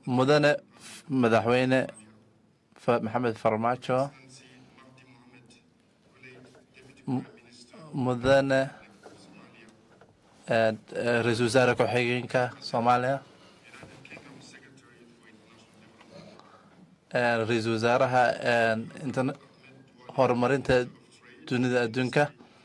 mudane madaxweyne Fa- maxamed farmaajo M- mudane eh, eh, ra-iisul wasaare ku-xigeenka soomaaliya eh, ra-iisul wasaaraha eh, interna- horumarinta dunida adduunka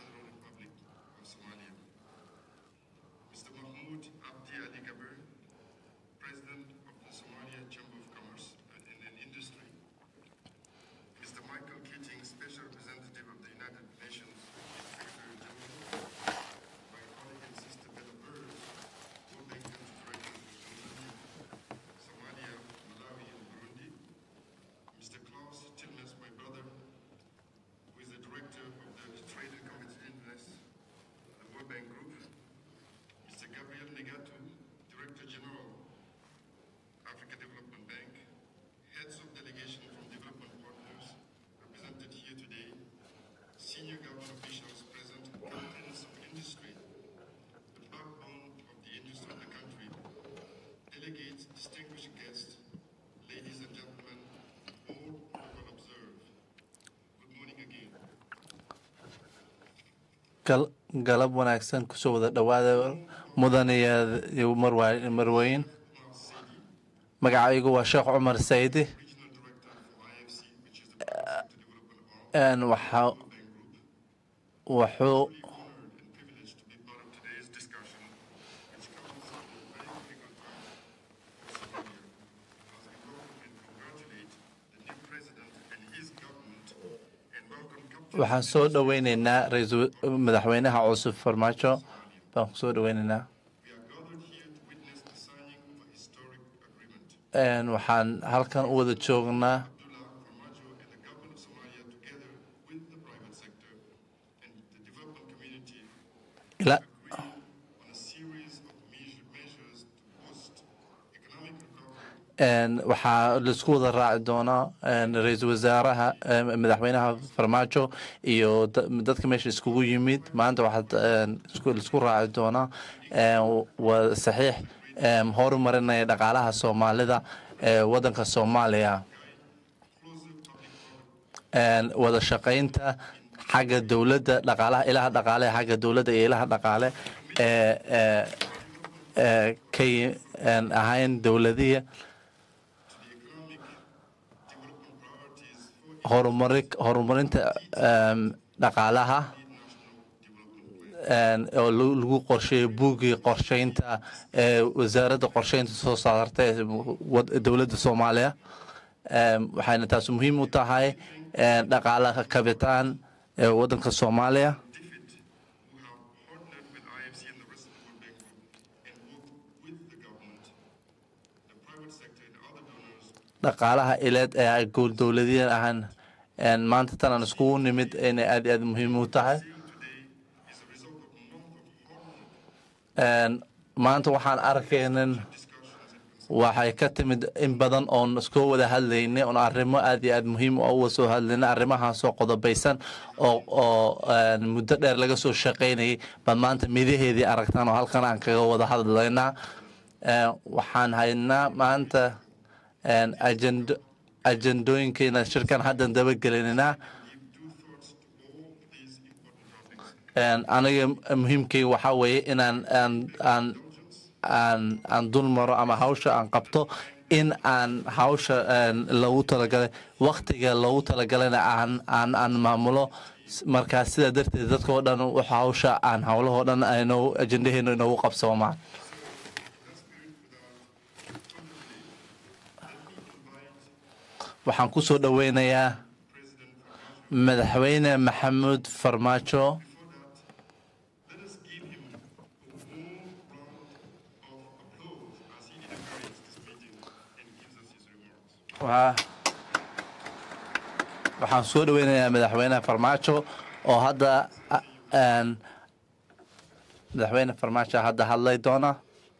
Mr. Mahmoud Abdi Ali Gaber, President of the Somalia Chamber of Commerce and and Industry. Mr. Michael Keating, Special Representative of the United Nations Secretary General. My colleague and sister Bella Burrs, World Bank Country Director of Somalia, Malawi, and Burundi. Mr. Klaus Tilmes, my brother, who is the Director of the Trade and Competitiveness, the World Bank Group. Mr. Gabriel Negatu, Director General, Africa Development Bank, heads of delegation from development partners represented here today, senior government officials present, captains of industry, the backbone of the industry of the country, delegates, distinguished guests, ladies and gentlemen, all who will observe. Good morning again. gal galab wanaagsan kusoo wada dhowaada mudane iyo marwa- marweyn magacaygu waa sheekh cumar saydi Een, waxa wuxuu privileged to be part of today's discussion, which comes at a very critical time for Somalia, as we welcome and congratulate the new president and his government, and welcome Captain waxaan soo dhoweyneynaa ra-iisul madaxweynaha cusub farmaajo baan kusoo dhoweyneynaa We are gathered here to witness the signing of a historic agreement. Een, waxaan halkan u wada joognaa Abdullah Farmajo and the government of Somalia, together with the private sector and the development community, ila agree on a series of measure- measures to boost economic recovery Een, waxaa laisku wada raaci doonaa een, ra-iisul wasaaraha een, madaxweynaha farmaajo iyo da- dadka meesha iskugu yimid maanta waxaad een, isku- laisku raaci doonaa een, waa saxiix een, horumarinaya dhaqaalaha soomaalida ee wadanka soomaaliya Een, wada shaqaynta xagga dowladda dhaqaalaha ilaha dhaqaale xagga dowladda iyo ilaha dhaqaale ee ee ee ka yi- een, ahayn dowladiya horumari horumarinta em, dhaqaalaha een, oo lagu lagu qorsheeyo buuggii qorsheynta ee wasaaradda qorsheynta soo saarta ee wad- dowladda soomaaliya Em, waxayna taas muhiim u tahay een, dhaqaalaha kabitaan ee wadanka soomaaliya who have partnered with IFC and the rest of the World Bank Group and worked with the government, the private sector, and other donors dhaqaalaha ileed ee gool dowladiyan ahaan een, maanta tan aan iskugu nimid inay aad iyo aad muhiim u tahay is a result of months of hard work, Een, maanta waxaan arkaynin waxay ka timid in badan oon iskoo wada hadlaynay oon arrimo aad iyo aad muhiim u uga soo hadlaynay arrimahaasoo qodobaysan oo oo een, muddo dheer laga soo shaqaynayay baad maanta midaheedii aragtaan oo halkan aan kaga wada hadlaynaa Een, waxaan haynaa maanta een, ajendo ajendooyinkeena shirkan haddan dabagelinaa Een, aniga muhiimkayga waxaa weeye inaan aan aan aan aan dul maro ama hawsha aan qabto in aan hawsha een, loogu talagalay waktiga loogu talagalana aan aan aan maamulo S- markaa sidaa darteed dadka oo dhan wax hawsha aan howlahoo dhan aynoo ajendaheena inoogu qabsoomaan waxaan ku soo dhoweynayaa madaxweyne maxamuud farmaajo let us give him a warm round of applause as he inaugurates this meeting and gives us his remarks. Waa- waxaan soo dhoweynayaa madaxweyne farmaajo oo hadda a- een, madaxweyne farmaajo hadda hadlay doona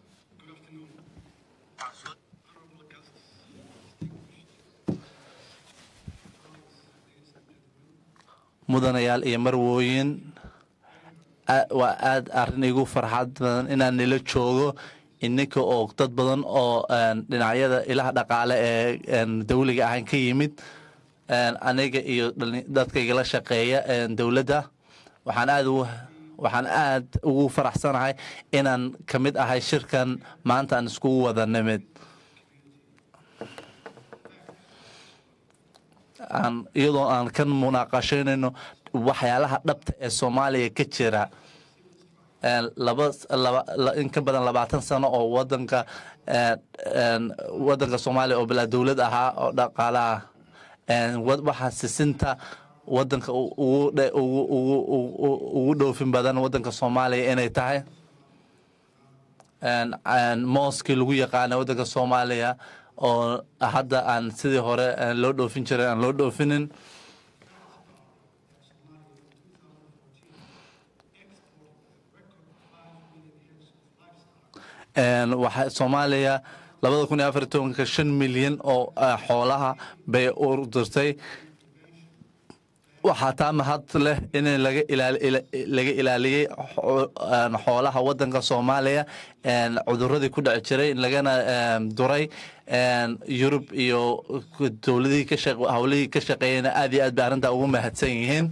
mudanayaal iyo marwooyin a- waa aad arrin igu farxad badan inaan nila joogo ininka oo dad badan oo dhinacyada ilaha dhaqaale ee dawliga ahaan ka yimid aniga iyo dadkaygala shaqeeya dowladda waxaan aad ugu waxaan aad ugu faraxsanahay inaan ka mid ahay shirkan maanta aan iskugu wada nimid iyadoo aan ka munaaqashaynayno waxyaalaha dhabta ee soomaaliya ka jira in ka badan labaatan sano oo wadanka wadanka soomaaliya oo bilaa dowlad ahaa oo dhaqaalaha waxaa sisinta wadanka ugu dhoofin badan wadanka soomaaliya inay tahay mooskii lagu yaqaana wadanka soomaaliya oo hadda aan sidii hore loo dhoofin jiray aan loo dhoofinin waxa soomaaliya labada kun iyo afar iyo tobanka shan milyan oo xoolaha bay urdirtay waxaa taa mahad leh in laga ilaaliyey xoolaha wadanka soomaaliya cuduradii ku dhici jiray lagana duray yurub iyo dowladihii hawlihii ka shaqeeyeyna aad iyo aad bay arrintaa ugu mahadsan yihiin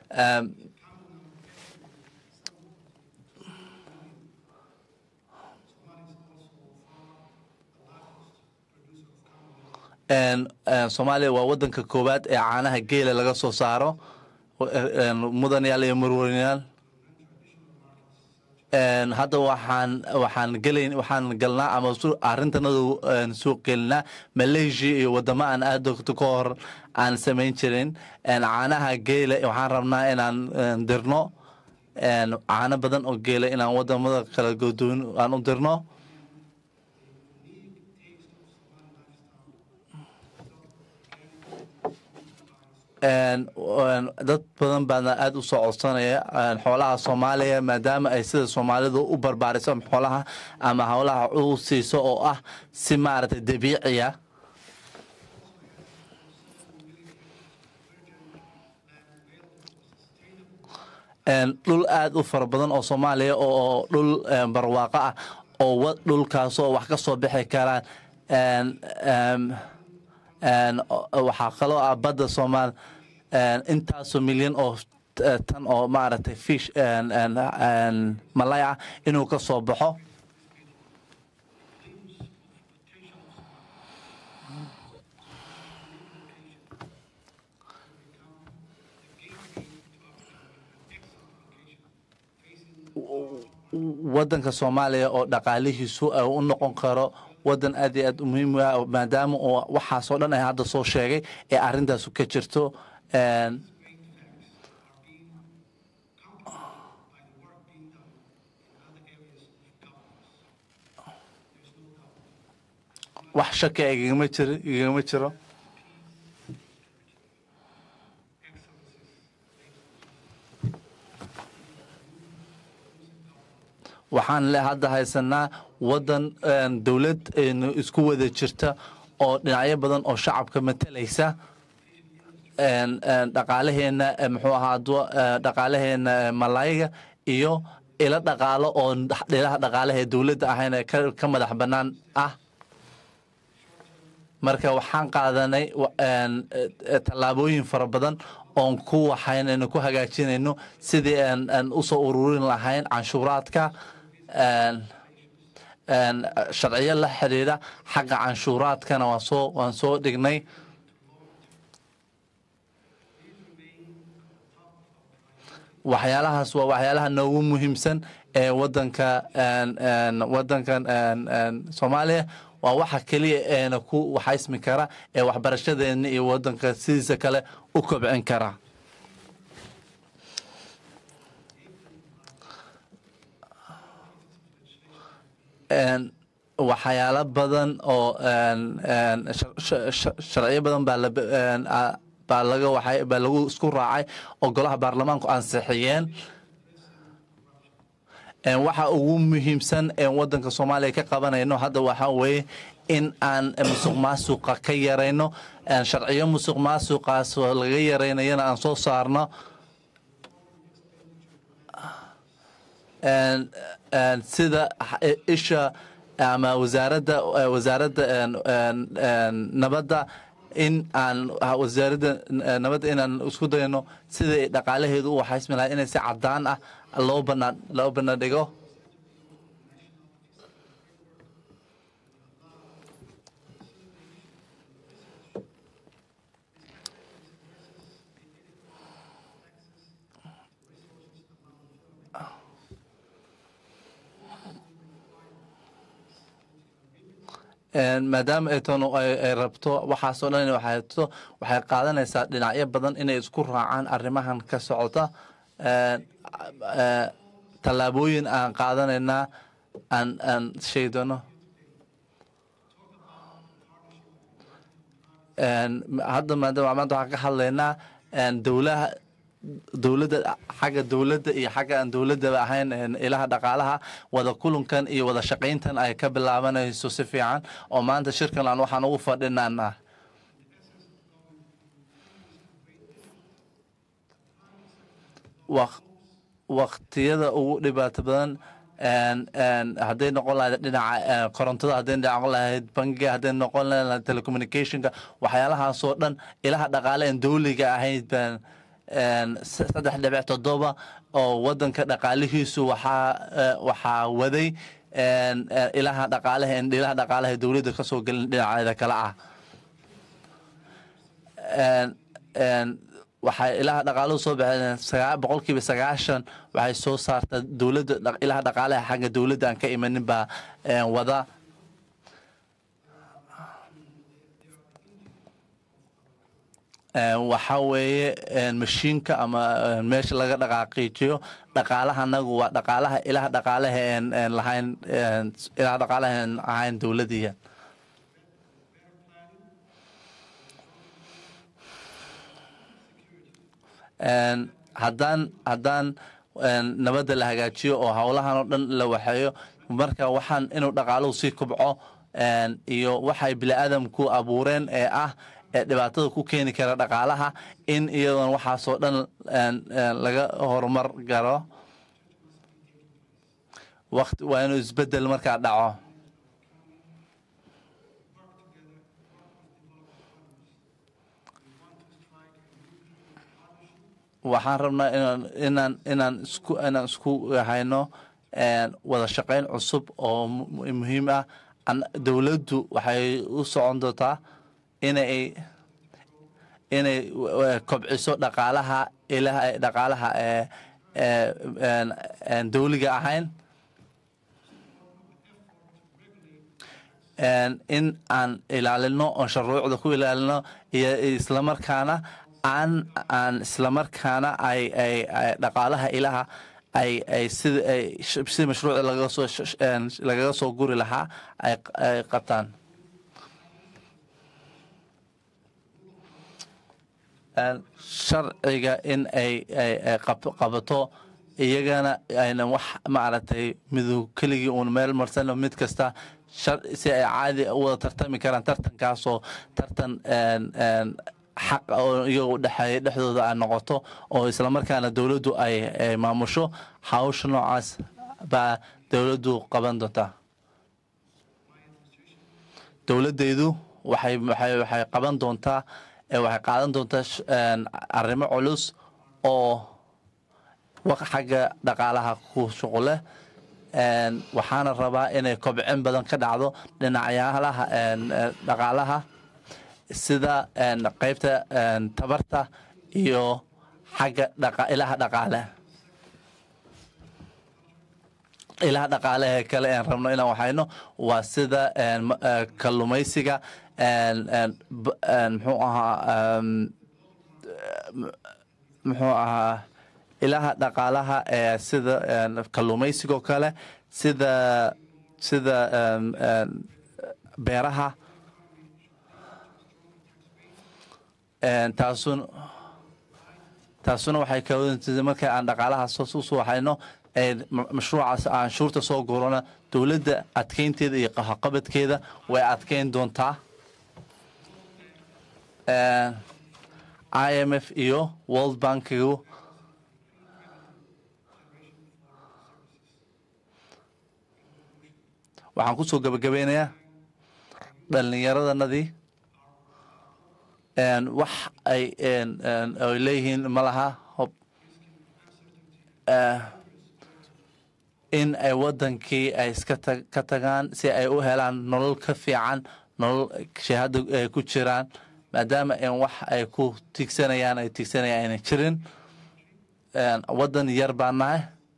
soomaaliya waa wadanka koowaad ee caanaha geela laga soo saaro mudanayaal iyo marweynayaal hadda waxaan waxaan gelayn waxaan galnaa ama arrintanadu suuq gelinaa malaysia iyo wadamo aan aad ogto ka hor aan samayn jirin caanaha geela waxaan rabnaa inaan dirno caano badan oo geela inaan wadamada kala godoon aan u dirno dad badan baana aada u soo codsanaya xoolaha soomaaliya maadaama ay sida soomaalidu u barbaariso xoolaha ama howlaha u siiso oo ah si maaragtay dabiiciya dhul aada u fara badan oo soomaaliya oo dhul barwaaqo ah oo dhulkaasoo wax ka soo bixi karaan waxaa kaloo ah badda soomaal intaasoo milyan oo tan oo maaragtay fish malay ah inuu ka soo baxo wadanka soomaaliya oo dhaqaalihiisu u noqon karo wadan aad iyo aad muhiim ah maadaama uu waxaasoo dhan ay hadda soo sheegay ee arrintaasu ka jirto wax shaki igagama jiro igagama jiro waxaan le hadda haysanaa wadan dowlad isku wada jirta oo dhinacyo badan oo shacabka matalaysa dhaqaalaheena muxuu ahaa dhaqaalaheena malayga iyo ilo dhaqaalo oo dhilaha dhaqaalaha ee dowladda ahayn ee ka madax bannaan ah marka waxaan qaadanay tallaabooyin fara badan oon ku waxaynayno ku hagaajinayno sidii aan usoo ururin lahayn canshuuraadka sharciyo la xidhiidha xagga canshuuraadkana waan soo waan soo dhignay waxyaalahaas waa waxyaalaha noogu muhiimsan ee wadanka wadankan soomaaliya waa waxa keliya eena ku waxaysmi kara ee waxbarashadeena iyo wadanka sidiisa kale u kobcin kara waxyaalo badan oo sharciyo badan baa baa laga waxay baa lagu isku raacay oo golaha baarlamaanku ansixiyeen waxa ugu muhiimsan ee wadanka soomaaliya ka qabanayno hadda waxaa weeye in aan musuq maasuqa ka yarayno sharciyo musuq maasuqaas laga yaraynayana aan soo saarno sida isha ama wasaaradda eh, wasaaradda een, een, een, nabadda in aan ah, wasaaradda eh, nabadda inaan isku dayno sidai dhaqaalaheedu u waxaysmi lahaa inay si cadaan ah loo banaan loo banadhigo Een, maadaama ay toon ay ay rabto waxaasoo dhan inay waxayto waxay qaadanaysaa dhinacyo badan inay isku raacaan arrimahan ka socota Een, eh, tallaabooyin aan qaadanaynaa aan aan sheegi doono Een, hadda maadaama maanta waxaan ka hadlaynaa een, dowlaha dowladda xagga dowladda iyo xagga aan dowladdaba ahayn een, ilaha dhaqaalaha wada kulankan iyo wada shaqayntan ay ka bilaabanayso si fiican oo maanta shirkan aan waxaan ugu fadhinanaa waq- waqtiyada ugu dhibaato badan een, een, hadday noqon lahayd dhinaca eh, korontada hadday noqon lahayd bangiga hadday noqon lahayd telecommunicationka waxyaalahaasoo dhan ilaha dhaqaale aan dowliga ahayd baan een, s- saddex dhibic toddoba oo wadanka dhaqaalihiisu waxaa eh, waxaa waday een, eh, ilaha dhaqaalaha ilaha dhaqaalaha dowladda kasoo gelin dhinaceeda kale ah een, een, waxay ilaha dhaqaaluhu soo baxeen sagaa- boqolkiiba sagaashan waxay soo saartaa dowladda dhaq- ilaha dhaqaalaha xagga dowladda aan ka imanin baa een, wada Een, waxaa weeye een, mashiinka ama een, meesha laga dhaqaaqiijiyo dhaqaalaha anagu waa dhaqaalaha ilaha dhaqaalaha een, een, lahayn een, ilaha dhaqaalaha aan ahayn dowladiya Een, haddaan haddaan een, nabadda la hagaajiyo oo howlahan oo dhan la waxeeyo marka waxaan inuu dhaqaaluhu sii kobco een, iyo waxay bini'aadamku abuureen ee ah ee dhibaatada ku keeni kara dhaqaalaha in iyadoon waxaasoo dhan een, een, laga horumar garo waqti waa inuu isbedel markaa dhaco waxaan rabnaa inaan inaan inaan isku inaan isku hayno een, wada shaqayn cusub oo mu- muhiim ah An- dowladdu waxay u socon doontaa inay inay w- kobciso dhaqaalaha ilaha dhaqaalaha ee ee een, een dowliga ahayn Een, in aan ilaalino oon shuruucda ku ilaalino iyo islamarkaana aan aan islamarkaana ay ay ay dhaqaalaha ilaha ay ay sida ay sh- sida mashruuca lagaga soo sh- sh- een, lagaga soo guri lahaa ay ay qabtaan Een, sharciga in ay ay ay qab- qabato iyagana aynan wax maaragtay miduu keligii uun meel marsano mid kasta shar- si ay caadi u wada tartami karaan tartankaasoo tartan een, een, xaq ah oo iyaga u dhexeeya dhexdooda ay noqoto oo islamarkaana dowladdu ay ay maamusho hawsha noocaas baa dowladdu qaban doontaa dowladdaydu waxay waxay waxay qaban doontaa ee waxay qaadan doontaa sh- een, arrimo culus oo waq xagga dhaqaalaha ku shuqule Een, waxaana rabaa inay kobcin badan ka dhacdo dhinacyalaha een, ee, dhaqaalaha sida een, qaybta een, tabarta iyo xagga dhaqa- ilaha dhaqaale ilaha dhaqaalehe kale aan rabno inaan waxayno waa sida een, ma- ee, kalluumaysiga een, een, b- een, muxuu ahaa een, muxuu ahaa ilaha dhaqaalaha ee sida een, kalluumaysiga oo kale sida sida een, een, beeraha Een, taasun taasuna waxay kawadantay marka aan dhaqaalaha soo soo waxayno ee ma- mashruucaas aan shuurta soo gurana dowladda adkeynteeda iyo qaxaqabadkeeda way adkeyn doontaa Een, IMF iyo World Bankigu waxaan kusoo gabagabeynayaa dhallinyaradanadii wax ay ay leeyihiin ma laha hob in ay waddankii ay iska ka tagaan si ay u helaan nolol ka fiican nolol shahaada ay ku jiraan maadaama in wax ay ku tigsanayaan ay tigsanayaan ayna jirin waddan yar baan nahay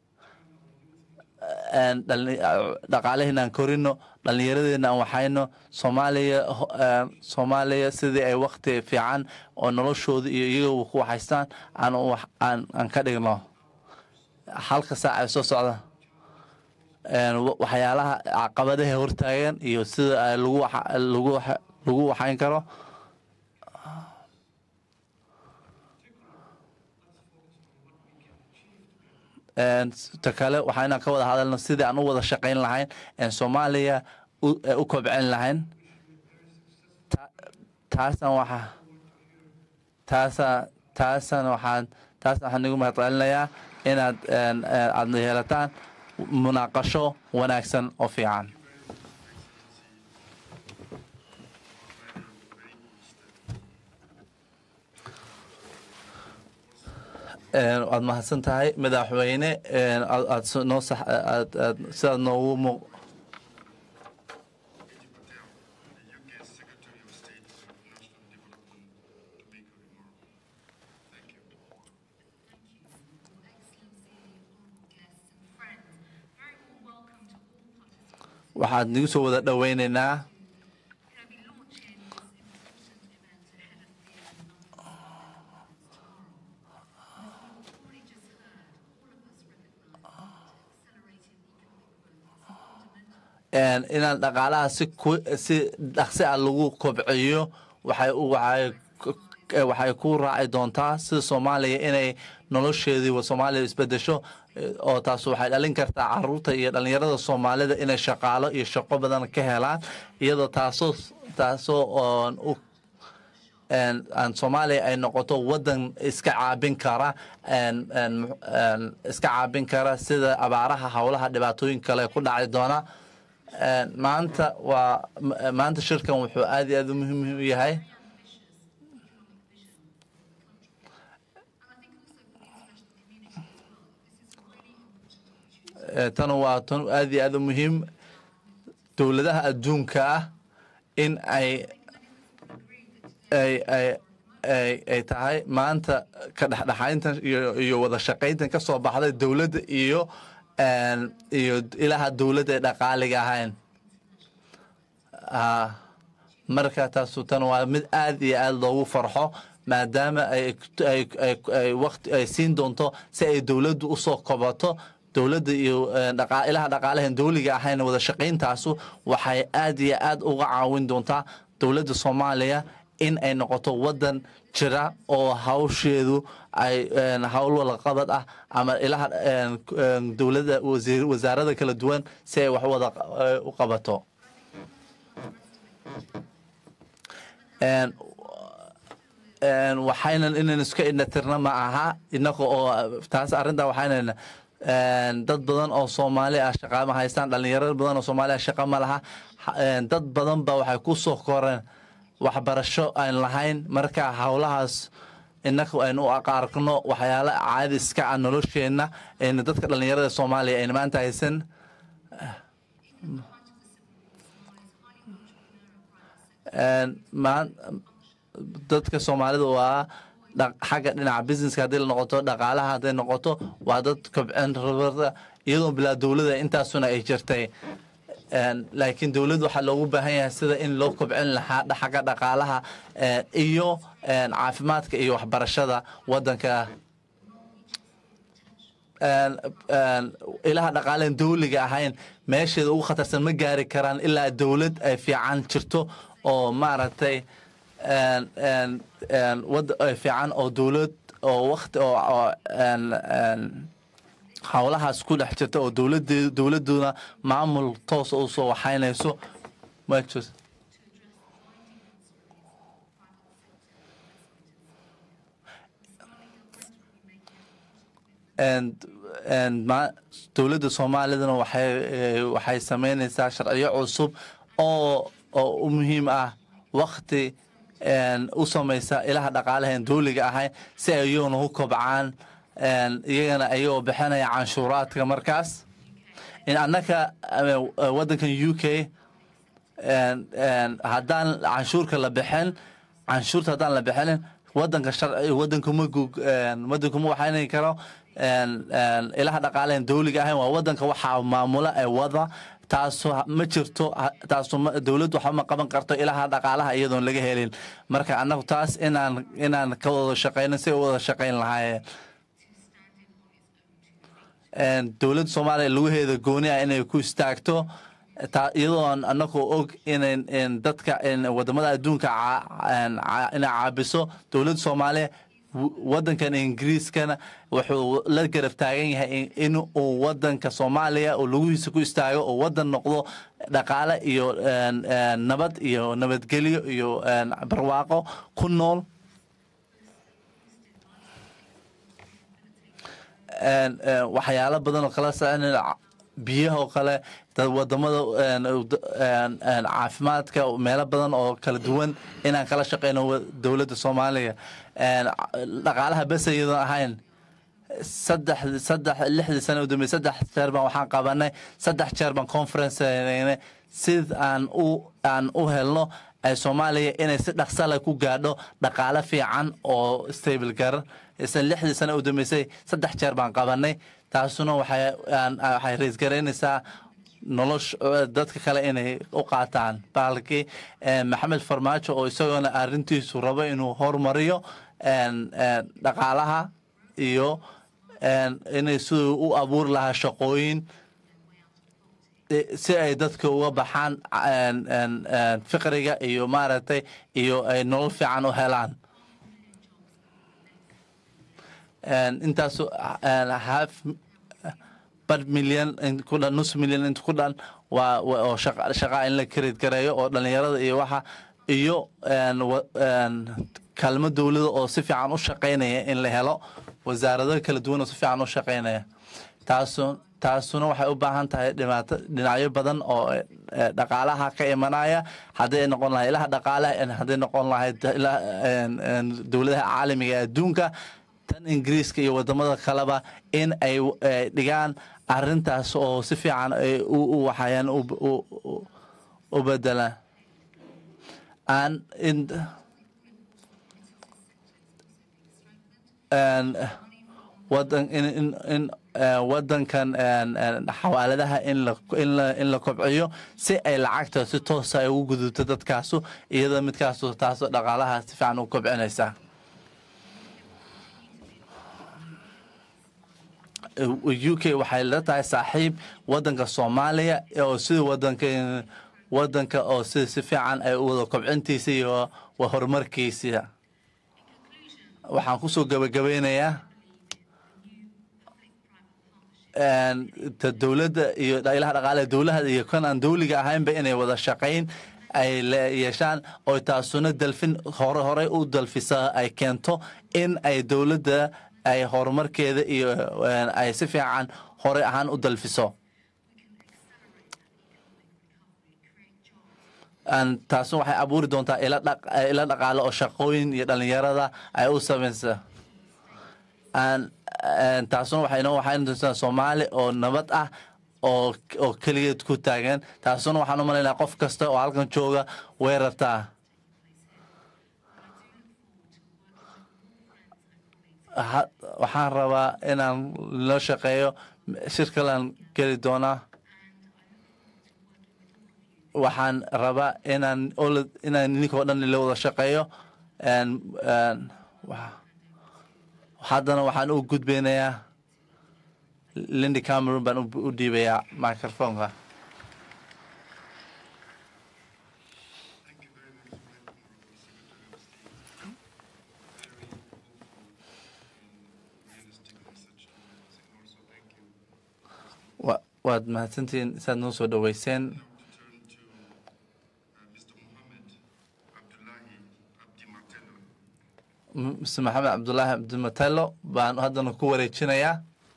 dhaqaalaheena aan korino dhallinyaradeena aan waxayno soomaaliya soomaaliya sidii ay wakti fiican oo noloshooda iyo iyaga ku waxaystaan aan aan aan ka dhigno halka saac ay soo socda waxyaalaha caqabadaha hortaagan iyo sida lagu lagu lagu waxayn karo ta kale waxaa inaan ka wada hadalno sidii aan u wada shaqayn lahayn soomaaliya u kobcin lahayn taasan waxa taasa taasan waxaan taasna waxaan igu mahadcelinayaa inaad aad yeelataan munaaqasho wanaagsan oo fiican waad mahadsan tahay madaxweyne aad noo sax aad aad sidaad noogu mu Betty Patel, the UK Secretary of State for National Development, to make a remark. Thank you. waxaad nagu soo wada dhoweyneynaa inaan dhaqaalaha si si dhaqsi ah lagu kobciyo waxay waxay waxay ku raaci doontaa sida soomaaliya inay nolosheedii soomaaliya isbedesho oo taas waxay dhalin kartaa caruurta iyo dhallinyarada soomaalida inay shaqaalo iyo shaqo badan ka helaan iyadoo taasoo taasoo oon u aan soomaaliya ay noqoto waddan iska caabin kara iska caabin kara sida abaaraha howlaha dhibaatooyin kale ku dhaci doona maanta waa maanta shirkan wuxuu aad iyo aad u muhiim u yahay tan waa tan aad iyo aad u muhiim dowladaha adduunka ah in ay ay ay ay ay tahay maanta ka dhexdhexayntan iyo iyo wada shaqayntan ka soo baxday dowladda iyo iyo ilaha dowladda ee dhaqaaliga ahayn marka taasu tan waa mid aad iyo aad loogu farxo maadaama ay waqti ay siin doonto si ay dowladdu usoo kobato dowladda iyo ilaha dhaqaalahan dowliga ahayn wada shaqayntaasu waxay aad iyo aad uga caawin doontaa dowladda soomaaliya in ay noqoto waddan jira oo hawsheedu ay hawl walaqabad ah ama ilaha dowladda wasaarada kala duwan si ay wax wada u qabato waxaynan inan iska indhatirna ma aha inaga oo taas arrintaa waxaynan dad badan oo soomaali ah shaqa ma haystaan dhalinyaro badan oo soomaali ah shaqa ma laha dad badan ba waxay ku soo koreen waxbarasho aan lahayn marka howlahaas inaga aynu u aqaarkno waxyaala caadi iska ah nolosheenna ayna dadka dhalinyarada soomaaliya ayna maanta haysan dadka soomaalida waa xagga dhinaca businesska haddii la noqoto dhaqaalaha hadday noqoto waa dad kobcin rabada iyadoo bilaa dowladda intaasuna ay jirtay laakiin dowladda waxaa loogu baahan yahay sida in loo kobcin lahaa xagga dhaqaalaha iyo caafimaadka iyo waxbarashada waddanka ilaha dhaqaalahan dowliga ahayn meesheeda ugu khatarsan ma gaari karaan ilaa dowlad ay fiican jirto oo maaragtay wad fiican oo dowlad oo wakti oo howlahaas ku dhex jirta oo dowlade dowladuna maamul toosa u soo waxaynayso and and ma dowladda soomaalidana waxay eh, waxay sameynaysaa sharciyo cusub oo oo u muhiim ah wakti een, u samaysa ilaha dhaqaalaha aan dowliga ahayn si ay iyaguna u kobcaan een, iyagana ayagoo bixinaya canshuuraadka markaas in annaka eh, waddankan u k een, een, haddaan canshuurka la bixin canshuurta haddaan la bixinin wadanka sharci wadanka ma gug wadanka ma waxaynan karo een, een, ilaha dhaqaalahan dowliga ahayn waa wadanka waxaa maamula ee wada taaso ma jirto ha- taaso ma- dowladdu waxba ma qaban karto ilaha dhaqaalaha iyadoon laga helin marka annagu taas inaan inaan ka wada shaqeyno si ay u wada shaqeyn lahaayeen een, dowladda soomaaliya lugaheeda gooni ah inay ku istaagto taa iyadoo aan anagu og inayn in dadka in wadamada adduunka caa- een, caa- inay caabiso dowladda soomaaliya w- wadankan ingiriiskana wuxuu la garab taagan yahay in- in uu wadanka soomaaliya uu lugihiisa ku istaago oo wadan noqdo dhaqaale iyo een, een, nabad iyo nabadgelyo iyo een, barwaaqo ku nool een, een, waxyaalo badan oo kala socon biyaha oo kale dad wadamada een, een, een, caafimaadka meelo badan oo kala duwan inaan kala shaqeyno wa- dowladda soomaaliya een, dhaqaalaha bes iyadoon ahayn saddex saddex lixdii sano u dambeeyey saddex jeer baan waxaan qabanay saddex jeer baan conference sameynay sid aan u aan u helno ay soomaaliya inay si dhaqsa leh ku gaadho dhaqaale fiican oo stable garan isla lixdii sano u dambeysay saddex jeer baan qabanay taasuna waxay aan- waxay raisgaraynaysaa nolosh dadka kale inay u qaataan baalkii maxamed farmaajo oo isagoona arrintiisu rabo inuu horumariyo een, een, dhaqaalaha iyo een, inay siduu u abuuri lahaa shaqooyin i- si ay dadka uga baxaan een, een, een, fiqriga iyo maaragtay iyo ay nolol fiican u helaan En intaas half bar milyan in ku dhan nus milyan inta ku dhan waa waa- oo shaqa shaqa in la kareed gareeyo oo dhalinyarada iyo waxa iyo een, wa- een, kaalmo dowlada oo si fiican u shaqaynaya in la helo wasaarado kala duwan oo si fiican u shaqaynaya taasu taasuna waxay u baahan tahay dhibaato dhinacyo badan oo eh, dhaqaalaha ka imanaya hadday noqon lahay ilaha dhaqaalaha en hadday noqon lahayd ila- een- een dowladaha caalamiga ee adduunka tan ingiriiska iyo wadamada kaleba in ay eh, dhigaan arintaas oo si fiican ay u u waxayaan u u- u- u bedelaan aan in een, wadan in in in eh, wadankan een, een, xawaaladaha in la in la in la kobciyo si ay lacagta si toosa ay ugu gudubto dadkaasu iyadoo midkaasu taasoo dhaqaalaha si fiican u kobcinaysa u k waxay la tahay saaxiib wadanka soomaaliya oo sida wadanka wadanka oo si si fiican ay u wada kobcintiisa iyo wa horumarkiisa waxaan kusoo gabagabeynayaa een, ta dowladda iyo ilaha dhaqaale dowlaha iyo kan aan dowliga ahaynba inay wada shaqayn ay le- yeeshaan oo taasuna dalfin hore horey u dalfisa ay keento in ay dowladda ay horumarkeeda iyo een, ay si fiican horey ahaan u dalfiso Aan- taasuna waxay abuuri doontaa ila dhaq- ila dhaqaale oo shaqooyin iyo dhalinyarada ay u samaysa aan aan- taasuna waxay noo waxay doontaa soomaali oo nabad ah oo oo keligeed ku taagan taasuna waxaan u malaynayaa qof kasta oo halkan jooga way rabtaa Ha- waxaan rabaa inaan loo shaqeeyo shirkalan geli doonaa waxaan rabaa inaan ola- inaan ninkoo dhan la wada shaqeeyo een, een, wa- haddana waxaan u gudbeynayaa lindi cameron baan u- u dhiibayaa microfonka Thank you very much, my Honorable Secretary of State. Very hopeful and realistic message. And also thank you Wa- waad mahadsantihiin saad noo soo dhoweyseen Now to turn to uh, Mr. Mohammed Abdullahi Abdi Martello. M- mr maxamed cabdulaahi cabdimatello baan haddana ku wareejinayaa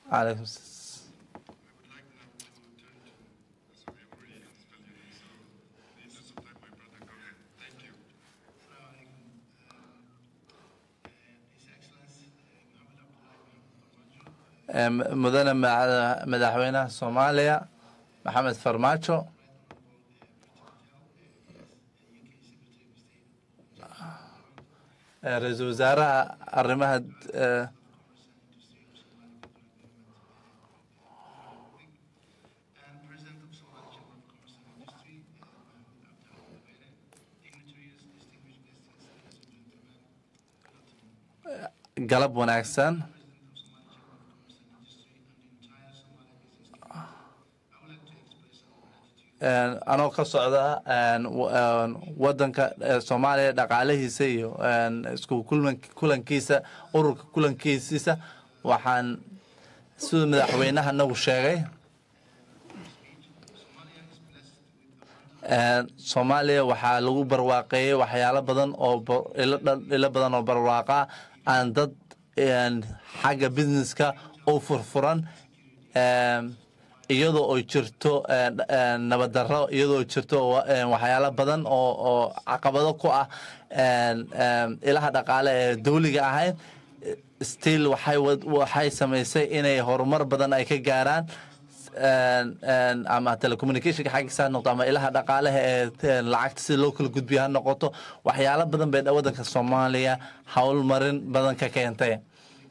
calaykum s- Em, mudane ma- madaxweynaha soomaaliya maxamed farmaajo Eh, ra-iisul wasaaraha arrimaha eh, galab wanaagsan Een, anoo ka socda een, wa- een, wadanka eh, soomaaliya dhaqaalihiisa iyo een, isku kulan- kulankiisa ururka kulankiisiisa waxaan siduu madaxweynaha nagu sheegay Een, soomaaliya waxaa lagu barwaaqeeyey waxyaalo badan oo ba- ilo dhan- ilo badan oo barwaaqa aan dad een, xagga businesska u furfuran Een, iyadoo ay jirto een, een, nabaddarro iyadoo jirto wa- een, waxyaalo badan oo oo caqabado ku ah een, een, ilaha dhaqaale ee dawliga ahayn still waxay wad- waxay samaysay inay horumar badan ay ka gaaraan een, een, ama telecommunicationka xaggiisa ha noqoto ama ilaha dhaqaalaha ee een, lacagta sida loo kala gudbiyo ha noqoto waxyaalo badan bay wadanka soomaaliya howlmarin badan ka keentay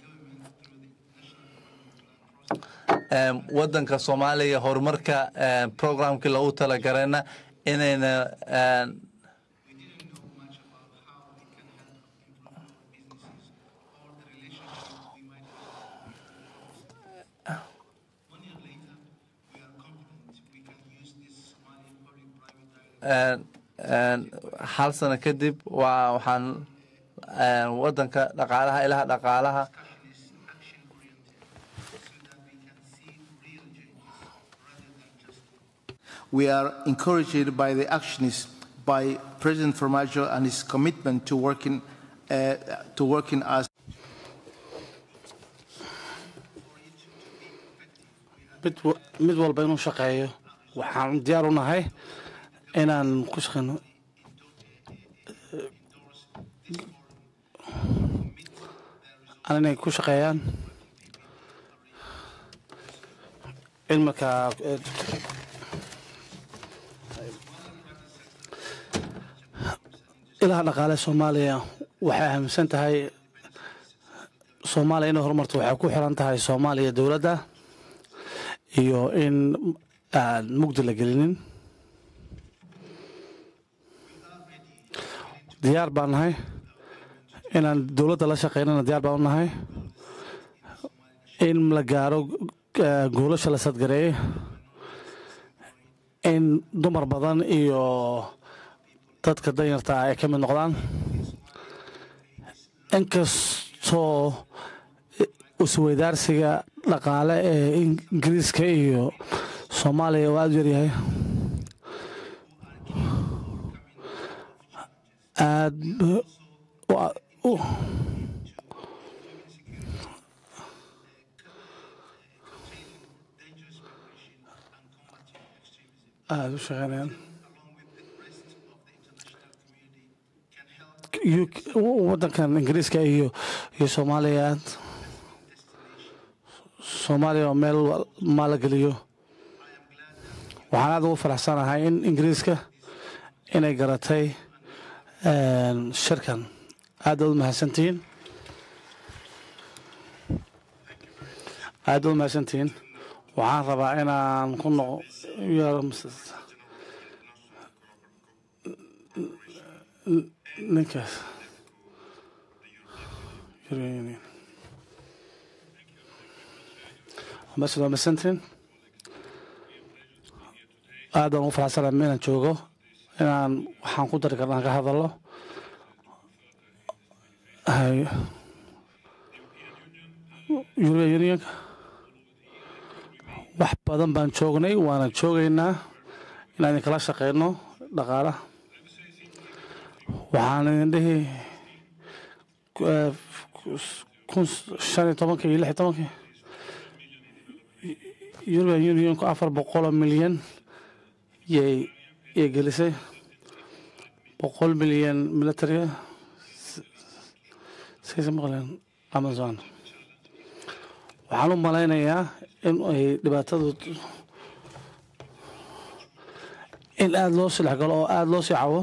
Em, wadanka soomaaliya horumarka em, programkii loogu talagarayna inayna em, een, een, hal sano kadib waa waxaan em, wadanka dhaqaalaha ilaha dhaqaalaha We are encouraged by the actions by President Formaggio and his commitment to working, uh, to working as mid wa- mid walba inuu shaqeeyo waxaan diyaar u nahay inaan ku shaqeyno aan inay ku shaqeeyaan in markaa eh, ilaha dhaqaale soomaaliya waxay aaminsan tahay soomaaliya inay horumarto waxay ku xiran tahay soomaaliya dowladda iyo in aan mugdi la gelinin diyaar baan nahay inaan dowladda la shaqeynana diyaar baan u nahay in la gaaro eh, goolasha la sadgareeyey in dumar badan iyo dadka danyarta ah ay ka mid noqdaan inkastoo isweydaarsiga dhaqaale ee ingiriiska iyo soomaaliya uu aada u yaryahay aad u- u- aada u shaqeynayaan UK wadankan ingiriiska iyo iyo soomaaliya aad soomaaliya oo meel wa- maalageliyo waxaan aada ugu faraxsanahay in ingiriiska inay garatay een, shirkan aad baad u mahadsantihiin aad baad u mahadsantihiin waxaan rabaa inaan ku noqo yaro mas- ninkaas European Union. ambassador masantin aad baan ugu faraxsanahay inaan joogo inaan waxaan ku dari karnaa ka hadallo hay European Unionka wax badan baan joognay waana joogaynaa inaan idinkala shaqeyno dhaqaalaha waxaan idin dhihi eh, kun shan iyo tobankii iyo lix iyo tobankii european unionku afar boqoloo milyan yay yay gelisay boqol milyan militariga saysa maqleen amazon waxaan u malaynayaa in ay dhibaatadu in aada loo silex galo oo aada loo sii cawo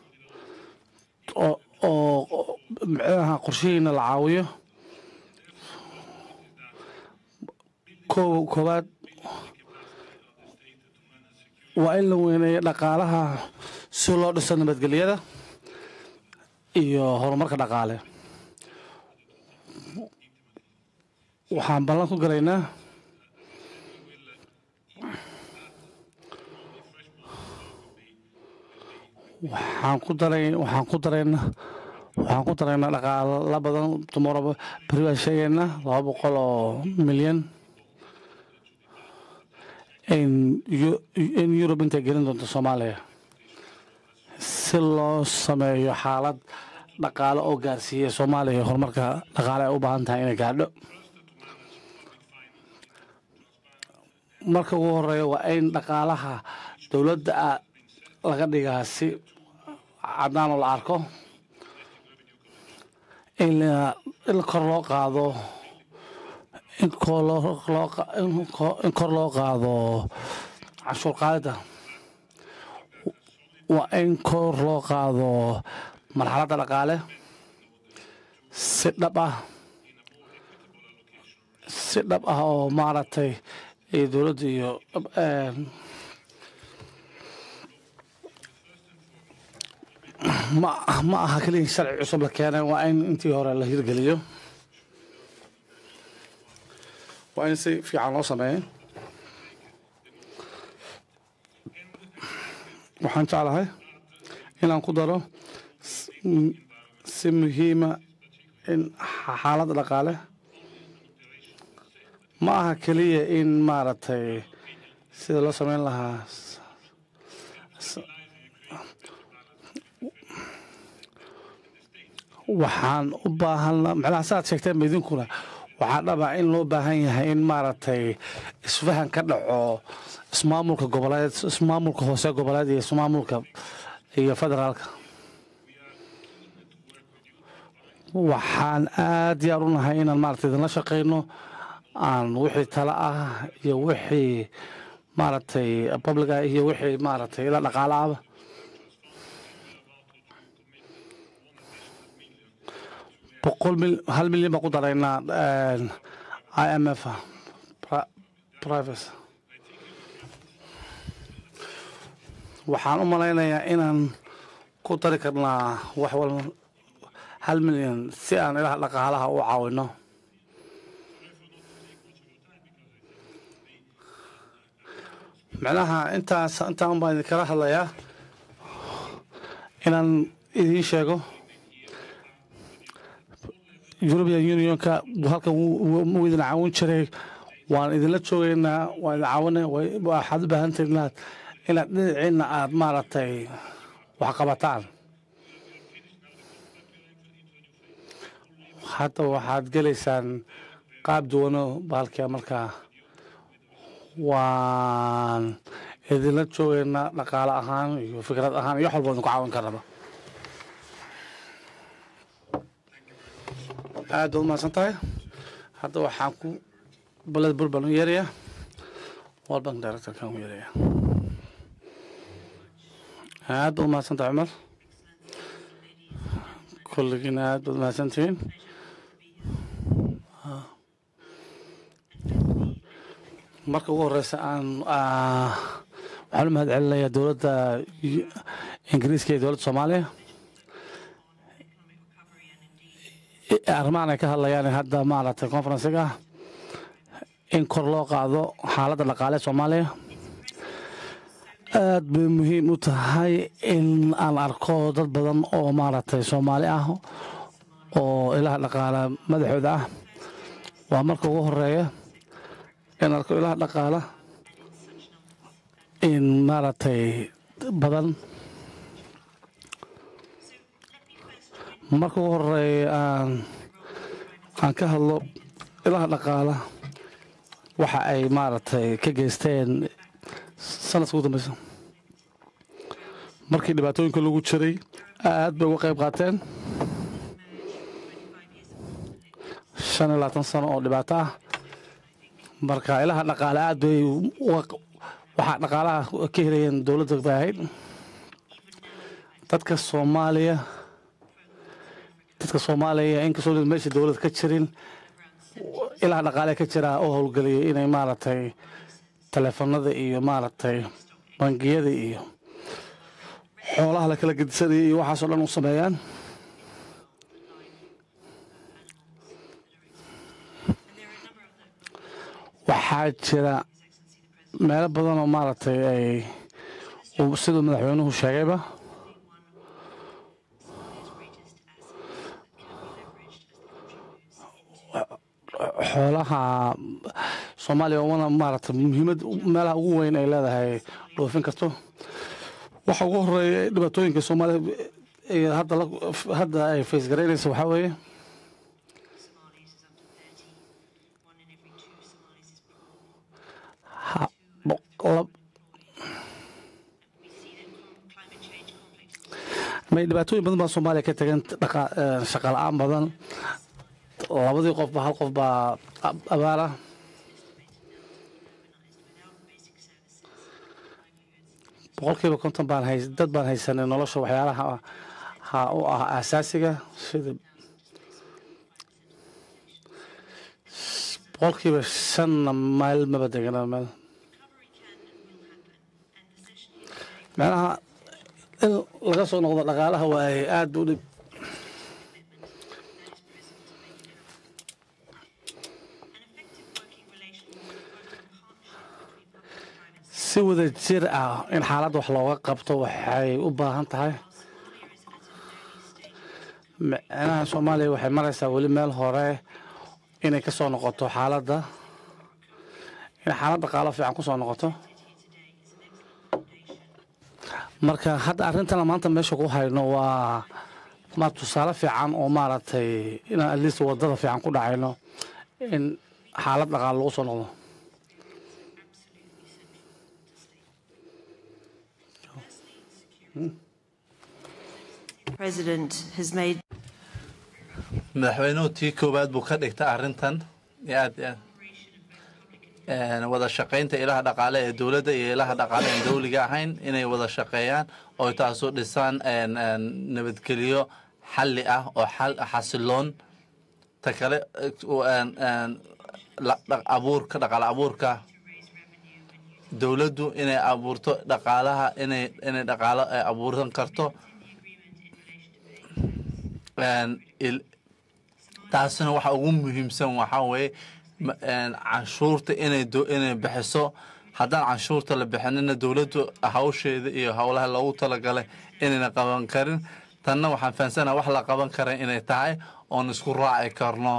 oo oo micnaha qorshihiina la caawiyo koow koowaad waa in la weyneeyo dhaqaalaha si loo dhiso nabadgelyada iyo horumarka dhaqaale waxaan ballan ku galaynaa waxaan ku daray waxaan ku daraynaa waxaan ku daraynaa dhaqaala badan tomorrow beri baan sheegaynaa laba boqol oo milyan in Eu- in Europe intay gelin doonto Soomaaliya si loo sameeyo xaalad dhaqaale oo gaarsiiya Soomaaliya horumarka dhaqaale ay u baahan tahay inay gaadho marka ugu horeeya waa in dhaqaalaha dowladda ah laga dhigaa si cadaan oo la arko in la- in kor loo qaado in kor loo loo qa- in ko- in kor loo qaado canshuur qaadida waa in kor loo qaado marxaladda dhaqaale si dhab ah si dhab ah oo maaragtay iyo dowladda iyo een, ma ma aha keliya in sharci cusub la keenay waa in intii hore la hirgeliyo waa in si fiican loo sameeyo waxaan jeclahay inaan ku daro s- m- si muhiima in xa- xaaladda dhaqaale ma aha keliya in maaragtay sida loo sameyn lahaa s- s- waxaan u baahan macnaha saaad sheegteen idinkuna waxaa dhaba in loo baahan yahay in maaragtay isfahan ka dhaco ismaamulka goboleed ismaamulka hoose goboleed iyo ismaamulka iyo federaalka waxaan aad diyaar u nahay inaan maaragtay idinla shaqeyno aan wixii tala ah iyo wixii maaragtay public ah iyo wixii maaragtay ila dhaqaala ahba boqol mil hal milyan baan ku daraynaa i m f privacy waxaan u malaynayaa inaan ku dari karnaa wax wal hal milyan si aan ilaha dhaqaalaha u caawino macnaha intaas intaan baan idinkala hadlayaa inaan idiin sheego european unionka halkan wuu idin caawin jiray waan idinla joogeynaa waan idin caawina waxaad u baahantahay inaad inaad dhinaciina aad maaragtay wax qabataan hadda waxaad gelaysaan qaab duwano bahalkia markaa waan idinla joogeynaa dhaqaale ahaan iyo fikrad ahaan iyo wax walba idinku caawin karnaba aad baad umahadsan tahay hadda waxaan ku baled bur baan u yeerayaa world bank directorkan u yeerayaa aad baad umahadsan tahay cumar kulligiina aad baad umahadsan tihiin marka ugu horeysa aan waxaan u mahad celinayaa dowladda ingiriiska iyo dowladda soomaaliya arrimahan ay ka hadlayaan hadda maaragtay conferencega in kor loo qaado xaaladda dhaqaale soomaaliya aad bay muhiim u tahay in aan arko dad badan oo maaragtay soomaali ah oo ilaha dhaqaale madaxooda ah waa marka ugu horeeya in arko ilaha dhaqaala in maaragtay badan marka ugu horeeya aan aan ka hadlo ilaha dhaqaala waxa ay maaragtay ka geysteen sanadka ugu dambeysa markii dhibaatooyinka lagu jiray aad bay uga qayb qaateen shan iyo labaatan sano oo dhibaato ah marka ilaha dhaqaale aad bay uga- waxaa dhaqaalaha ka helayeen dowladda bay ahayd dadka soomaaliya dadka soomaaliya inkastoo meesha dowlad ka jirin ilaha dhaqaale ka jira oo howlgeliyay inay maaragtay taleefanada iyo maaragtay bangiyada iyo xoolaha la kala gedisanaya iyo waxaasoo dhan u sameeyaan waxaa jira meelo badan oo maaragtay ay uu siduu madaxweynuhu sheegayba xoolaha soomaaliya wana maaragtay muhiimad meelaha ugu weyn ay leedahay dhoofin karto waxa ugu horeeya ee dhibaatooyinka soomaaliya ee hadda la- hadda ay faysgaraynaysa waxaa weeye ha- boq- lab- may dhibaatooyin badan baa soomaaliya ka tagan dhaqa- eh, shaqa la-aan badan labadii qofba hal qof baa ab- abaar ah boqolkiiba konton baan hay dad baan haysanay nolosha waxyaalaha ha u ah aasaasiga sida boqolkiiba shanna meel maba degana meel meelaha in laga soo noqdo dhaqaalaha waaye aada u dhib si wada jir ah in xaaladda wax looga qabto waxay u baahan tahay micnaha soomaaliya waxay maraysaa weli meel hore inay ka soo noqoto xaaladda in xaalad dhaqaalo fiican ku soo noqoto marka hadda arrintana maanta meesha ku hayno waa ma tusaale fiican oo maaragtay inaan at least wadada fiican ku dhacayno in xaalad dhaqaalo lagu soo noqdo President has made madaxweynuhu tii koowaad buu ka dhigtay arrintan iyo aad iyo aad wada shaqaynta ilaha dhaqaale ee dowladda iyo ilaha dhaqaale aan dowliga ahayn inay wada shaqeeyaan oo taasu dhisaan nabadgelyo xalli ah oo xal xasiloon ta kale abuurka dhaqaale abuurka dowladdu inay abuurto dhaqaalaha inay inay dhaqaalo ay abuuran karto taasina waxa ugu muhiimsan waxaa weeye canshuurta inay inay bixiso haddaan canshuurta la bixinina dowladdu hawsheeda iyo howlaha loogu talagalay inayna qaban karin tanna waxaan fahansanaha wax la qaban karan inay tahay oon isku raaci karno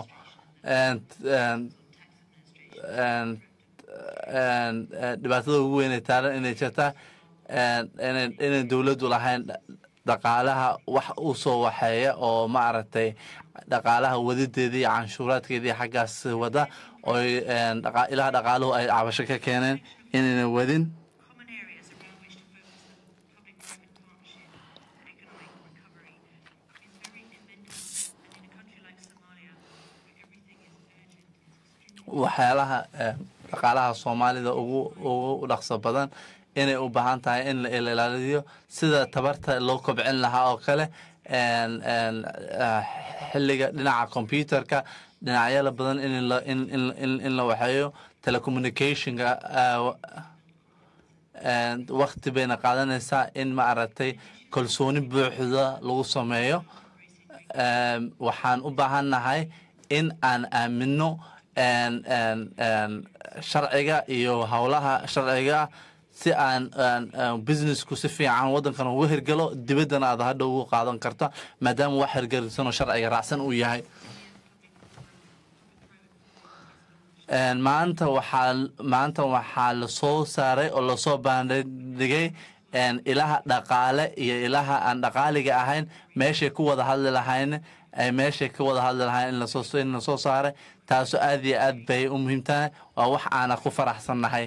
dhibaatada ugu weynay taalan inay jirtaa inay dowladdu lahayn dhaqaalaha wax u soo waxeeya oo maaragtay dhaqaalaha wadideeda iyo canshuuraadkeedii xaggaas wada oo ilaha dhaqaaluhu ay cabasho ka keeneen inayna wadin common areas around which to focus public-private partnership and economic recovery is very inventive. And in a country like Somalia, where everything is urgent, it's extremely waxyaalaha dhaqaalaha soomaalida ugu ugu dhaqso badan inay u baahan tahay in la ilaaliyo sida tabarta loo kobcin lahaa oo kale xilliga dhinaca computerka dhinacyada badan in la waxeeyo telecommunicationka wakti bayna qaadanaysaa in maaragtay kalsooni buuxda lagu sameeyo waxaan u baahannahay in aan aamino sharciga iyo howlaha sharciga si aan businessku si fiican waddankan uga hirgalo dibaddana aad hadha ugu qaadan karta maadaama wax hirgelisanoo sharciga raacsan uu yahay maanta waxaa maanta waxaa lasoo saaray oo lasoo baandhigay ilaha dhaqaale iyo ilaha aan dhaqaaliga ahayn meeshay ku wada hadli lahayn ay meeshay ka wada hadli lahayn in lasoo in lasoo saaray taasoo aad iyo aad bay u muhiim tahay waa wax aana ku faraxsannahay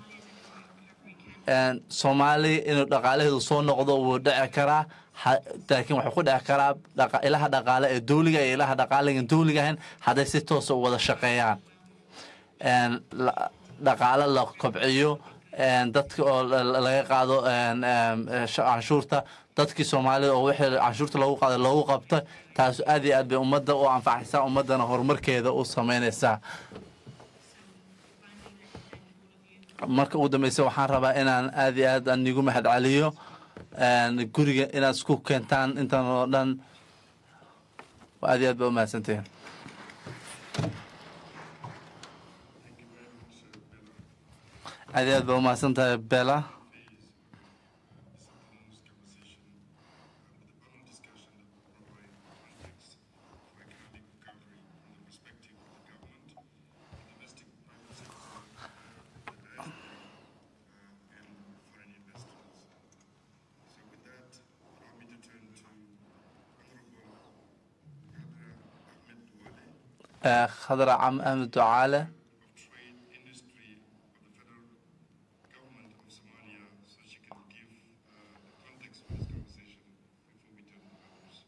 Een, soomaaliya inuu dhaqaalaheedu soo noqdo wuu dhici karaa ha- laakiin wuxuu ku dhici karaa dhaqa- ilaha dhaqaale ee dowliga iyo ilaha dhaqaaligan dowliga ahayn hadday si toosa u wada shaqeeyaan Een, la- dhaqaale la kobciyo een, dadka oo la- la- laga qaado een, een, eh, sh- canshuurta dadkii soomaalida oo wixii canshuurta loogu qaaday loogu qabta taas aad iyo aad bay ummadda u anfacaysaa ummaddana horumarkeeda u sameynaysaa marka ugu dambeysa waxaan rabaa inaan aad iyo aad aan igu mahadceliyo een, guriga inaad isku keentaan intan oo dhan aad iyo aad baa u mahadsantihiin aad iyo aad baa u mahadsan tahay bela Eh, khadra cam ahmed ducaale Trade Industry of the federal government of Somalia so she can give uh, the context for this conversation before we turn to others.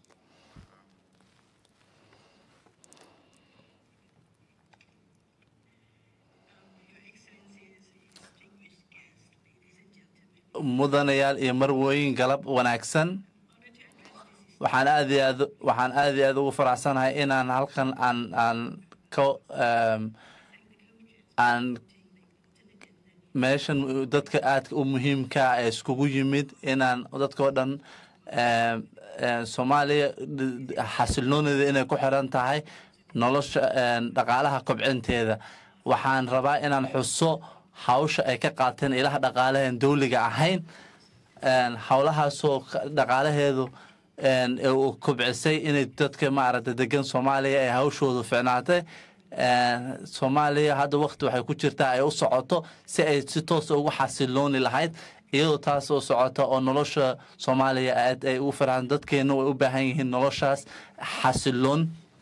Your Excellencies, distinguished guests, ladies and gentlemen, mudanayaal iyo marwooyin galab wanaagsan waxaan aad iyo aad waxaan aad iyo aad ugu faraxsanahay inaan halkan aan aan ka em, aan meeshan dadka aadka u muhiimka ah ee iskugu yimid inaan dadkao dhan em, em, soomaaliya xasilnooneeda inay ku xiran tahay nolosha em, dhaqaalaha kobcinteeda waxaan rabaa inaan xuso hawsha ay ka qaateen ilaha dhaqaalahan dowliga ahayn een, howlahaasoo ka- dhaqaalaheedu een, ee uu kobcisay inay dadka maaragta degan soomaaliya ay hawshoodu ficnaatay Een, soomaaliya hadda waqti waxay ku jirtaa ay u socoto si ay si toosa ugu xasilooni lahayd iyadoo taas oo socota oo nolosha soomaaliya aad ay ugu farxaan dadkeena way u baahan yihiin noloshaas xasiloon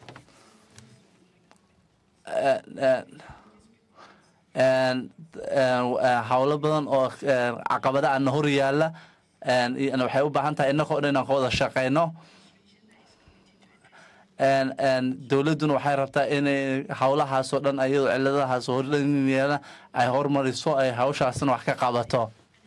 Een, een, een, een, howlo badan oo een, caqabada ana hor yaala een, iyo- waxay u baahan tahay innagoo dhan inaan ka wada shaqeyno een, een, dowladduna waxay rabtaa inay howlahaasoo dhan iyadoo ciladahaas horyeela ay hormariso ay hawshaasna wax ka qabato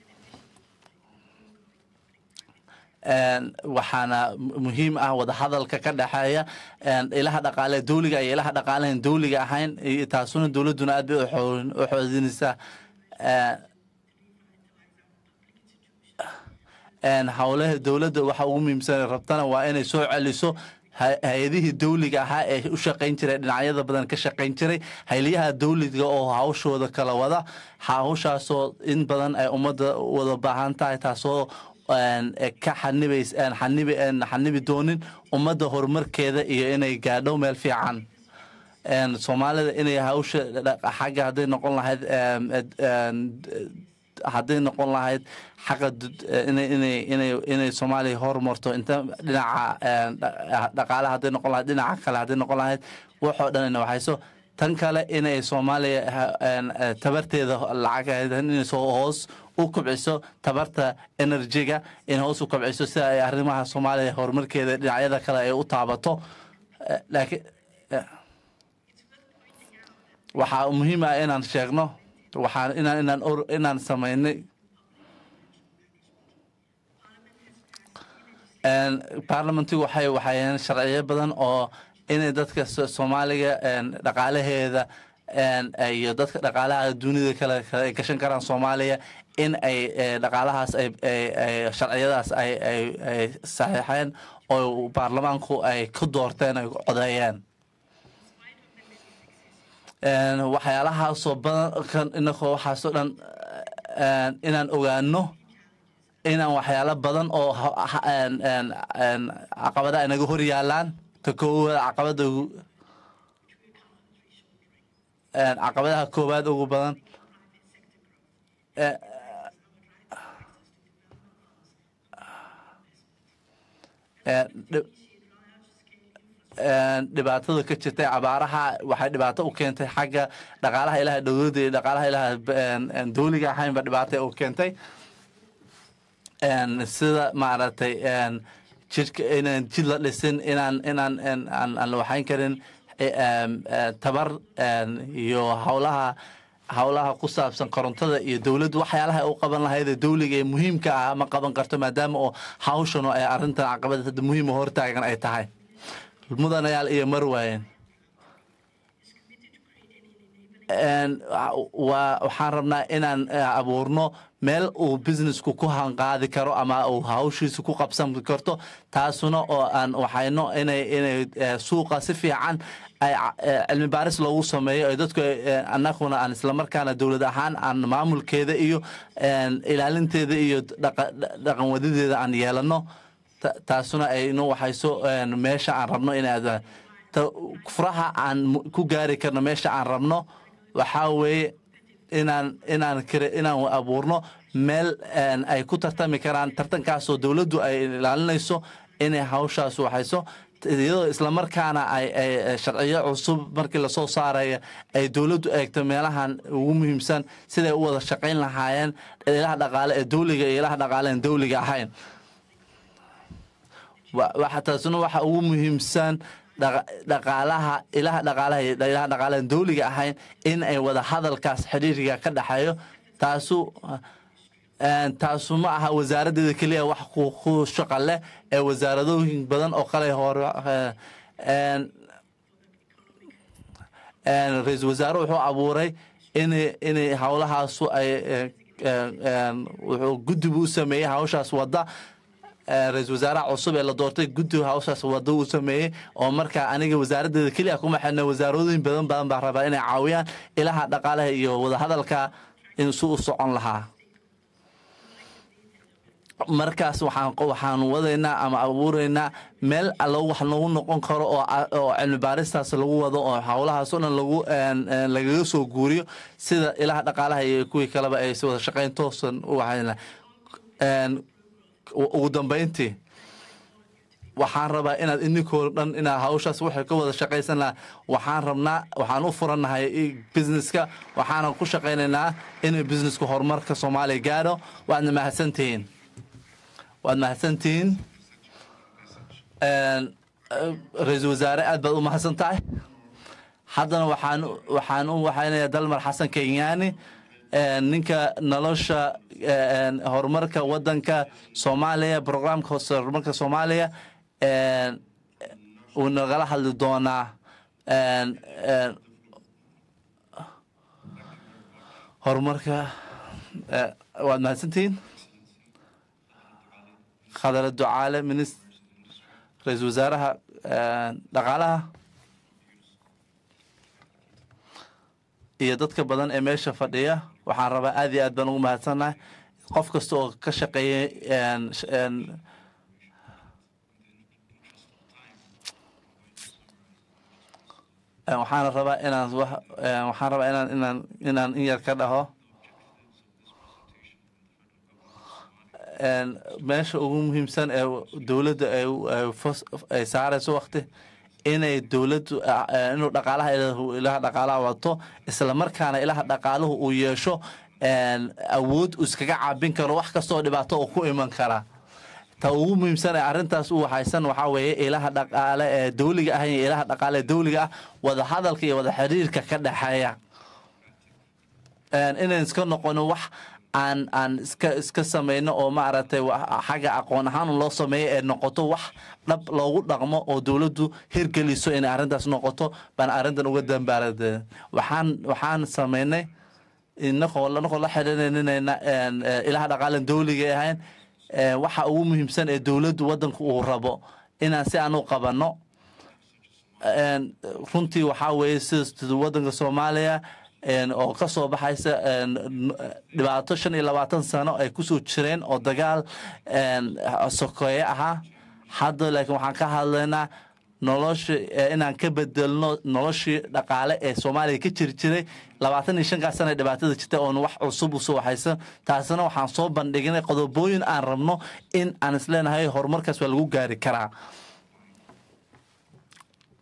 Een, waxaana mu- muhiim ah wadahadalka ka dhexeeya een, ilaha dhaqaale dowliga iyo ilaha dhaqaalahan dowliga ahayn iyo taasuna dowladduna aad bay u xoo- u xoojinaysaa Een, een, howlaha dowladda waxa ugu muhiimsan ay rabtana waa inay soo celiso hay- hay-adihii dowliga ahaa ee u shaqayn jiray dhinacyada badan ka shaqayn jiray hayliyaha dowliga oo hawshooda kala wada hawshaasoo in badan ay ummadda wada baahan tahay taasoo een, eh, ka xanibays een, xanibi een, xanibi doonin ummadda horumarkeeda iyo inay gaadho meel fiican een, soomaalida inay hawsha dha- xagga hadday noqon lahayd em, ed- een, d- hadday noqon lahayd xaqa dud- inay inay inay inay soomaaliya horumarto inta dhinaca een, dha- dhaqaale hadday noqon lahayd dhinaca kale hadday noqon lahayd waxoo dhan ina waxayso tan kale inay soomaaliya ha- een, eh, tabarteeda lacag inay soo hoos u kobciso tabarta enerjiga in hoos u kobciso sida ay arrimaha soomaaliya horumarkeeda dhinacyada kale ay u taabato Eh, laakiin eh, waxaa muhiim ah inaan sheegno waxaan inaan inaan or- inaan samaynay Een, baarlamentigu waxay waxayeen sharciyo badan oo inay dadka So- soomaaliga een, dhaqaalaheeda een, iyo dadka dhaqaalaha dunida kale kale ay gashan karaan soomaaliya in ay eh, dhaqaalahaas ay ay- ay sharciyadaas ay ay ay saxiixeen oo baarlamaanku ay ku doorteen ay codeeyeen Een, waxyaalahaasoo badan kan inagoo waxaasoo dhan een, inaan ogaano inaan waxyaalo badan oo ha- ha- een- een- een caqabada inaga hor yaalaan ka koowaad caqabada ugu- een, caqabadaha koowaad ugu badan Eh, eh, dhib- dhibaatada ka jirtay abaaraha waxay dhibaato u keentay xagga dhaqaalaha ilaha dowladda iyo dhaqaalaha ilaha dowliga ahaynba dhibaato u keentay sida maaragtay jidhka inaan jid la dhisin inaan inaan aan la waxayn karin tabar iyo howlaha howlaha ku saabsan korontada iyo dowladdu waxyaalaha u qaban lahayd dowliga ee muhiimka ah ma qaban karto maadaama oo hawshan ay arrintan caqabad hadda muhiima hortaagan ay tahay mudanayaal iyo marwayen waxaan rabnaa inaan abuurno meel uu businessku ku hanqaadi karo ama uu hawshiisa ku qabsan karto taasuna oo aan waxayno inay inay suuqa si fiican ay cilmi baaris loogu sameeyo ay dadku annaguna aan islamarkaana dowlad ahaan aan maamulkeeda iyo ilaalinteeda iyo dhaqan wadadeeda aan yeelano taasuna aynu waxayso meesha aan rabno inay furaha aan ku gaari karno meesha aan rabno waxaa weeye inaan inaan inaan abuurno meel ay ku tartami karaan tartankaasoo dowladdu ay ilaalinayso inay hawshaas waxayso iyadoo islamarkaana ay sharciyo cusub markii lasoo saaraya ay dowladdu eegto meelahan ugu muhiimsan siday u wada shaqayn lahaayeen ilaha dhaqaale ee dowliga iyo ilaha dhaqaale aan dowliga ahayn taasuna waxa ugu muhiimsan dhaqaalaha ilaha dhaqaalaha ilaha dhaqaalahan dowliga ahayn in ay wada hadalkaas xiriiriga ka dhexeeyo taasu taasu ma aha wasaaraddeeda keliya wax ku shaqa leh ee wasaaradooyin badan oo kale hore ra-iisul wasaare wuxuu abuuray in inay howlahaasu ay wuxuu guddibu u sameeyey hawshaas wadda ra-isul wasaaraha cusub ee la doortay guddiga hawshaas wada uu sameeyey oo markaa aniga wasaaraddeeda keliya kuma xidhna wasaaradooyin badan badan baa rabaa inay caawiyaan ilaha dhaqaalaha iyo wadahadalka in si u socon lahaa markaas waxaan waxaan wadaynaa ama abuuraynaa meel allo wax lagu noqon karo oo oo cilmi baaristaas lagu wado oo howlahaas oo dhan lagu lagaga soo guuriyo sida ilaha dhaqaalaha iyo kuwii kaleba ay si wada shaqayn toosan u waxayna ugu dambayntii waxaan rabaa inaad ininkoo dhan inaad hawshaas waxay ka wada shaqaysan lahaa waxaan rabnaa waxaan u furannahay businesska waxaanan ku shaqaynaynaa inay businesska horumarka soomaaliya gaadho waadna mahadsantihiin waad mahadsantihiin ra-iisul wasaare aad baad u mahadsan tahay haddana waxaan waxaan u waxaynayaa dalmar xasan kenyaani ninka nolosha horumarka wadanka soomaaliya programka horumarka soomaaliya uu nagala hadli doonaa horumarka waad mahadsantihiin khadara ducaale minis ra-iisul wasaaraha dhaqaalaha iyo dadka badan ee meesha fadhiya waxaan rabaa aad iyo aad baan ugu mahadsannahay qof kasta oo ka shaqeeyay waxaana rabaa inaan waxaan rabaa inaan inaan inaan in yar ka dhaho meesha ugu muhiimsan ee dowladda ay saarayso wakti inay dowladdu inuu dhaqaalaha ilaha dhaqaalaha wato isla markaana ilaha dhaqaaluhu uu yeesho awood uu iskaga caabin karo wax kastoo dhibaato oo ku iman kara ta ugu muhiimsan ee arrintaas u waxaysan waxaa weeye ilaha dhaqaale ee dowliga ah iyo ilaha dhaqaale ee dowliga ah wada hadalka iyo wada xiriirka ka dhexeeya inayn iska noqono wax aan aan iska iska samayno oo maaragtay xagga aqoon ahaan loo sameeyo ee noqoto wax dhab loogu dhaqmo oo dowladdu hirgeliso inay arrintaas noqoto baan arrintan uga dambaarade waxaan waxaan samaynay inagoo inagoo la xidhiirinayna ilaha dhaqaalan dowliga ahayn waxa ugu muhiimsan ee dowladdu waddanku uu rabo inaan si aan u qabanno runtii waxaa weeye sida waddanka soomaaliya oo ka soo baxaysa dhibaato shan iyo labaatan sano ay kusoo jireen oo dagaal sokeeye ahaa hadda laakiin waxaan ka hadlaynaa nolosha inaan ka bedelno noloshii dhaqaale ee soomaaliya ka jiri jiray labaatan iyo shankaas sana dhibaatada jirta oon wax cusub usoo waxaysan taasina waxaan soo bandhignay qodobooyin aan rabno in aan isleenahay horumarkaas waa lagu gaari karaa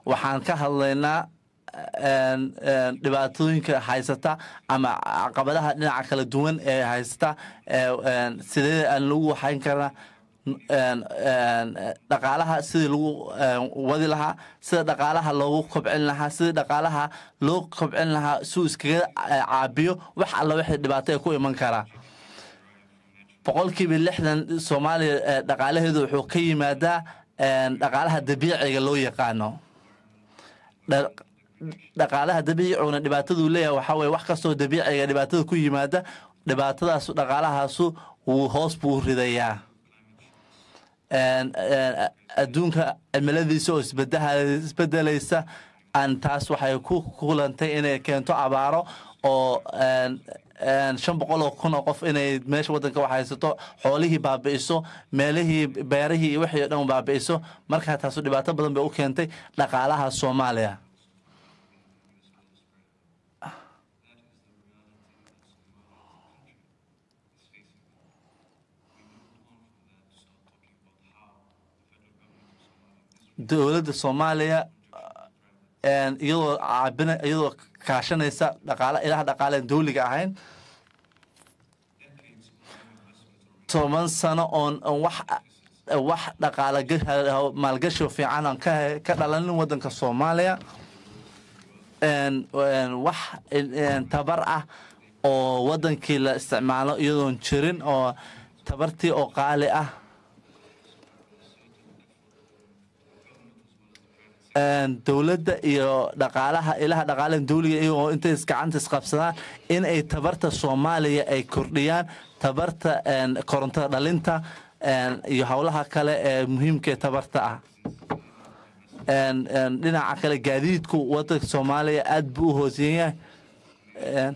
waxaan ka hadlaynaa een, een, dhibaatooyinka haysata ama caqabadaha dhinaca kala duwan ee haysata ee, een, sidee aan lagu waxayn karnaa een, een, dhaqaalaha sidii lagu een, wadi lahaa sida dhaqaalaha loogu kobcin lahaa sidii dhaqaalaha loo kobcin lahaa suu iskaga eh, caabiyo wax alla wixii dhibaato ee ku iman karaa boqolkiiba lixdan soomaaliya eh, dhaqaalaheedu wuxuu ka yimaadaa een, dhaqaalaha dabiiciga loo yaqaano Dha- dhaqaalaha dabiiciguna dhibaataduu leeyahay waxaa weye wax kastoo dabiiciga dhibaatada ku yimaada dhibaatadaasu dhaqaalahaasu wuu hoos buu ridayaa Een, een, adduunka cimiladiisa oo isbedaha- isbedelaysa aan taas waxay ku kulantay inay keento abaaro oo een, een, shan boqol oo kun oo qof inay meesha waddanka wax haysato xoolihii baabi'iso meelihii beerihii iyo wixii o dhan baabi'iso markaa taasu dhibaato badan bay u keentay dhaqaalaha soomaaliya dowladda soomaaliya een, iyadoo caabina iyadoo kaashanaysa dhaqaala ilaha dhaqaaleen dowliga ahayn toban sano oon oon wax wax dhaqaala ga- maalgashi fiican aan ka ka dhalanin waddanka soomaaliya een, een, wax een, tabar ah oo waddankii la isticmaalo iyadoon jirin oo tabartii oo qaali ah een, dowladda iyo dhaqaalaha ilaha dhaqaalaha dowliga iyagoo intay is- gacanta isqabsadaan in ay tabarta soomaaliya ay kordhiyaan tabarta een, korontada dhalinta een, iyo howlaha kale ee muhiimka ee tabarta ah Een, een, dhinaca kale gaadiidku wadanka soomaaliya aad buu u hooseyn yahay Een,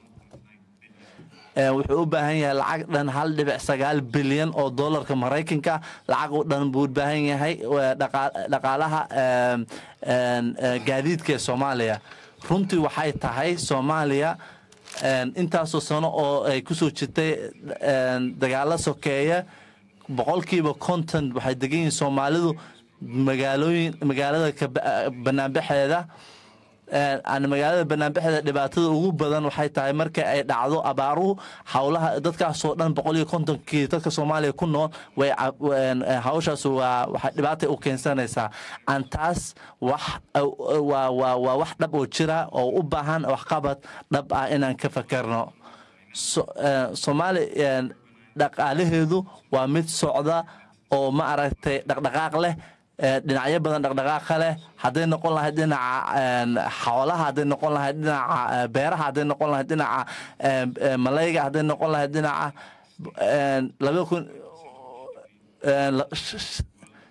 een, wuxuu u baahan yahay lacag dhan hal dhibic sagaal bilyan oo dollarka maraykanka lacag u dhan buu u baahan yahay waa dhaqa- dhaqaalaha een, een, een, gaadiidka ee soomaaliya runtii waxay tahay soomaaliya een, intaasoo sano oo ay kusoo jirtay een, dagaalo sokeeya boqolkiiba konton waxay degan yihiin soomaalidu magaalooyin magaalada ka ba- banaanbaxeeda Een, aan magaalada banaanbaxeeda dhibaatada ugu badan waxay tahay marka ay dhacdo abaaruhu howlaha dadkaasoo dhan boqol iyo kontonkii dadka soomaaliya ku nool way ca- een, een, hawshaas waa waxay dhibaatay u keensanaysaa aan taas wax waa waa waa wax dhab oo jira oo u baahan waxqabad dhab ah inaan ka fakerno So- een, soomaali een, dhaqaalaheedu waa mid socda oo ma aragtay dhaqdhaqaaq leh ee, dhinacyo badan dhaqdhaqaaqa leh hadday noqon lahayd dhinaca een, xoolaha hadday noqon lahayd dhinaca ee, beeraha hadday noqon lahayd dhinaca ee, ee, malayga hadday noqon lahayd dhinaca een, laba kun een, la- sh- sh-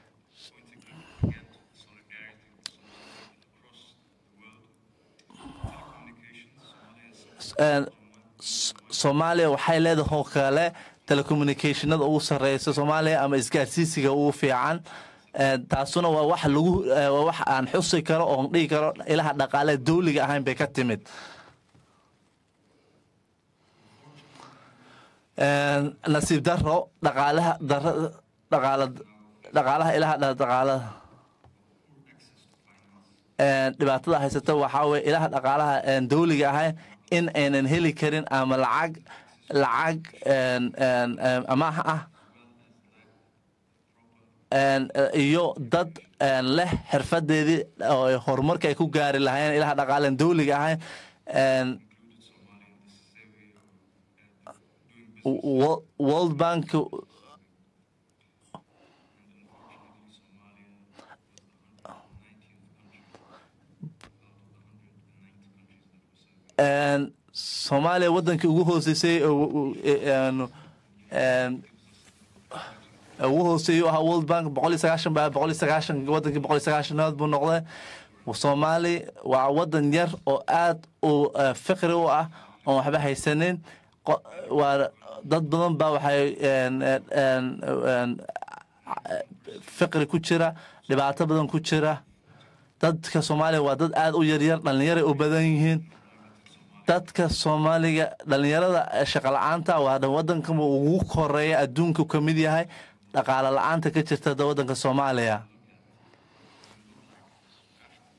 een, S- soomaaliya waxay leedahay oo kale telecommunicationada ugu sareysa soomaaliya ama isgaarsiisiga ugu fiican Ee, taasuna waa wax lagu ee, waa wax aan xusi karo oon dhihi karo ilaha dhaqaale dowliga ahayn bay ka timid Een, nasiib daro dhaqaalaha dara dhaqaala dhaqaalaha ilaha dha- dhaqaalaha Een, dhibaatada haysata waxaa weye ilaha dhaqaalaha een, dowliga ahayn in aynan heli karin ama lacag lacag een, een, een, amaah ah een, eh, iyo dad een, leh xirfadeedii oo ay horumarka ay ku gaari lahayn ilaha dhaqaaleen dowliga ahayn een, Wo- World Bank een, soomaaliya wadankii ugu hooseysay oo- oo- een- een, ugu hooseeyay u ahaa world bank boqol iyo sagaashan baa boqol iyo sagaashan wadankii boqol iyo sagaashanaad buu noqday soomaali waa wadan yar oo aad u eh, fiqri u ah oon waxba haysanin Qo- waa dad badan baa waxay een, een, een, een, fiqri ku jira dhibaato badan ku jira dadka soomaaliya waa dad aad u yaryar dhallinyaray u badan yihiin dadka soomaaliga dhallinyarada shaqa la-aanta waa wadanka ugu koreeya adduunka ka mid yahay dhaqaale la-aanta ka jirta da wadanka soomaaliya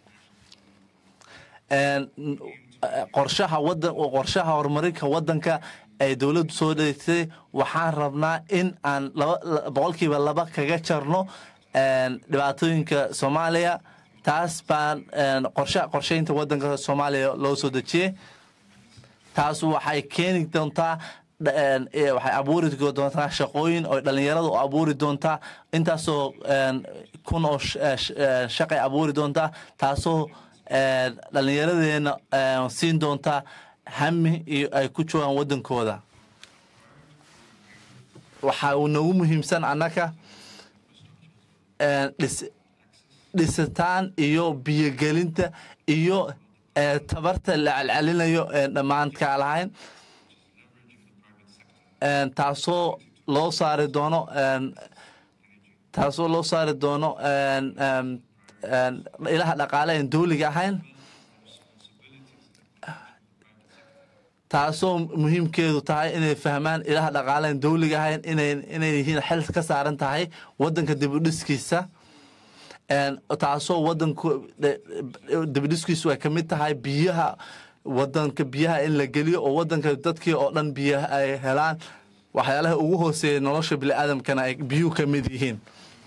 een, eh, qorshaha wadan qorshaha horumarinka wadanka ay dowladdu soo dheegtay waxaan rabnaa in aan laba la- boqolkiiba laba kaga jarno een, dhibaatooyinka soomaaliya taas baan een, qorsha qorsheynta wadanka soomaaliya loo soo dejiyey taas waxay keeni doontaa dha- een, eh, waxay abuuri doontaa shaqooyin oo dhalinyaradu abuuri doontaa intaasoo een, kun oo sh- eh, sh- eh, shaqay abuuri doontaa taasoo een, dhalinyaradeena een, siin doontaa hami iyo ay ku joogaan wadankooda waxa uu nagu muhiimsan annaka een, dhis dhisitaan iyo biyogelinta iyo eh, tabarta la celcelinayo ee dhammaanka lahayn een, taasoo loo saari doono een, taasoo loo saari doono een, een, een, ilaha dhaqaale aan dowliga ahayn taasoo muhiimkeedu tahay inay fahmaan ilaha dhaqaale aan dowliga ahayn inay inay yihiin xil ka saaran tahay wadanka dib u dhiskiisa een, taasoo wadanku dibidhiskiisu ay ka mid tahay biyaha wadanka biyaha in la geliyo oo wadanka dadkii oo dhan biyaha ay helaan waxyaalaha ugu hooseeya nolosha biniaadamkana ay biyuhu ka mid yihiin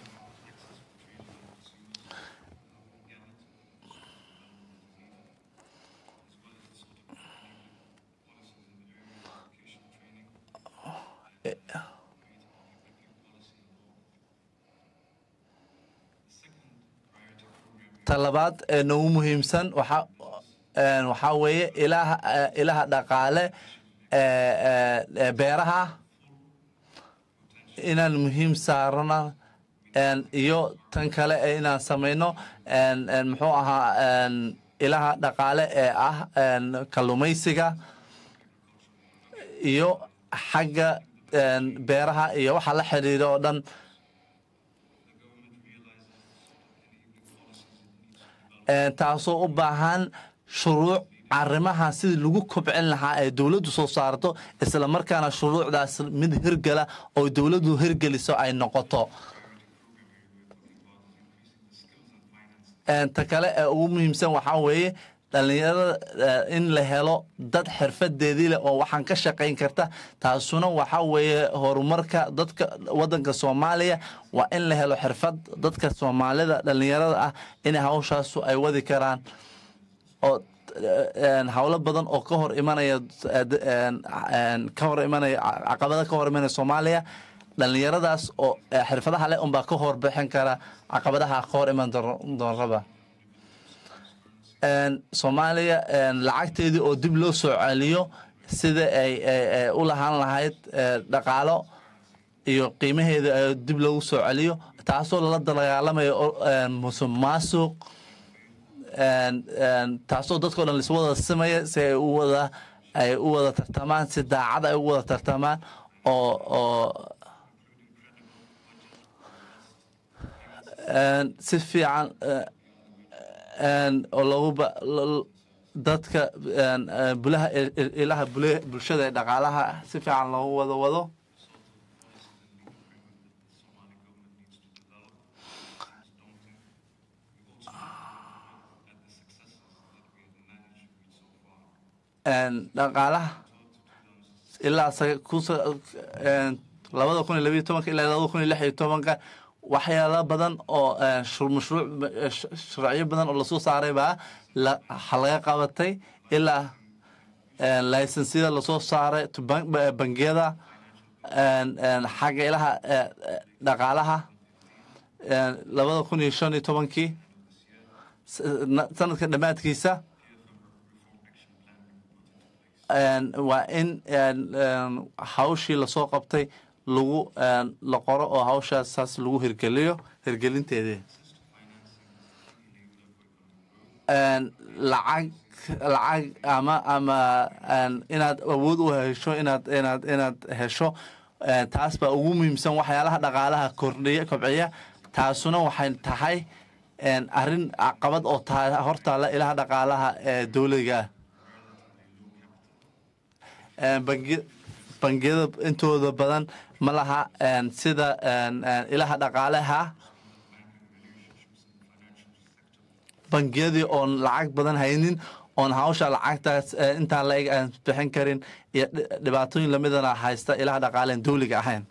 talabaad ee nagu muhiimsan waxa een, waxaa weeye ilaha eh, ilaha dhaqaale ee, ee, ee, beeraha inaan muhiim saarana een, iyo tan kale ee inaan samayno een, een, muxuu ahaa een, ilaha dhaqaale ee ah een, kalluumaysiga iyo xagga een, beeraha iyo waxa la xiriira oo dhan Een, taasoo u baahan shuruuc arrimaha sidii lagu kobcin lahaa ee dowladdu soo saarto isla markaana shuruucdaas mid hirgala oo dowladdu hirgeliso ay noqoto Een, ta kale ee ugu muhiimsan waxaa weeye dhalinyarada eh, in la helo dad xirfadeedii leh oo waxaan ka shaqayn karta taasuna waxaa weeye horumarka dadka wadanka soomaaliya waa in la helo xirfad dadka soomaalida dhalinyarada ah in hawshaasu ay wadi karaan oo een, howlo badan oo ka hor imanaya eh, d- een, een, ka hor imanaya caqabada ka hor imanaya soomaaliya dhalinyaradaas oo eh, xirfadaha leh unbaa ka hor bixin kara caqabadaha ka hor iman doon- doonraba een, soomaaliya een, lacagteedii oo dib loo soo celiyo sida ay ay- ay u lahaan lahayd eh, dhaqaalo iyo qiimaheeda ay dib loogu soo celiyo taasoo lala dagaalamayo oo, een, musuq maasuq een, een, taasoo dadkao dhan laiswada simaya si ay u wada ay u wada tartamaan si daacad ay u wada tartamaan oo oo een, si fiican eh, een, oo lagu ba- lo- dadka een, eh, bulaha il- il- ilaha bule- bulshada ee dhaqaalaha si fiican loogu wada wado een, dhaqaalaha ilaa sa- ku sa- een, labada kun iyo labiyo tobanka ilaa labada kun iyo lix iyo tobanka waxyaalo badan oo een, shur- mashruuc eh, sh- sharciyo badan oo lasoo saaray baa la ha laga qabatay ilaa een, laysensyada lasoo saaray to ban- ba- bangiyada een, een, xagga ilaha eh, eh, dhaqaalaha een, labada kun iyo shan iyo tobankii s- na- sanadka dhammaadkiisa een, waa in een, een, hawshii lasoo qabtay lagu een, la qoro oo hawshaas saas lagu hirgeliyo hirgelinteedii een, lacag lacag ama ama een, inaad awood u hesho inaad inaad inaad hesho een, taas baa ugu muhiimsan waxyaalaha dhaqaalaha kordhiya kobciya taasuna waxay tahay een, arrin caqabad oo tahay hortaala ilaha dhaqaalaha ee dowliga ah Een, bangi- bangiyada intooda badan ma laha een, sida een, een, ilaha dhaqaalaha bangiyadii oon lacag badan haynin oon hawsha lacagtaas eh, intaan la eg aan bixin karin iyo dhi- dhibaatooyin lamidana haysta ilaha dhaqaaleen dowliga ahayn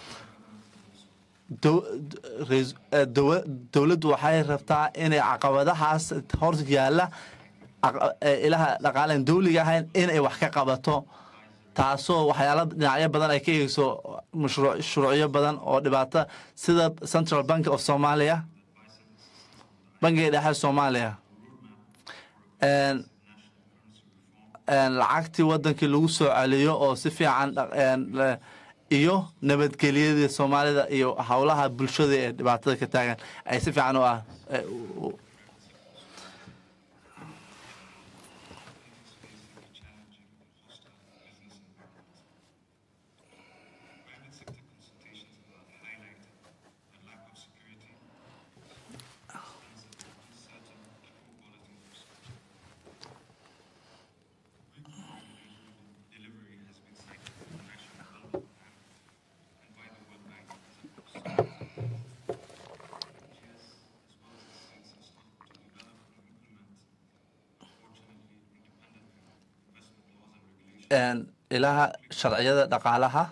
dow- rais- eh, dowa- dowladdu waxay rabtaa inay caqabadahaas hor yaalla caqa- eh, ilaha dhaqaaleen dowliga ahayn inay wax ka qabato taasoo waxyaala dhinacyo badan ay ka eegeyso mashruuc shuruucyo badan oo dhibaato sida central bank of somalia bangiga dhexe soomaaliya En- en lacagtii wadankii lagu soo celiyo oo si fiican dhaq- en, le- iyo nabadgelyadii soomaalida iyo howlaha bulshada ee dhibaatada ka taagan ay si fiican u ah eh, u- u- Private sector consultations have highlighted the lack of security, expensive, uncertain, and poor quality infrastructure. Weak delivery has been cited by the National Development Plan and by the World Bank as a cause. NGS, as well as the states, have struggled to develop and implement, unfortunately, independently, investment laws and regulations. en, ilaha sharciyada dhaqaalaha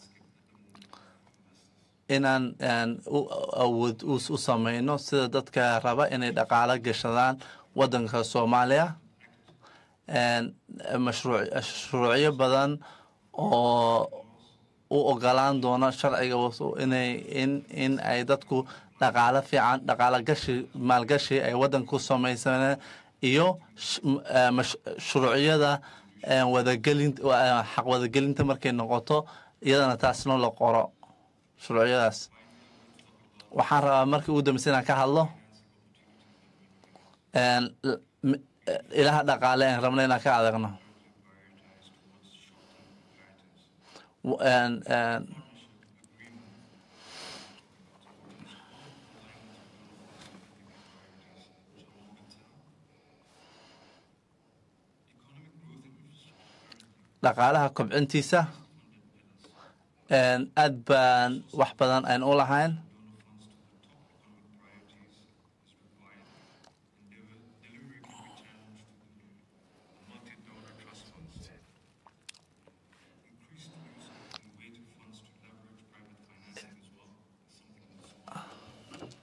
inaan en, u awood u u sameyno sida dadka raba inay dhaqaalo gashadaan wadanka soomaaliya en, mashruuc shuruucyo badan oo u ogolaan doona sharciga wasu- inay in in ay dadku dhaqaalo fiican dhaqaalo gashi maalgashi ay wadanka ku samaysaneen iyo sh- m- eh, mash- shuruucyada eh, wadagelin eh, xaq wadagelinta markay noqoto iyadana taasna la qoro shuruucyadaas waxaan rabaa markii ugu dambeysa inaan ka hadlo en, l- m- eh, ilaha dhaqaale aan rabna inaan ka adagno W- en, en, dhaqaalaha kobcintiisa en, aad baan wax badan aan u lahayn multi-donor trust funds. Increased use of innovative funds to leverage private financing as well is something that's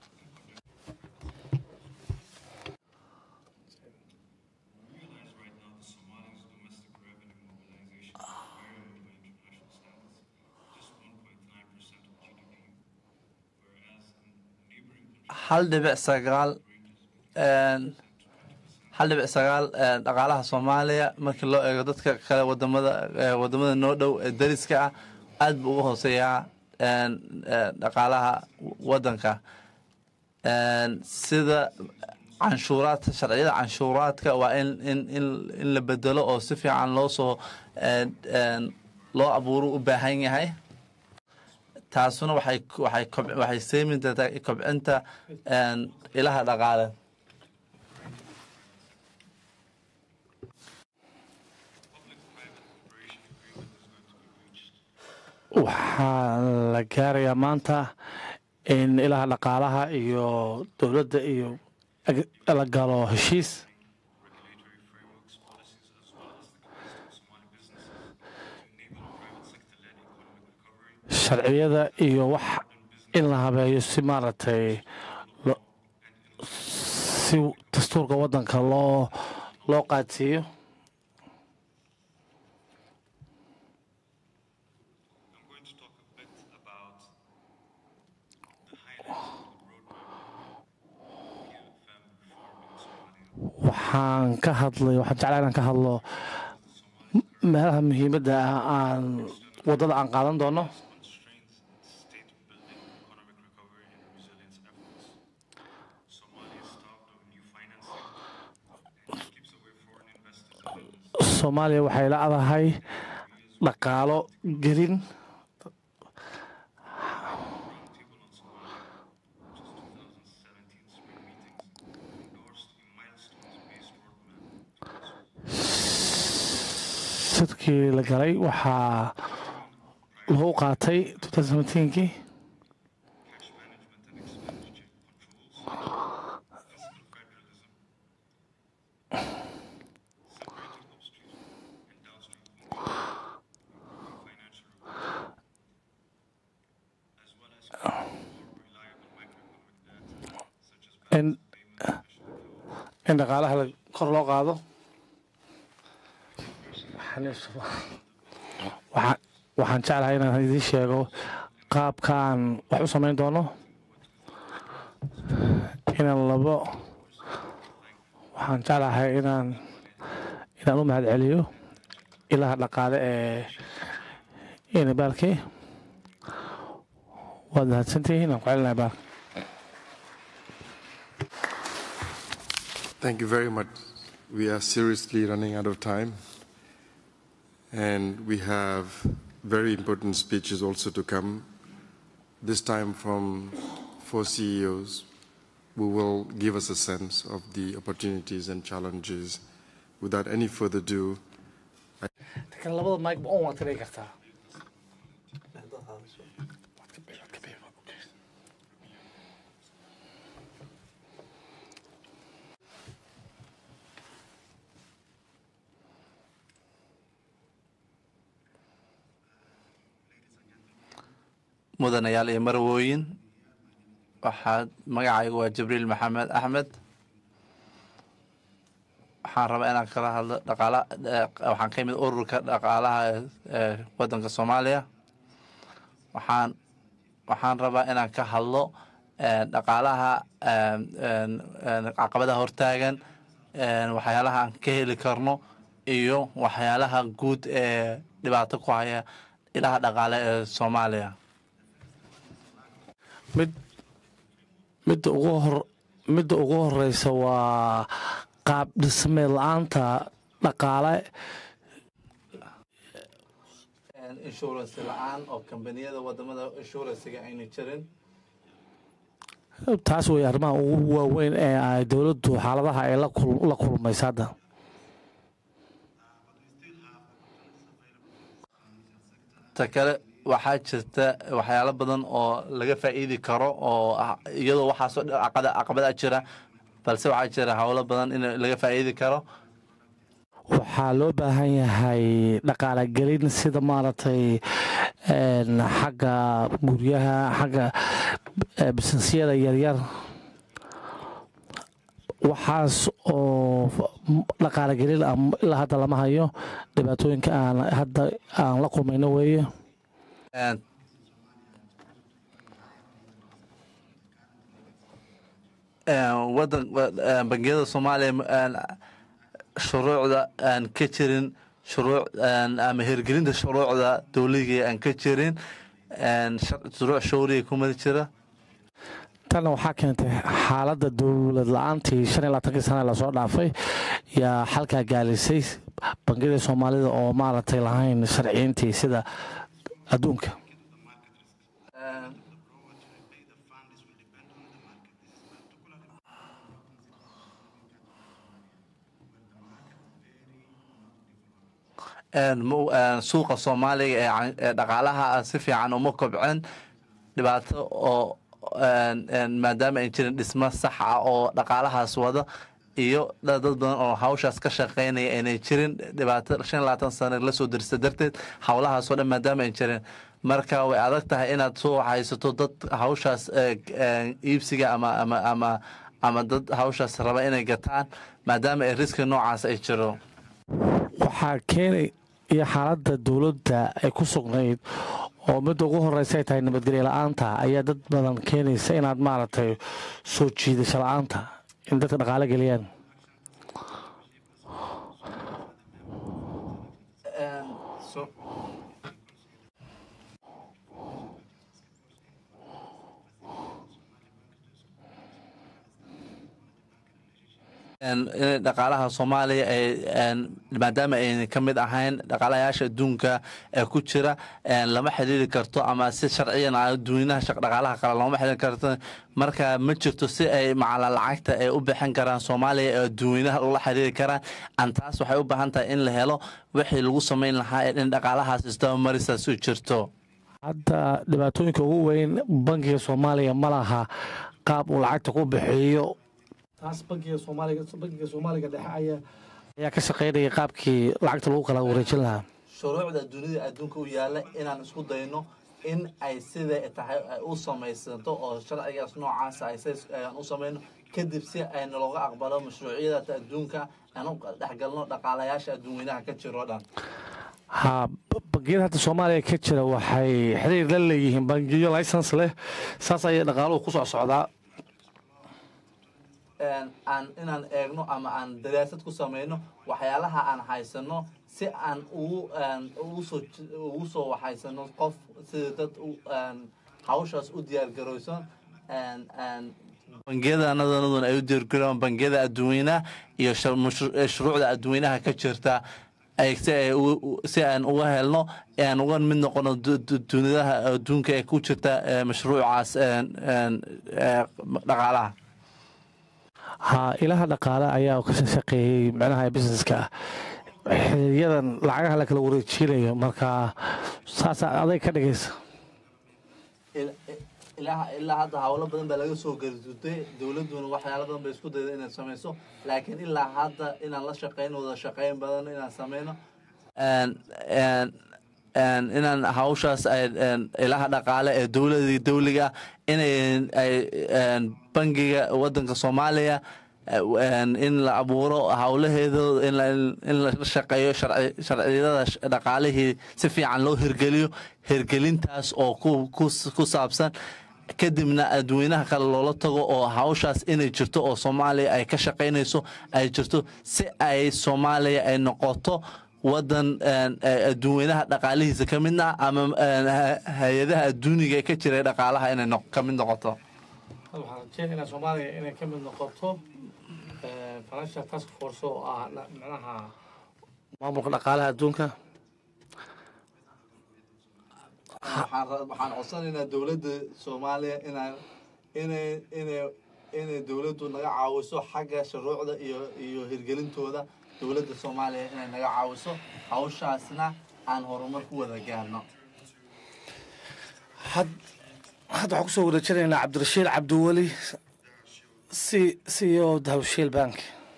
We realize right now the Somali's domestic revenue mobilization is variable by international standards, just 1.9% of GDP, whereas in neighboring countries, hal dhibic sagaal en, hal dhibic sagaal en, dhaqaalaha soomaaliya markii loo eego dadka kale wadamada eh, wadamada noo dhow ee dariska ah aad buu uga hooseeyaa en, eh, dhaqaalaha wadanka En, sida canshuuraadka sharciyada canshuuraadka waa in in in in la bedelo oo si fiican loo soo en, en, loo abuuro u baahan yahay taasuna waxay waxay kob- waxay seemi doontaa kobcinta en, ilaha dhaqaale waxaa la gaarayaa maanta in ilaha dhaqaalaha iyo dowladda iyo ag- la galo heshiis regulatory frameworks, policies, as well as the capacity of Somali businesses to enable private sector-led economic recovery sharciyada iyo wax in la habeeyo si maaragtay lo- si dastuurka waddanka loo loo qaadsiiyo I'm going to talk a bit about the highlights of the roadmap PFM reform in Somalia. waxaan ka hadlay waxaan jeclaa inaan ka hadlo m- meelaha muhiimadda ah aan waddada aan qaadan doono Constraints state-building economic recovery and resilience efforts. Somalia is starved of new financing and keeps away foreign investors and businesses. soomaaliya waxay la-dahay dhaqaalo gelin Roundtable on Somalia, which is 2017 spring meetings, endorsed a milestones-based roadmap sidkii la galay waxaa lagu qaatay 2017kii cash management and expenditure controls, fiscal federalism, in in dhaqaalaha la- kor loo qaado waxaan waxaan jeclahay inaan idiin sheego qaabkaan wax u samayn doono inaan labo waxaan jeclahay inaan inaan u mahad celiyo ilaha dhaqaale ee inabaalkii waad mahadsantihiin inaan ku celinahay baal Thank you very much. We are seriously running out of time. And we have very important speeches also to come, this time from four CEOs who will give us a sense of the opportunities and challenges. Without any further ado, kan labada mike on waad ka dhigi kartaa mudanayaal iyo marwooyin waxaad magacaygu waa jibriil maxamed axmed waxaan rabaa inaan kala hadlo dhaqaala eh, waxaan ka imid ururka dhaqaalaha ee wadanka soomaaliya waxaan waxaan rabaa inaan ka hadlo eh, dhaqaalaha eh, en- en caqabadaha hortaagan en waxyaalaha aan ka heli karno iyo waxyaalaha guud ee dhibaato ku haya ilaha dhaqaale ee soomaaliya mid midda ugu hor midda ugu horeysa waa qaab dhismeed la-aanta dhaqaale insurance la-aan oo kambaniyada wadamada insurancega ayna jirin taas wey arrimaha ugu waaweyn ee ay dowladdu xaaladaha ay la kul- la kulmaysa hadda ta kale waxaa jirta waxyaalo badan oo laga faa'iidi karo oo ah iyadoo waxaasoo dhan caqada caqabada jira balse waxaa jira howlo badan in laga faa'iidi karo waxaa loo baahan yahay dhaqaale gelin sida maaragtay een, xagga guryaha xagga eh, businesyada yaryar waxaas oo dhaqaale gelin ah ilaa hadda lama hayo dhibaatooyinka aan hadda aan la kulmayno weeye En, en, wadan wa- en, bangiyada soomaaliya en, shuruucda aan ka jirin shuruuc en, ama hirgelinta shuruucda dowliga aan ka jirin en, shar- shuruuc showriga kuma jira tanna waxaa keentay xaaladda dowlad la-aantii shan iyo labaatankii sana lasoo dhaafay yaa xalkaa gaalisay bangiyada soomaalida oo maaragtay lahayn sharciyiintii sida adduunka En, en, mu- en, suuqa soomaaliga ee can- ee dhaqaalaha ah si fiican uma kobcin dhibaato oo en, en, maadaama ay jirin dhismo sax ah oo dhaqaalahaas wada iyo dad dad badan oo hawshaas ka shaqeynaya aynay jirin dhibaato shan iyo labaatan sano lasoo dirsa darteed howlahaasoo dhan maadaama ay jirin marka way adag tahay inaad soo haysato dad hawshaas eh, eh, iibsiga ama ama ama ama dad hawshaas raba inay gataan maadaama ay riski noocaas ay jiro waxaa keenay iyo xaaladda dowladda ay ku sugnayd oo midda ugu horeysa ay tahay nabadgelyo la-aanta ayaa dad badan keenaysa inaad maaragtay soo jiidasho la-aanta in dadka dhaqaale geliyaan En, in dhaqaalaha soomaaliya ay en, maadaama ayna ka mid ahayn dhaqaalayaasha adduunka ee ku jira en, lama xiriiri karto ama si sharciyan ah adduunyanaha shaq dhaqaalaha kale lama xiriiri karto marka ma jirto si ay macala lacagta ay u bixin karaan soomaaliya ee adduunyanaha ula xiriiri karaan an taas waxay u baahan tahay in la helo wixii lagu samayn lahaa ee in dhaqaalahaas isdabamarisaas u jirto hadda dhibaatooyinka ugu weyn bankiga soomaaliya ma laha qaab uu lacagta ku bixiyo taas bankiga soomaaliga bankiga soomaaliga dhexe ayaa ayaa ka shaqeynaya qaabkii lacagta lagu kala wareejin lahaa shuruucda dunida adduunka u yaala inaan isku dayno in ay sida tahay ay u samaysanto oo sharcigaas noocaasa ay sidaas ayaan u samayno kadib si ay nalooga aqbalo mashruucyada adduunka aan u dhexgalno dhaqaalayaasha adduunweynaha ka jiro dhan ha bangiyada hadda soomaaliya ka jira waxay xiriir la leeyihiin bangiyo license leh saas ayay dhaqaaluhu ku soo socdaa een, aan inaan eegno ama aan daraasad ku samayno waxyaalaha aan haysano si aan ugu een, ugu soo j- ugu soo waxaysano qof sida dad u een, hawshaas u diyaargarowsan een, een, bangiyada anadana ay u diyaargarowaan bangiyada adduweynaha iyo shar- mashru- eh, shuruucda adduweynaha ka jirta ay si ay ugu- u- si aan uga helno ee aan uga mid noqono du- du- duniyadaha adduunka ee ku jirta eh, mashruucaas een, een, eh, dhaqaalaha ha ilaha dhaqaale ayaa ka shaqeeyey micnaha businesska xiriiryadan lacagaha la kala wareejinayo marka saas aday ka dhigaysa il- ilaa ilaa hadda hawlo badan baa laga soo garduday dowladduna waxyaalo badan bay isku dayda inay samayso laakiin ilaa hadda inaan la shaqeyno wada shaqeyn badan inaan sameyno inaan hawshaas ay ilaha dhaqaale ee dowladii dowliga inay ay bangiga wadanka soomaaliya in la abuuro howlaheedo in la shaqeeyo sharciyada dhaqaalihii si fiican loo hirgeliyo hirgelintaas oo ku saabsan kadibna adweynaha kale loola tago oo hawshaas inay jirto oo soomaaliya ay ka shaqaynayso ay jirto si ay soomaaliya ay noqoto wadan adduunweynaha dhaqaalihiisa ka midna ama hay-adaha adduuniga ee ka jiray dhaqaalaha inay ka mid noqoto waxaan rajeynaynaa soomaaliya inay ka mid noqoto financial task force oo ah micnaha maamulka dhaqaalaha adduunka waxaan codsanaynaa dowladda soomaaliya inaan inay inay inay dowladdu naga caawiso xagga shuruucda iyo iyo hirgelintooda dowladda soomaaliya inay naga caawiso hawshaasna aan horumar ku wada gaarno had hadda waxaan kusoo wareejinaynaa cabdirashiid cabdiweli c c o dahawshiil bank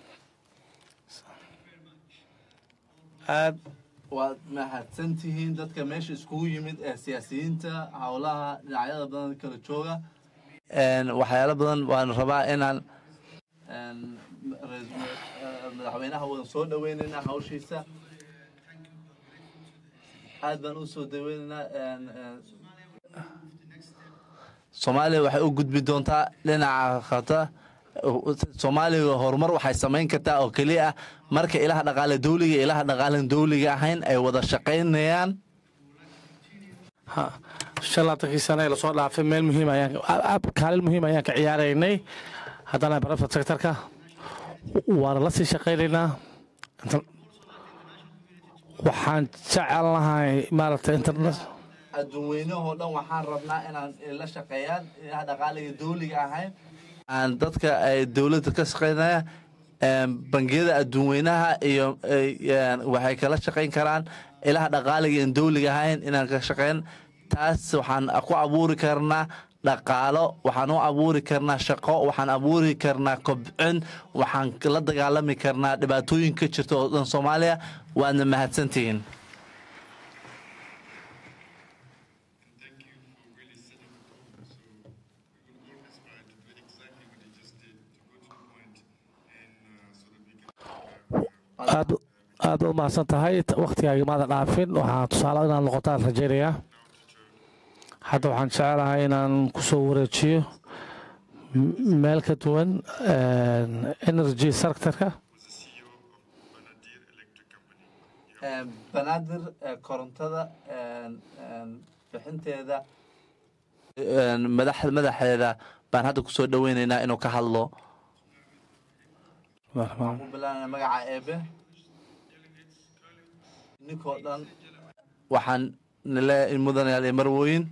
aad waad mahadsan tihiin dadka meesha iskugu yimid ee siyaasiyiinta howlaha dhinacyada badan kala jooga waxyaalo badan waan rabaa inaan madaxweynaha wadan soo dhaweynaynaa hawshiisa aad baan u soo dhaweynaynaa soomaaliya waxay u gudbi doontaa dhinaca khata soomaaliya horumar waxay samayn kartaa oo keliya ah marka ilaha dhaqaale dowliga iyo ilaha dhaqaalen dowliga ahayn ay wada shaqaynayaan shan laatankii sane ee lasoo dhaafay meel muhiim ayaan kaalin muhiim ayaan ka ciyaaraynay haddana barafta sectorka waana la sii shaqaynaynaa waxaan jecel lahay maaragtay internet adduunweynahoo dhan waxaan rabnaa inaan la shaqeeyaan ilaha dhaqaaliga dowliga ahayn aan dadka ay dowladda ka shaqeynaya bangiyada adduunweynaha iyo waxay kala shaqayn karaan ilaha dhaqaaliga in dowliga ahayn inaan ka shaqeyn taas waxaan ku abuuri karnaa dhaqaalo waxaan u abuuri karnaa shaqo waxaan abuuri karnaa kobcin waxaan la dagaalami karnaa dhibaatooyin ka jirta oo dhan soomaaliya waadna mahadsantihiin Thank you for really setting the tone. So we will all aspire to do exactly what you just did, to go to the point and uh, so that we can uh, aad aad u mahadsan tahay waktigaaga maada dhaafin waxaan tusaale inaan noqotaan rajaynayaa hadda waxaan jecelahay inaan kusoo wareejiyo meel ka duwan energy sectorka banaadir korontada bixinteeda madaxeeda baan hadda kusoo dhaweynaynaa inuu ka hadlo waxaan ku bilaabnaa magaca eebe ninkoo dhan waxaan nale mudanayaal iyo marwooyin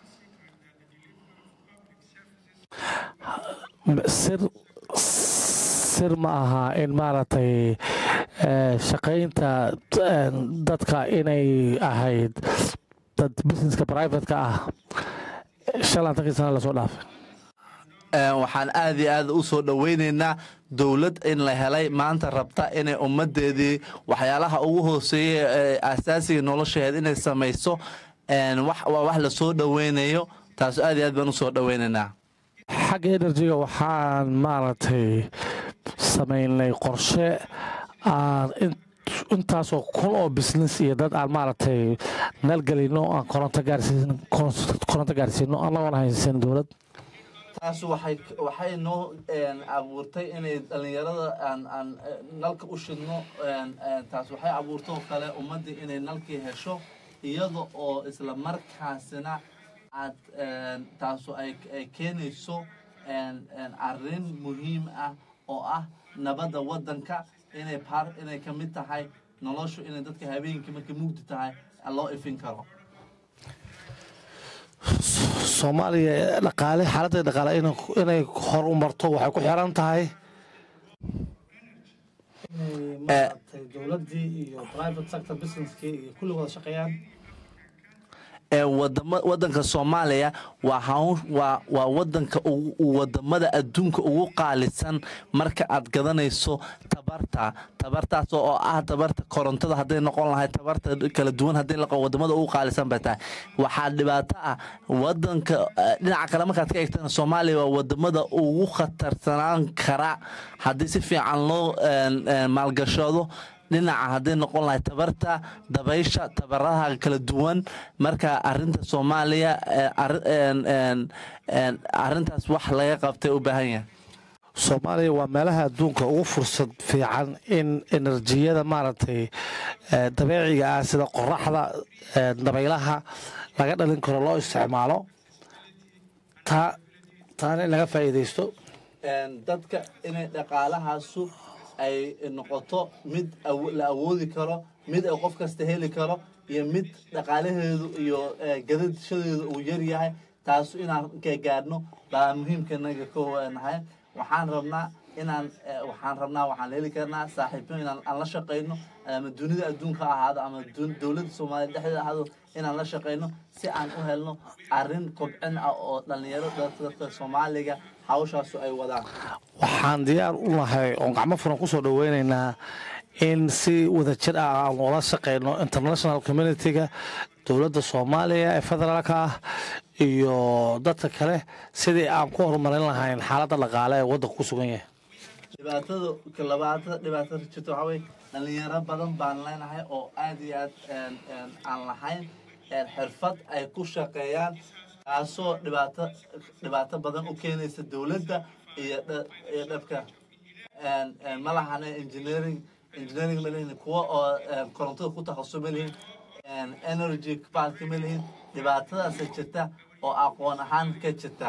sir sir ma aha in maaragtay shaqaynta dadka inay ahayd dad businesska privateka ah shan laatankii sana lasoo dhaafay waxaan aad iyo aad u soo dhoweynaynaa dowlad in la helay maanta rabta inay ummadeedii waxyaalaha ugu hooseeya ee asaasiga nolosheed inay samayso een, wax waa wax lasoo dhoweynayo taas aad iyo aad baan usoo dhoweynaynaa xagga enerjiga waxaan maaragtay samaynay qorshe aan in- intaasoo kun oo business iyo dad aan maaragtay naalgelino aan koronto gaarsiin koronto gaarsiino annagoon haysan dowlad taas waxay waxay noo een, abuurtay inay dhalinyarada aan aan eh, nalka u shidno een, een, taas waxay abuurtay oo kale ummaddii inay nalkii hesho iyada oo isla markaasina aad een, taasu ay ay keenayso een, een, arrin muhiim ah oo ah nabadda waddanka inay par inay ka mid tahay noloshu inay dadka habeenkii markay mugdi tahay loo ifin karo soomaaliya dhaqaale xaaladda dhaqaale inay- inay hor u marto waxay ku xiran tahay maaragtay dowladdii iyo private sector businesskii iyo kulli wada shaqeeyaan ee wadama wadanka soomaaliya waa hawn waa waa wadanka ugu wadamada adduunka ugu qaalisan marka aad gadanayso tabarta tabartaas oo ah tabarta korontada hadday noqon lahayd tabarta kala duwan hadday noqon wadamada ugu qaalisan bay tahay waxaa dhibaato ah wadanka eh, dhinaca kale markaad ka eegtana soomaaliya waa wadamada ugu khatarsanaan kara haddii si fiican loo een, een, maalgashado dhinaca hadday noqon lahay tabarta dabaysha tabaraha kala duwan marka arinta soomaaliya eh, arri- een, een, een, arintaas wax laga qabtay u baahan yahay soomaaliya waa meelaha adduunka ugu fursad fiican in enerjiyada maaragtay eh, dabeeciga ah sida qoraxda eh, dabaylaha laga dhalin karo loo isticmaalo taa taana in laga faa'iidaysto Een, dadka inay dhaqaalahaasu ay noqoto mid awo- la awoodi karo mid ay qof kasta heli karo iyo mid dhaqaalaheedu iyo eh, gadashadeedu uu yar yahay taasu inaan ka gaadhno baa muhiimkanaga ka nahay waxaan rabnaa inaan eh, waxaan rabnaa waxaan heli karnaa saaxiibyo inaan aan la shaqayno ama dunida adduunka ha ahaado ama dun- dowladda soomaaliya dhexdeeda ahaado inaan la shaqayno si aan u helno arrin kobcin ah oo dhalinyaro dadka dadka soomaaliga hawshaasu ay wadaan waxaan diyaar u nahay oon gacmo furan ku soo dhoweynaynaa in si wadajir ah aan ula shaqeyno international community-ga dowladda soomaaliya ee federaalka ah iyo dadka kale sidii aan ku horumarin lahayn xaaladda dhaqaale ee waddanka ku sugan yahay dhibaatada labaatada dhibaatada jirta waxaa weye dhalinyaro badan baan leenahay oo aad iyo aad een, een, aan lahayn een, xirfad ay ku shaqeeyaan taasoo dhibaato dhibaato badan u keenaysa dowladda iyo dha- iyo dhabka een, een, ma lahane engineering engineering ma lihin kuwa oo een, korontada ku takhasus ma lihin een, energy park ma lihin dhibaatadaasa jirta oo aqoon ahaan ka jirta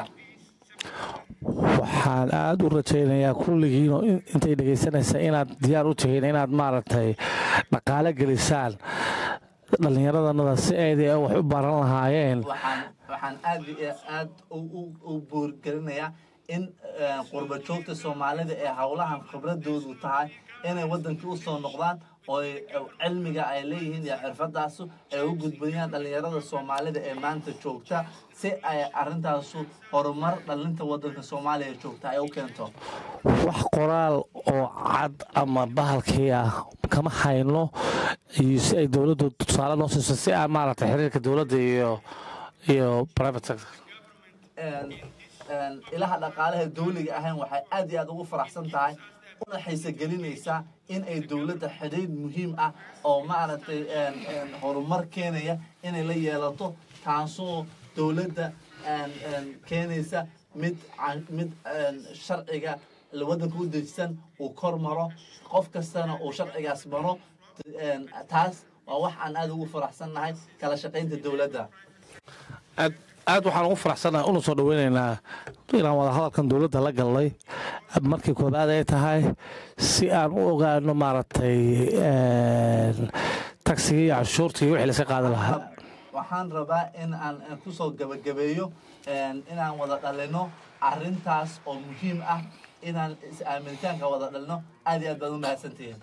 waxaan aada u rajaynayaa kulligiin oo in- intay dhegaysanaysa inaad diyaar u tihiin inaad maaragtay dhaqaale gelisaan dhallinyaradannada si ayday wax u baran lahaayeen waxaan waxaan aad iyo aad u- u- u buurgelinayaa in eh, qurba joogta soomaalida ee howlahan khibradoodu tahay inay wadankii usoo noqdaan oo ay- cilmiga ay leeyihiin iyo xirfadaasu ay u gudbayaan dhalinyarada soomaalida ee maanta joogta si ay arintaasu horumar dhalinta wadanka soomaaliya joogta ay u keento wax qoraal oo cad ama bahalkii ah kama hayno iyo si ay dowladdu tusaale noo siiso si aan maaragtay xiriirka dowladda iyo iyo private sector een, een, ilaha dhaqaalaha dawliga ahayn waxay aad iyo aad ugu faraxsan tahay una xiisogelinaysaa in ay dowladda xidhiidh muhiim ah oo maaragtay een, een, horumar keenaya inay la yeelato taasoo dowladda een, een, keenaysa mid can- mid een, sharciga la waddanka u dejisan uu kor maro qof kastana uu sharcigaas maro een, taas waa wax aan aad ugu faraxsannahay kala shaqaynta dowladda aad aad waxaan ugu faraxsanahay una soo dhoweynaynaa inaan wada hadalkan dowladda la galnay markii koobaad ay tahay si aan u ogaano maaragtay tagsigii iyo canshuurtii iyo wixii laska qaadi lahaa waxaan rabaa in aan aan kusoo gabagabeeyo een, inaan wada dhalino arintaas oo muhiim ah inaan is-aaminitaanka wada dhalino aad iyo aad baad u mahadsantihiin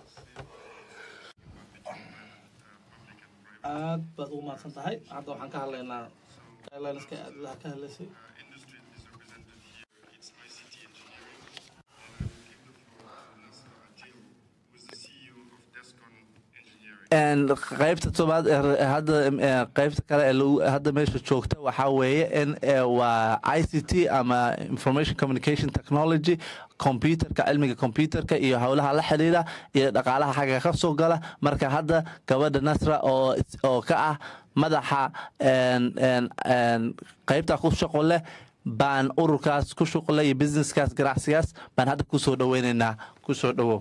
aad baad ugu mahadsan tahay hadda waxaan ka hadlaynaa guidelinska aad ka hadlaysay industry is represented here. It's ICT engineering. And I will give the floor to Nasser Adil, who is the CEO of Descon Engineering. En qaybta tobaad ee hadda eh, qaybta kale ee lagu- hadda meesha joogta waxaa weeye in eh, waa i c t ama information communication technology computerka cilmiga computerka iyo howlaha la xiriira iyo dhaqaalaha xagga ka soo gala marka hadda gabadha nasra oo oo ka ah madaxa en- en- en qaybta ku shaqo leh baan ururkaas ku shuqle iyo businesskaas ganacsigaas baan hadda kusoo dhaweyneynaa kusoo dhawow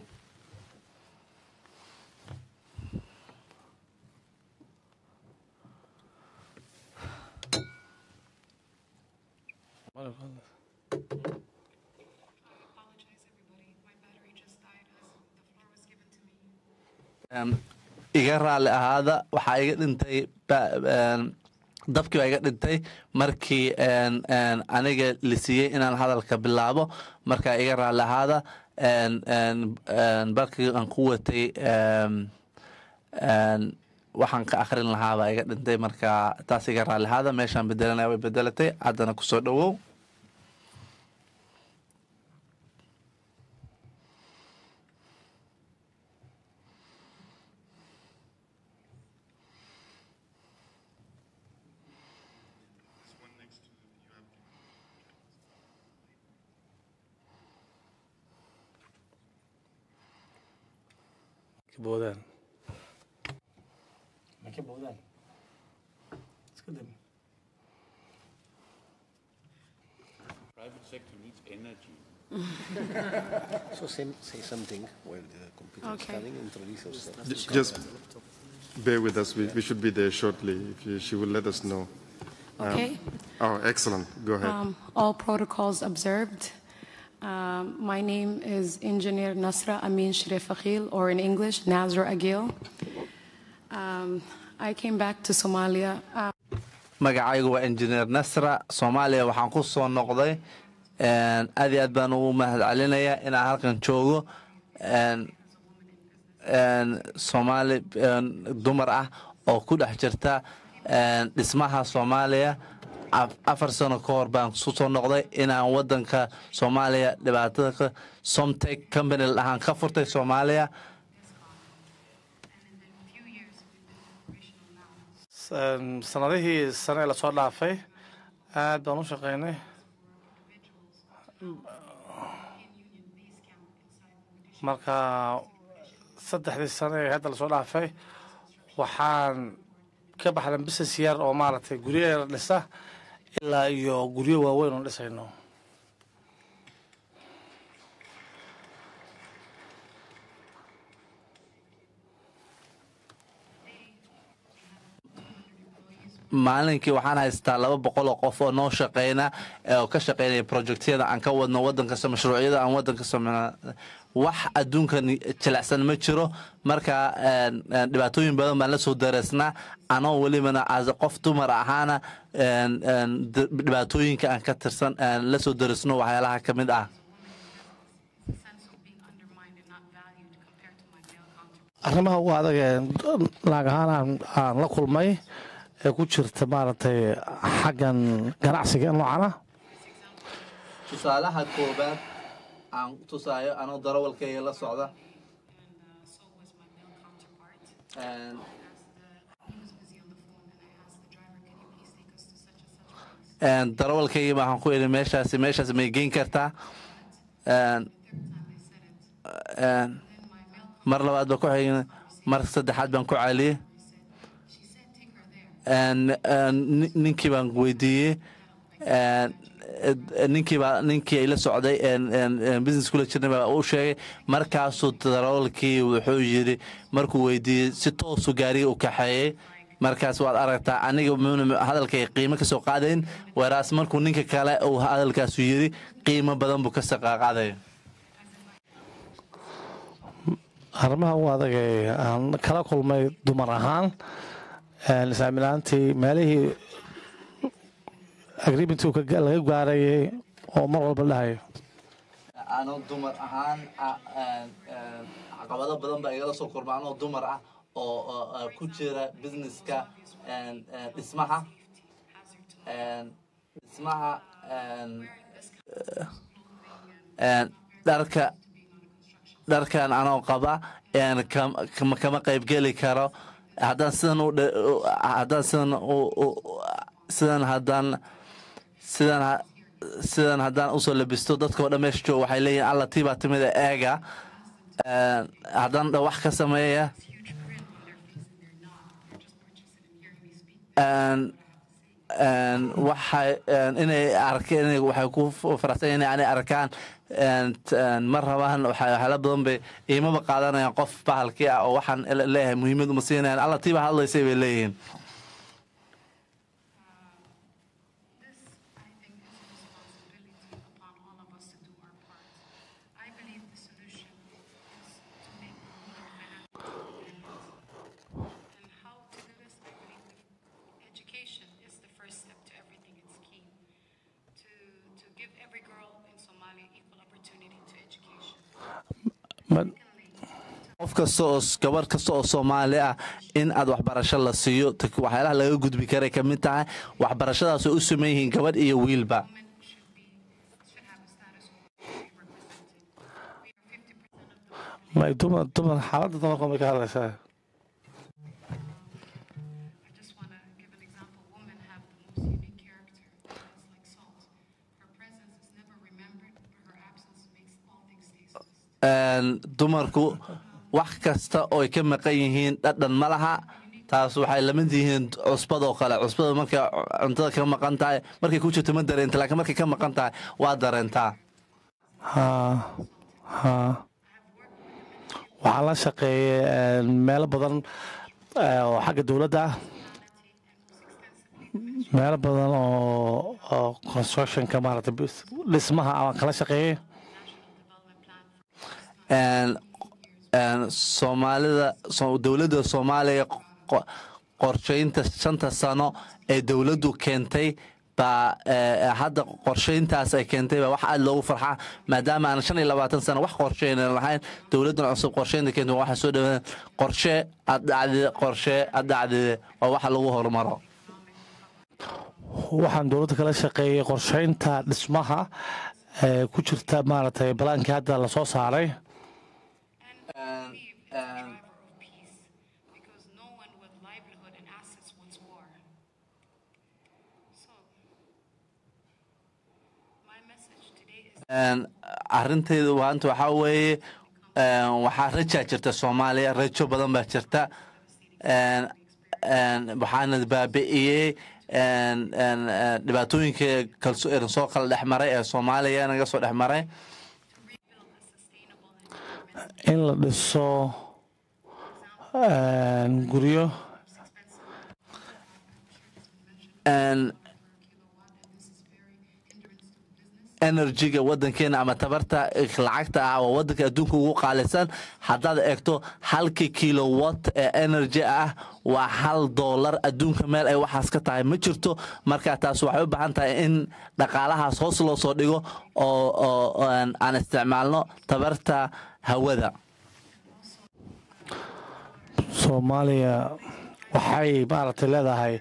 apologize, everybody. My battery just died as the floor was given to me. Em, iga raalli ahaada waxaa iga dhintay ba- em, dabkii baa iga dhintay markii en- en aniga la siiyey inaan hadalka bilaabo marka iga raalli ahaada en- en- en balkii aan ku watay em, en, waxaan ka akhrin lahaa baa iga dhintay marka taas iga raalli ahaada meeshaan bedelanaya way bedelatay haddana kusoo dhawow There's one next to you have ka boodaan ma ka boodaan iska dam Private sector needs energy. So say, say something while the computer is Okay. coming, introduce yourself. J- Just bear with us. We, we should be there shortly. If you, she will let us know. Okay. Oh, excellent. Go ahead. Um, all protocols observed. Um, my name is Engineer Nasra Amin Sharif Akhil, or in English, Nazra Agil. Um, I came back to Somalia. Uh, magacaygu waa engineer nasra soomaaliya waxaan ku soo noqday En, aad iyo aad baan ugu mahad celinayaa inaan halkan joogo En, en, soomaali en, dumar ah oo ku dhex jirta en, dhismaha soomaaliya Af- afar sano ka hor baan ku soo noqday inaan wadanka soomaaliya dhibaatada ka somtech company la dhahaan ka furtay soomaaliya San- sanadihii sane ee lasoo dhaafay aad baan u shaqaynay marka saddexdii sane ee hadda lasoo dhaafay waxaan ka baxnay business yar oo maaragtay guryo yar dhisa ilaa iyo guryo waaweyn oo dhisayno maalinkii waxaan haystaa laba boqol oo qof oo noo shaqeyna ee oo ka shaqeynaya projectyada aan ka wadno wadankasta mashruucyada aan wadanka sameyna wax adduunkan jilicsan ma jiro marka en, en, dhibaatooyin badan baan la soo dareesnaa anoo welibana as qof dumar ahaana en, en, d- dhibaatooyinka aan ka tirsan en, la soo dareesno waxyaalaha ka mid ah sense of being undermined and not valued compared to my male counterparts. arrimaha ugu adag ee naag ahaan aan, aan la kulmay ee ku jirta maaragtay xaggan ganacsiga noocan ah tusaalaha koobaad aan tusaayo anoo darawalkayga la socda And uh, so was my male counterpart. En, He was busy on the phone, and I asked the driver, "Can you please take us to such and such place?" En, darawalkayga waxaan ku idhi meeshaasi meeshaas may geyn kartaa En, en, mar labaad baan ku xigin mar saddexaad baan ku celiyey En, en, ni- ninkii baan weydiiyey En, eh, ninkii baa ninkii ay la socday en- en- en business kula jirnay baa u sheegay markaasuu darawalkii wuxuu yidhi markuu weydiiyey si toosu gaariga u kaxeeyey markaas waad aragtaa aniga muuna hadalkay qiimo kasoo qaadayn waraas markuu ninka kale uu hadalkaasu yidhi qiimo badan buu kasoo qaadaya arrimaha ugu adag ee aan kala kulmay dumar ahaan isaaminaantii meelihii agreementii uu ka- laga gaarayay oo mar walba dhahayo anoo dumar ahaan caqabado badan baa igala soo kulma anoo dumar ah oo oo, uh, ku jira businesska en, en, dhismaha en, dhismaha en, en, dharka dharkan anoo qaba een kam- kama kama qaybgeli karo haddaan sidan u dhe- u- haddaan sidan u- u- sidan haddaan sidan ha- sidan haddaan usoo labisto dadkao dhan meesha jooga waxay leeyihin alla tii baa timida eega Een, haddaan dha wax ka sameeya Een, een, waxay een, inay arkeen inay- waxay ku faraxsan yihiin inay arkaan een, t- een, ma rabaan waxay waxyaala badan bay iimaba qaadanayaan qof bahalkii ah oo waxaan leeyahay muhiimad uma siinayaan alla tiiba hadlaysay bay leeyihiin This, I think, is a responsibility upon all of us to do our part. I believe the solution is to make women financially independent. And how to do this, I believe the education is the first step to everything. It's key to to give every girl in Somalia equal opportunity to education. Ma- qof kasta oo gabar kasta oo soomaali ah in aad waxbarasho la siiyo t- waxyaalaha laga gudbi karay ka mid tahay waxbarashadaas oo u sameyn yihiin gabadh iyo wiilba Women should be should have a status where they be represented. We are fifty percent of the population. may dumar dumar xaaladda dumarka may ka hadlaysaa I just want to give an example. Women have the most unique character. It's like salt. Her presence is never remembered, but her absence makes all things tasteless. Een, dumarku wax kasta ooy ka maqan yihiin dhadhan ma laha taas waxay lamid yihiin cusbadoo kale cusbada markay cuntada ka maqan tahay markay ku jirto ma dareenta laakiin markay ka maqan tahay waa dareentaa haa haa waxaan la shaqeeyay meelo badan eh, oo xagga dowladda ah meelo badan oo oo constructionka maaragtay bis- dhismaha aan kala shaqeeyay Een, een, soomaalida so- dowladda soomaaliya qo- qorsheynta shanta sano ee dowladdu keentay baa eh, hadda qorsheyntaas ay keentay baa wax aad loogu farxaa maadaama aan shan iyo labaatan sano wax qorsheynan lahayn dowladdan cusub qorsheynta keentay waxaa soo dhawaan qorshe aad dhacdide qorshe aad dhacdide waa waxa lagu horumaro waxaan dowladda kala shaqeeyay qorsheynta dhismaha ee ku jirta maaragtay balaankii hadda lasoo saaray Believe is the driver of peace, because no one with livelihood and assets wants war. So, my message today is Een, arintaydu maanta waxaa weeye een, waxaa rajaa jirta soomaaliya rajo badan baa jirta Een, een, waxaana baabi'iyey een, een, een, dhibaatooyinka kalso ee soo kala dhex maray ee soomaaliya naga soo dhex maray in la dhiso een, guryo Een, enerjiga wadankeena ama tabarta lacagta ah oo wadanka adduunka ugu qaalisan haddaad eegto halkii kilowatt ee energy ah waa hal doolar adduunka meel ay waxaas ka tahay ma jirto marka taas waxay u baahan tahay in dhaqaalahaas hoos loo soo dhigo oo oo oo aan aan isticmaalno tabarta hawada soomaaliya waxay maaragtay leedahay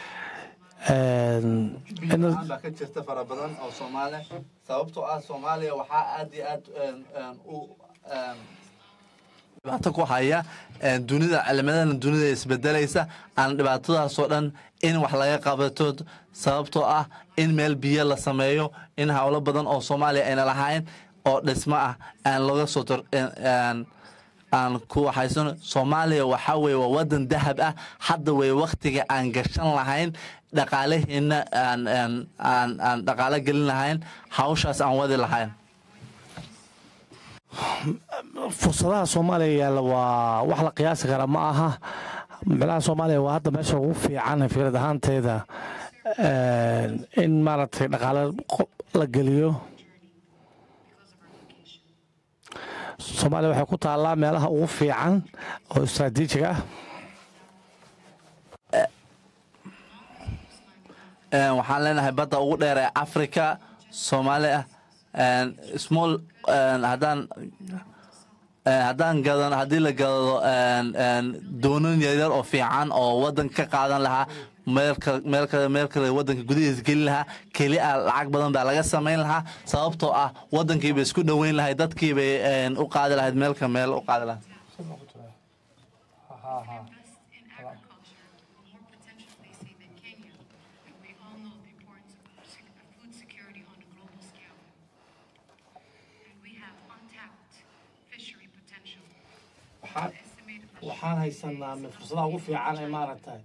een, ener- baa ka jirta fara badan oo soomaali sababtoo ah soomaaliya waxaa aad iyo aad u dhibaato ku haya een, dunida cilimadan dunida isbedelaysa aan dhibaatadaasoo dhan in wax laga qabato sababtoo ah in meel biyo la sameeyo in howlo badan oo soomaaliya ayna lahayn oo dhismo ah aan laga soo tor aan- aan ku waxaysano soomaaliya waxaa weeye waa wadan dahab ah hadda wey waktiga aan gashan lahayn dhaqaalaheena aan aan aan aan dhaqaalo gelin lahayn hawshaas aan wadi lahayn fursadaha soomaaliya yaalla waa wax la qiyaasi kara ma aha micnaha soomaaliya waa hadda meesha ugu fiican fikrad ahaanteeda een, in maaragtay dhaqaale qo- la geliyo soomaaliya waxay ku taallaa meelaha ugu fiican oo istaraatiijig ah Een, waxaan leenahay badda ugu dheer ee africa soomaaliya een, small een, haddaan een, haddaan gadan haddii la gado een, een, doonan yaryar oo fiican oo wadan ka qaadan lahaa meel kale meel kale meel kale waddanka gudihiisa gelin lahaa keli ah lacag badan baa laga samayn lahaa sababtoo ah waddankii bay isku dhoweyn lahayd dadkii bay een, u qaadi lahayd meelka meel u qaadi lahayd invest in agriculture will more potential, they say, than Kenya. And we all know the importance of sec- of food security on a global scale. And we have untapped fishery potential. Estimated by waxaan haysanaa mid fursadaha ugu fiican ee maaragtay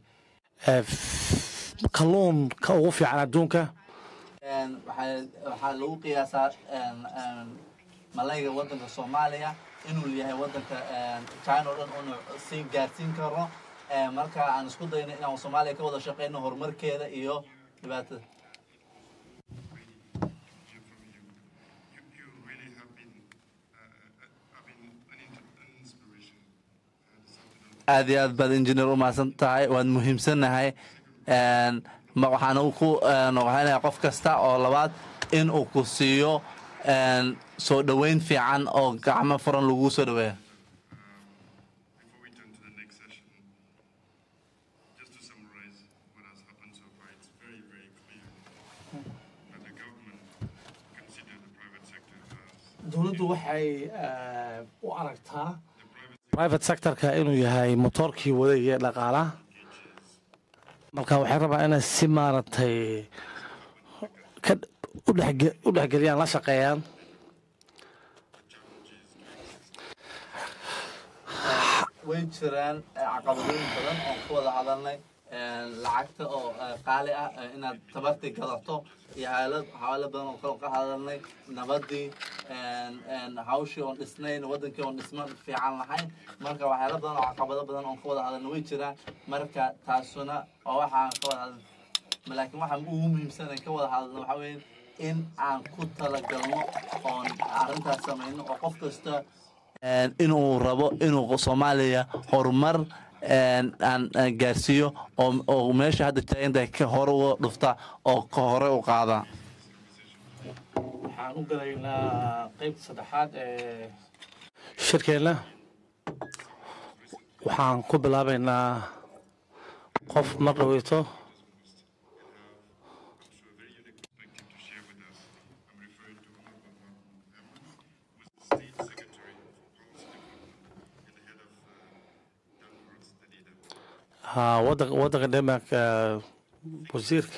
kalluunka ugu fiican adduunka Een, waxaa waxaa lagu qiyaasaa een, een, malayga waddanka soomaaliya inuu yahay waddanka een, china oo dhan unu sii gaarsiin karo Een, marka aan isku dayno inaan soomaaliya ka wada shaqeyno horumarkeeda iyo dhibaatada hear from you. You, you really have been, uh, uh, have been an, in- an inspiration. Uh, this afternoon. aad iyo aad baad injineer u mahadsan tahay waad muhiimsannahay Een, ma waxaan u ku een, waxaanayaa qof kasta oo labaad in uu ku siiyo een, soo dhoweyn fiican oo gacmo furan lagu soo dhoweeyo Before we turn to the next session, just to summarize what has happened so far, it's very, very clear that the government consider the private sector as dowladdu waxay eh, u aragtaa private sectorka inuu yahay motoorkii wadaya ee dhaqaalaha marka waxay rabaa inay si maaragtay ka u dhexge- u dhexgeliyaan la shaqeeyaan way jiraan eh, caqabadooyin badan oo ku wada hadalnay een, lacagta oo eh, qaali ah eh, inaad tabartii gadato iyo xaalad xawaalo badan oo kale ka hadalnay nabadii een, een, hawshii oon dhisnayn wadankii oon dhisma fiican lahayn marka waxyaalo badan oo caqabado badan oon ka wada hadalnay way jiraan marka taasuna waa waxaan ka wada hadalnay laakiin waxaan ugu muhiimsan ee ka wada hadalno waxaa weeye in aan ku talagalno oon arrintaas samayno oo qof kasta een, inuu rabo inuu soomaaliya horumar een, aan aan gaarsiiyo oo oo meesha hadda taagantahay ka hore uga dhufta oo ka hore u qaada waxaan u galaynaa qeybta saddexaad ee shirkeenna waxaan ku bilaabaynaa qof mar dhaweyto perspective to share with us. I'm referring to Honorable Mahmoud Ahmad, who is the State Secretary for Policy Development and the head of uh, Denmark's the leader. haa, waddanka waddanka denmark eh, wasiirka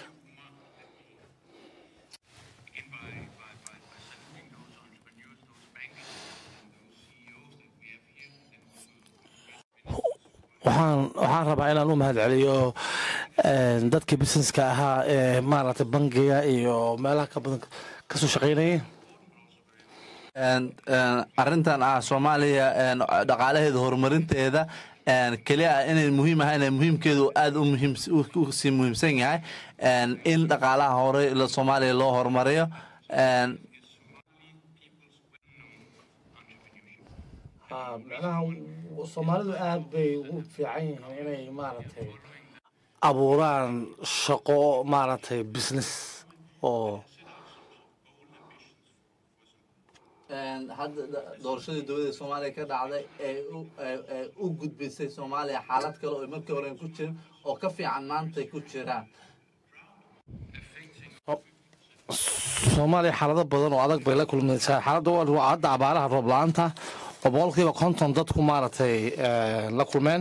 in by, by, by, by sending those entrepreneurs, those bankers, and those CEOs that we have here, then waxaan waxaan rabaa inaan u mahadceliyo eh, dadkii businesska ahaa ee maaragtay bangiga iyo meelaha ka badan kasoo shaqaynayay Een, een, arrintan ah soomaaliya een, dhaqaalaheeda horumarinteeda een, keliya ah inay muhiim ahay inay muhiimkeedu aad u muhiim u sii muhiimsan yahay een, in dhaqaalaha hore la- soomaaliya loo horumariyo een, haa, macnaha soomaalidu aad bay ugu fiican yihiin inay maaragtay abuuraan shaqo maaragtay business oo een, hadda da- doorashadii dowladda soomaaliya ka dhacday ee u- ee- ee u gudbisay soomaaliya xaalad kale oo markii hore ku jirin oo ka fiican maantay ku jiraan soomaaliya xaalado badan oo adag bay la kulmaysaa xaaladda waa waa hadda abaaraha roob la-aanta oo boqolkiiba konton dadku maaragtay eh, la kulmeen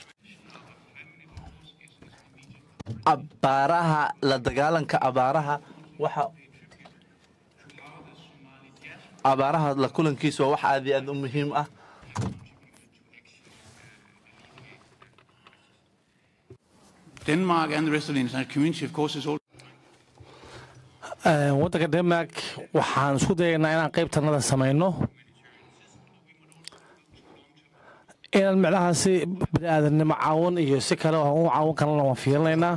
abaaraha la dagaalanka abaaraha waxa abaaraha la kulankiisa waa wax aad iyo aad u muhiim ah Denmark and the rest of the international community, of course, is all Eh, waddanka denmark waxaan isku dayaynaa inaan qaybtanada samayno inaan micnahaasi bani aadamnimo caawin iyo si kale oo u caawin karana waan fiirinaynaa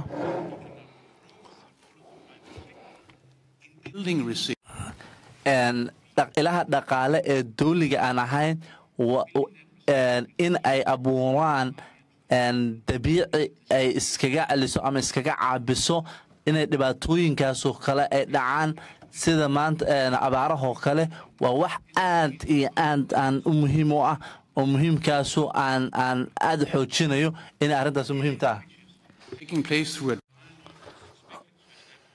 building resilience. een, dhaq- ilaha dhaqaale ee dowliga aan ahayn wa- u- een, in ay abuuraan een, dabiici ay iskaga celiso ama iskaga caabiso inay dhibaatooyinkaasoo kale ay dhacaan sida maanta een, abaarahoo kale waa wax aad iyo aad aan u muhiim u ah oo muhiimkaasu aan aan aad u xoojinayo inay arrintaas muhiim tahay taking place through a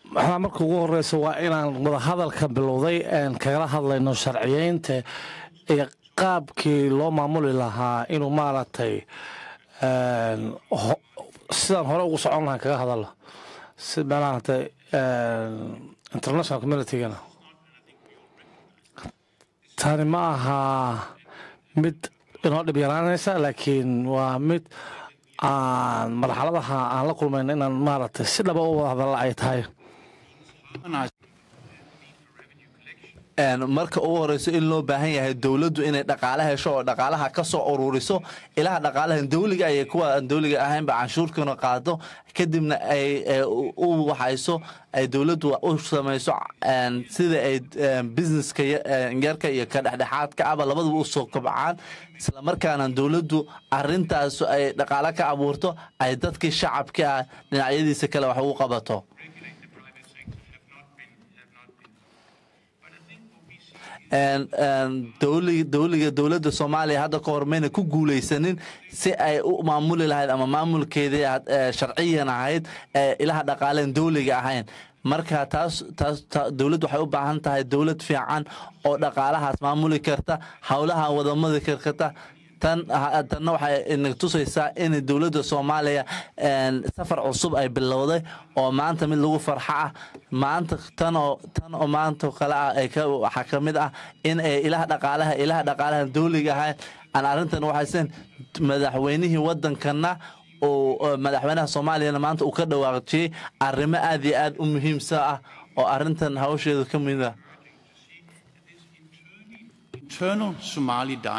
maxaa marka ugu horeysa waa inaan wadahadalka bilowday een kagala hadlayno sharciyeynta iyo qaabkii loo maamuli lahaa inuu maaragtay een, ho- sidaan hore ugu socon lahaa kaga hadalo si maaragtay een, international communitygana tani ma aha mid inoo dhib yaraanaysa laakiin waa mid aan marxaladaha aan la kulmayno inaan maaragtay si dhaba u wada hadalla ay tahay Een, marka ugu horeyso in loo baahan yahay dowladdu inay dhaqaale hesho oo dhaqaalaha ka soo ururiso ilaha dhaqaalaha dowliga iyo kuwa aan dowliga ahaynba canshuurkana qaado kadibna ay ee, u u waxayso ay dowladdu u samayso een, sida ay een, businesska ya- een, yarka iyo ka dhexdhexaadka aba labaduba u soo kobcaan islamarkaana dowladdu arintaas ay dhaqaale ka abuurto ay dadkii shacabka ah dhinacyadiisa kale wax ugu qabato regulate the private sector have not been have not been. But I think what we see een een dowli- dowliga dowladda soomaaliya hadda ka hor mayna ku guulaysanin si ay u maamuli lahayd ama maamulkeedii had- ee sharciyan ahayd ee ilaha dhaqaaleen dowliga ahayn marka taas taas ta- dowladdu waxay u baahan tahay dowlad fiican oo dhaqaalahaas maamuli karta howlaha wadamada karkata tan ha- tanna waxay ina tusaysaa in dowladda soomaaliya een, safar cusub ay bilowday oo maanta mid lagu farxo ah maanta tan oo tan oo maanta kale ah ay ka waxaa ka mid ah in ay ilaha dhaqaalaha ilaha dhaqaalaha dowliga ahayn aan arrintan waxaysan madaxweynihii wadankana oo oo madaxweynaha soomaaliyana maanta uu ka dhawaaqjiyey arrimo aad iyo aad u muhiimsa ah oo arrintan hawsheedu ka mid ah internal Somali dialogue.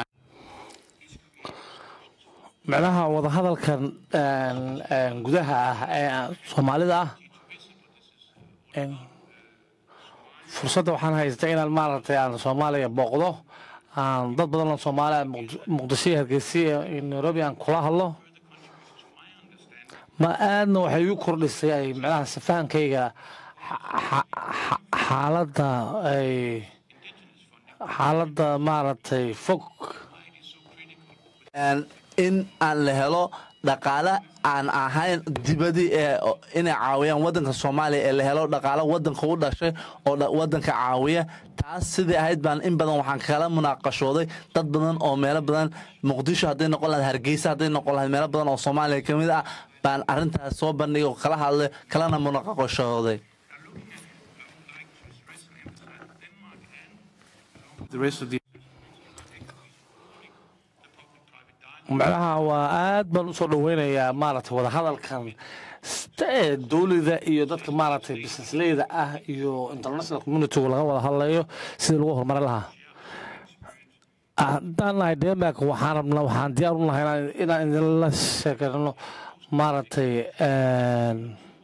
micnaha wadahadalkan een, een, gudaha ah ee soomaalida ah een, fursadda waxaan haystay inaan maaragtay aan soomaaliya booqdo aan dad badan oo soomaali ah Muqd- muqdisho iyo hargeysa iyo iyo nairobi aan kula hadlo ma aadna waxay igu kordhisay ay micnaha safahankayga xa- xa- xa- xaaladda ay xaaladda maaragtay fog Een, in aan la helo dhaqaale aan ahayn dibadii ee o- inay caawiyaan wadanka soomaaliya ee la helo dhaqaale wadanka u dhashay oo dha- wadanka caawiya taas sidii ahayd baan in badan waxaan kala munaaqashooday dad badan oo meelo badan muqdisho hadday noqon lahayd hargeysa hadday noqon lahayd meelo badan oo soomaaliya ka mid ah baan arrintaas soo bandhigay oo kala hadlay kalana munaaqashooday The rest of the macnaha waa aad baan usoo dhaweynayaa maaragtay wadahadalkan st- ee dowlada iyo dadka maaragtay businessleyda ah iyo international communitygu laga wada hadlayo sidii lagu horumarin lahaa haddaan nahay denmark waxaan rabnaa waxaan diyaar u nahay inaan- inaan idinla sheekarno maaragtay een,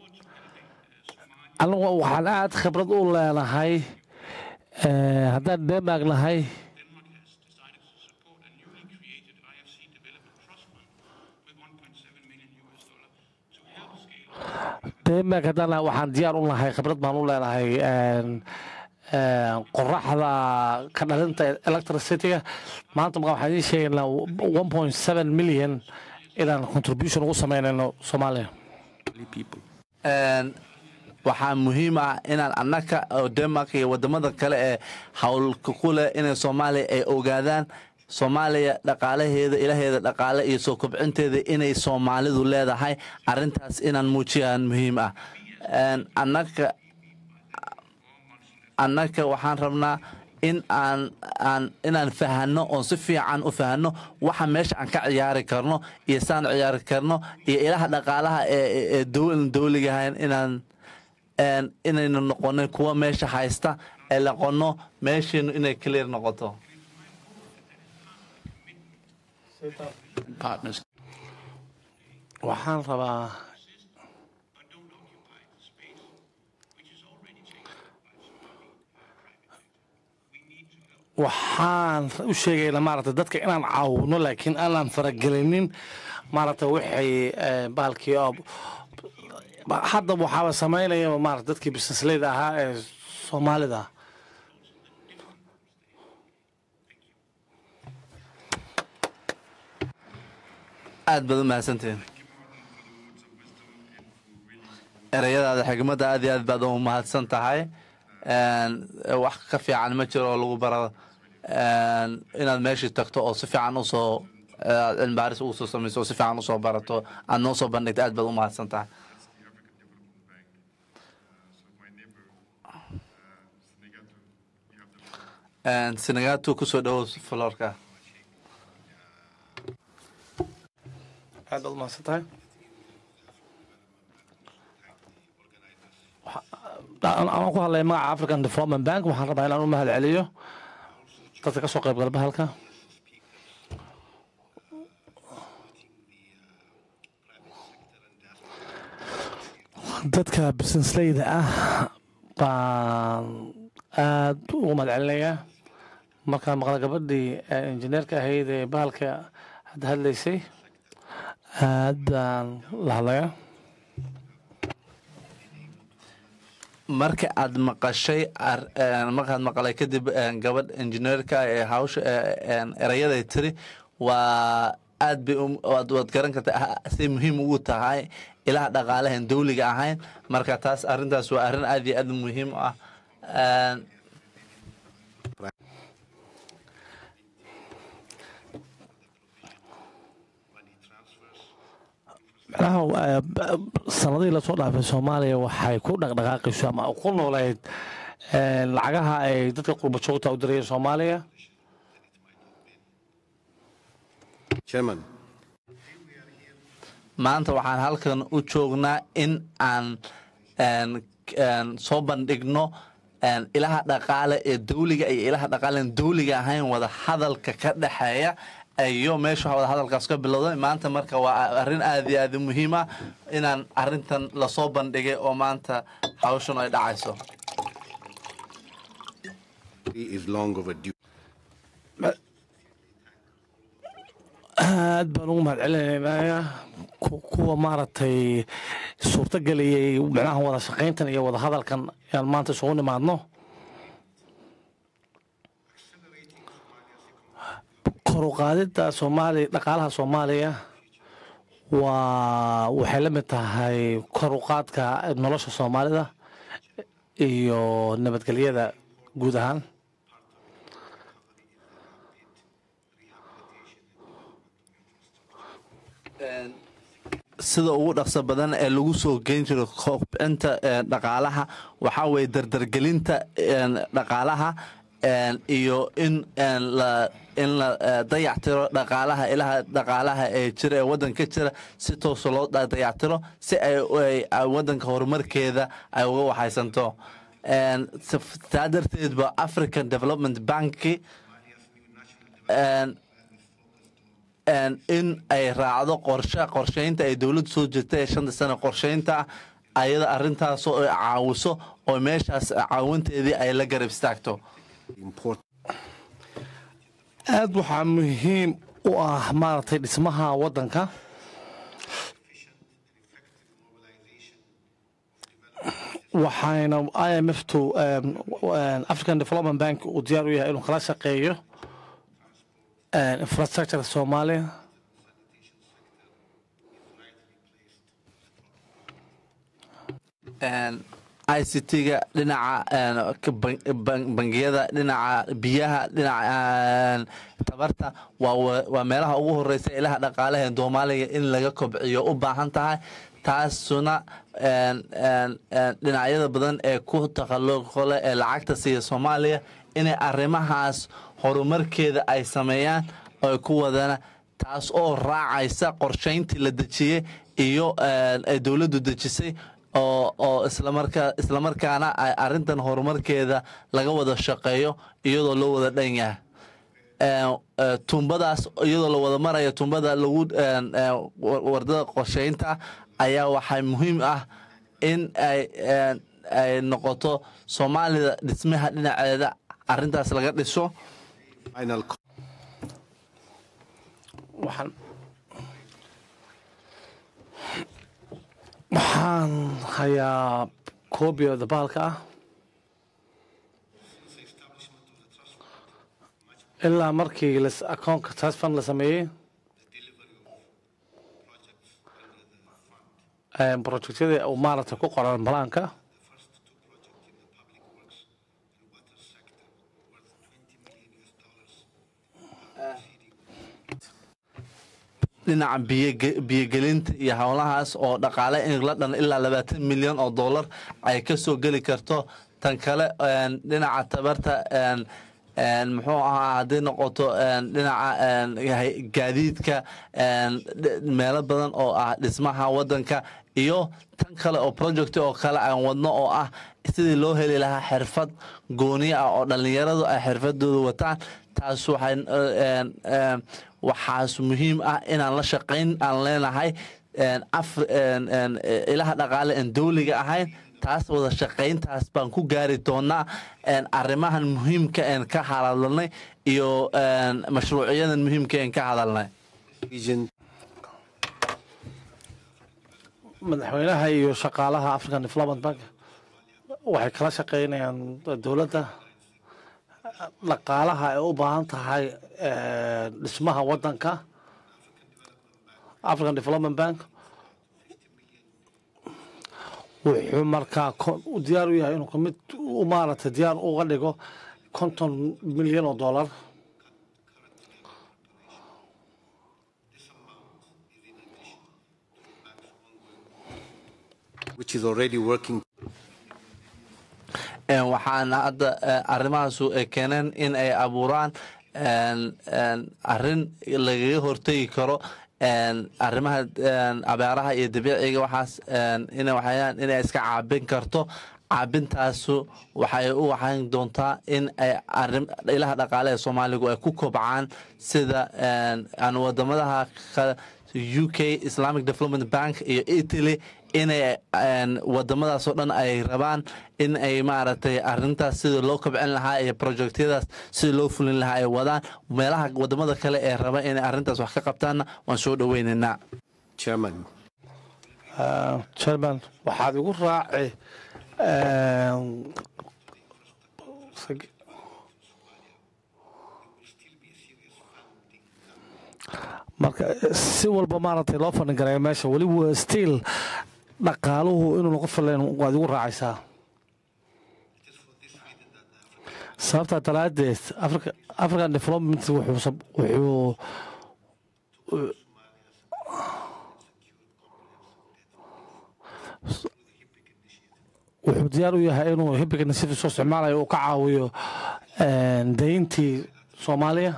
anigu waxaan aad khibrad u leenahay ee, haddaan denmark nahay Denmark has decided to support a newly created IFC Development Trust Fund with 1.7 million US dollar to help scale denmark haddaan nahay waxaan diyaar u nahay khibrad baan u leenahay een, een, qoraxda ka dhalinta electricityga maanta marka waxaan idiin sheegaynaa one point seven million inaan contribution ugu sameynayno soomaaliya people. Een, waxaa muhiim ah inaan annaka oo denmark iyo wadamada kale ee howlka ku leh inay soomaaliya ay ogaadaan soomaaliya dhaqaalaheeda ilaheeda dhaqaale iyo soo kobcinteeda inay soomaalidu leedahay arintaas inaan muujiyaan muhiim ah Een, annaka annaka waxaan rabnaa in aan aan inaan fahanno oon si fiican u fahanno waxa meesha aan ka ciyaari karno iyo saan ciyaari karno iyo ilaha dhaqaalaha ee ee- ee dowl- dowligahayn inaan een, inaynu noqonin kuwa meesha haysta ee noqono meesheenu inay clear noqoto Partners. waxaan rabaa waxaan u sheegaynaa maaragtay dadka inaan caawino laakiin aanan faragelinin maaragtay waxay eh, bahalkii oo hadda waxaaba samaynaya maarata dadkii businessleyda ahaa ee soomaalida aad baad u mahadsantihiin ereyadaada xigmadda aad iyo aad baad u mahadsan tahay Een, wax ka fiican ma jiro oo lagu baro een, inaad meeshii tagto oo si fiican usoo aad cilmi baaris ugu soo samayso oo si fiican usoo barato aad noo soo bandhigto aad baad u mahadsan tahay Een, Senegatu kusoo dhawow florka aad baad u mahadsan tahay anaan ku hadlaya magaca african development bank waxaan rabaa inaan u mahad celiyo dadka ka soo qayb galba halka dadka businessleyda ah baan aad ugu mahad celinayaa markaan maqla gabadhii injineerka ahayd ee bahalka hadda hadlaysay aad baan la hadlayaa marka aad maqashay ar- een, markaad maqlay kadib een, gabadh injineerka ee hawsha ee, een, erayaday tiri waa aad bay u- waad waad garan kartaa ah, say muhiim ugu tahay ilaha dhaqaalahan dawliga ahayn marka taas arrintaas waa arrin aad iyo aad muhiim u ah Een, macnaha eh, b- sanadihii lasoo dhaafay soomaaliya waxay ku dhaqdhaqaaqayso ama ku nooleyd eh, lacagaha ay dadka qurba joogta u dirayeen soomaaliya Chairman, maanta waxaan halkan u joognaa in aan een, een, soo bandhigno een, ilaha dhaqaale ee dawliga iyo ilaha dhaqaale aan dawliga ahayn wada hadalka ka dhexeeya iyo meesha wada hadalkaas ka bilowday maanta marka waa arrin aad iyo aad u muhiim ah inaan arrintan lasoo bandhigay oo maanta hawshan ay dhacayso is long overdue. aad baan ugu mahad celinaynaa ku- kuwa maaragtay suurto geliyey micnaha wada shaqayntan iyo wada hadalkan inaan maanta isugu nimaadno kor u qaadidda soomaaliya dhaqaalaha soomaaliya waa waxay la mid tahay kor u qaadka nolosha soomaalida iyo nabadgelyada guud ahaan sida ugu dhaqso badan ee lagu soo geyn jiro kobcinta ee, dhaqaalaha waxaa weeye dardargelinta een, dhaqaalaha een, iyo in een, la in la eh, dayactiro dhaqaalaha ilaha dhaqaalaha ee jira ee waddanka jira si toosa loo da- dayactiro si ay ay- ay waddanka horumarkeeda ay uga waxaysanto Een, si- taa darteed ba african development banki een, een, in ay raacdo qorshe qorsheynta ay dowladdu soo jirta ee shanta sano qorsheynta ah ayada arrintaasoo ay caawiso oo meeshaas caawinteedii ay la garab istaagto Important. aad waxaa muhiim u ah maaragtay dhismaha waddanka waxayna i m f to um, um, african development bank uu diyaar u yahay inuu kala shaqeeyo um, infrastructure soomaaliya i c t-ga dhinaca een, ka ban- ban- bangiyada dhinaca biyaha dhinaca een, tabarta waa wa- waa meelaha ugu horeysa ilaha dhaqaalaha ee soomaaliya in laga kobciyo u baahan tahay taasuna een, een, een, dhinacyada badan ee ku takhalluqo leh ee lacagta siiya soomaaliya inay arrimahaas horumarkeeda ay sameeyaan oo ay ku wadana taas oo raacaysa qorshayntii la dejiyey iyo een, ay dowladdu dejisay oo oo islamarkaa islamarkaana ay arrintan horumarkeeda laga wada shaqeeyo iyadoo loo wada dhan yahay Een, ee, tuumbadaas iyadoo la wada maraya tuumbada lagu een, ee, wa- wardada qorsheynta ayaa waxaa muhiim ah in ay een, ay noqoto soomaalida dhismaha dhinaceeda arrintaas laga dhiso Final co- waxaan waxaan hayaa koobiyooda baalka ah ilaa markii las- akoonka trust fund la sameeyey projectyada uu maaragtay ku qoran balaanka dhinaca biyoge- biyogelinta iyo howlahaas oo dhaqaale in la dhan ilaa labaatan milyan oo dollar ay ka soo geli karto tan kale een, dhinaca tabarta een, een, muxuu ahaa haddii noqoto een, dhinaca een, hay- gaadiidka een, dh- meelo badan oo ah dhismaha wadanka iyo tan kale oo project oo kale aan wadno oo ah sidii loo heli lahaa xirfad gooni ah oo dhallinyaradu ay xirfadooda wataan taas waxay een, een, waxaas muhiim ah inaan la shaqayn aan leenahay een, af- een, een, ilaha dhaqaale aan dowliga ahayn taas wada shaqayntaas baan ku gaari doonaa een, arrimahan muhiimka een ka hadalnay iyo een, mashruucyadan muhiimka een ka hadalnay Vision madaxweynaha iyo shaqaalaha african development bank waxay kala shaqeynayaan dowladda dhaqaalaha ay u baahan tahay eh, dhismaha wadanka african development bank wuxuu markaa ko- u diyaar u yahay inuu kamid u maaragtay diyaar uga dhigo konton milyan oo dollar which is already working Een, waxaana hadda eh, arrimahaasu ay keeneen in ay abuuraan een, een, arrin lagaga hortegi karo een, arrimaha een, abeeraha iyo dabiiciga waxaas een, ina waxayaan inay iska caabin karto caabintaasu waxay u waxaan doontaa in ay arrim ilaha dhaqaale ee soomaaligu ay ku kobcaan sida een, aan wadamadaha kale u k islamic development bank iyo italy inay een, wadamadaasoo dhan ay rabaan in ay maaragtay arintaas sida loo kobcin lahaa iyo projectyadaas sida loo fulin lahaa ay wadaan meelaha wadamada kale ee raba inay arintaas wax ka qabtaanna waan soo dhoweynaynaa chairman Uh, chairman waxaad igu raaci um, sag- marka si walba maaragtay loo fadhin karayo meesha weliba stiil dhaqaaluhu inuu noqon filayn waad igu raacaysaa sababtaa daraadeed Africa- african development wuxuu sab- wuxuu wuxuu diyaar u yahay inuu hibigana sidii soo isticmaalayo uu ka caawiyo een, dayntii soomaaliya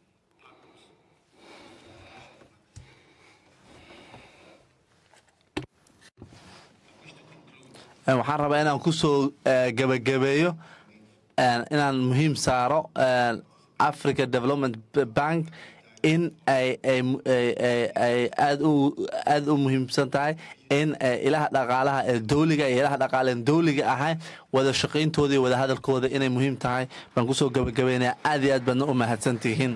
Een, waxaan rabaa inaan kusoo eh, gebagabeeyo een, inaan muhiim saaro een, africa development bank in ay ay ay- ay- ay aad u aad u muhiimsan tahay in eh, ilaha dhaqaalaha ee dowliga iyo ilaha dhaqaale aan dowliga ahayn wada shaqayntooda iyo wada hadalkooda inay muhiim tahay baan kusoo gebagabeynaya aad iyo aad baadna u mahadsan tihiin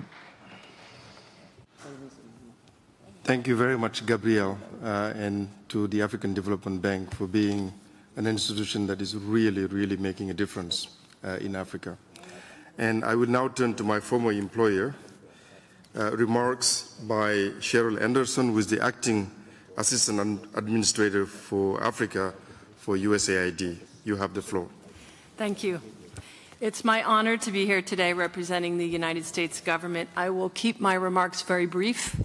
Thank you very much, Gabriel, uh, and to the African Development Bank for being an institution that is really, really making a difference uh, in Africa. And I will now turn to my former employer, uh, remarks by Cheryl Anderson, who is the acting assistant Ad- administrator for Africa for USAID. You have the floor. Thank you. It's my honor to be here today representing the United States government. I will keep my remarks very brief.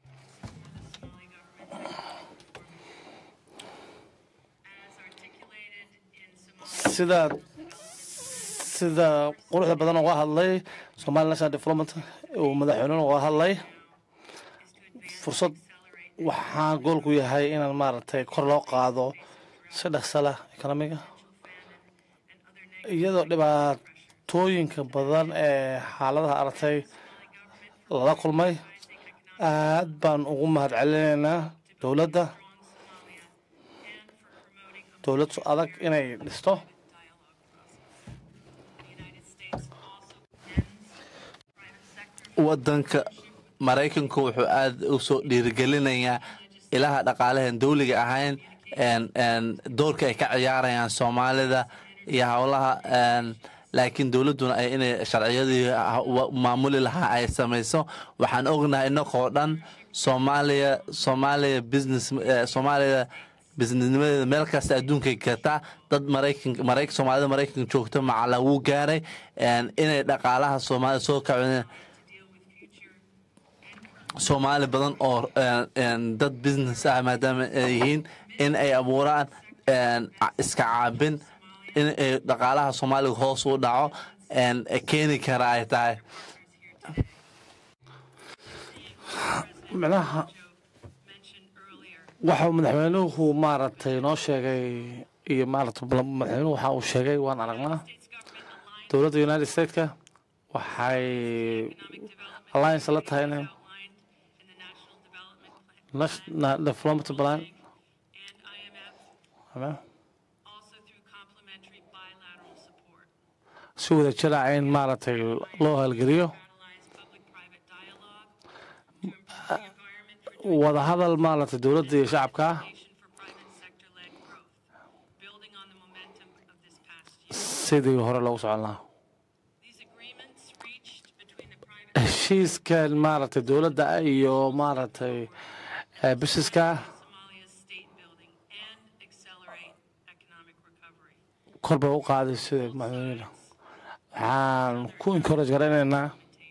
As articulated in Somalia. sida sida quruxda badan uga hadlay somali national development uu madaxweynuhu uga hadlay fursad waxaa goolku yahay inaan maaragtay kor loo qaado si dhaqsa leh ekonomiga iyadoo dhibaatooyinka badan ee xaaladaha aragtay lala kulmay aad baan ugu mahad celinaynaa dowladda dowlad adag inay dhisto wadanka maraykanku wuxuu aad u soo dhiirigelinayaa ilaha dhaqaalahan dowliga ahayn een- een doorka ay ka ciyaarayaan soomaalida iyo howlaha een, laakiin dowladduna ay inay sharciyadii ha- wa- maamuli lahaa ay samayso waxaan ognahay inagoo dhan soomaaliya soomaaliya business eh, soomaaliya bisnisnimadeeda meel kasta adduunkay kartaa dad maraykan maraykan soomaalida maraykanka joogto macala wuu gaaray inay dhaqaalaha soomaalida soo kaceen soomaali badan oo dad business ah maadaama ay yihiin in ay abuuraan iska caabin in ay dhaqaalaha soomaaliga hoos u dhaco keeni kara ay tahay micnaha waxau madaxweynuhu maaragtay noo sheegay iyo maaragtay madaxweynuhu waxa uu sheegay waan aragnaa dowladda united stateska waxay alliance la tahay inay national development plan si wada jira in maaragtay loo halgeliyo wada hadal maaragtay dowladda iyo shacabka sidii hore loogu socon lahaa heshiiskan maaragtay dowladda iyo maaragtay busineska kor bay u qaaday sida madaxweyne waxaan ku encourage garaynaynaa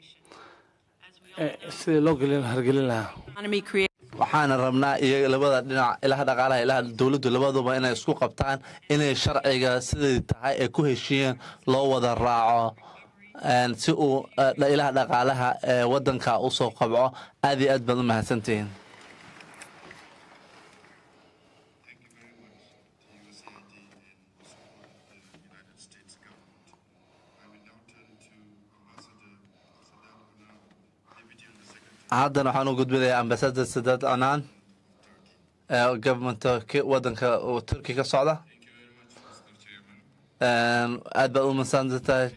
sidii loo gelin hargelin lahaa waxaana rabnaa iyaga labada dhinac ilaha dhaqaalaha ilaha dowladdu labaduba inay isku qabtaan inay sharciga siday tahay ay ku heshiiyeen loo wada raaco si uu ilaha dhaqaalaha ee wadanka usoo qabco aad iyo aad baad u mahadsantihiin haddana waxaan u gudbinayaa ambasador sadad anaan governmenta wadanka turki ka socda aad baad u masansan tahay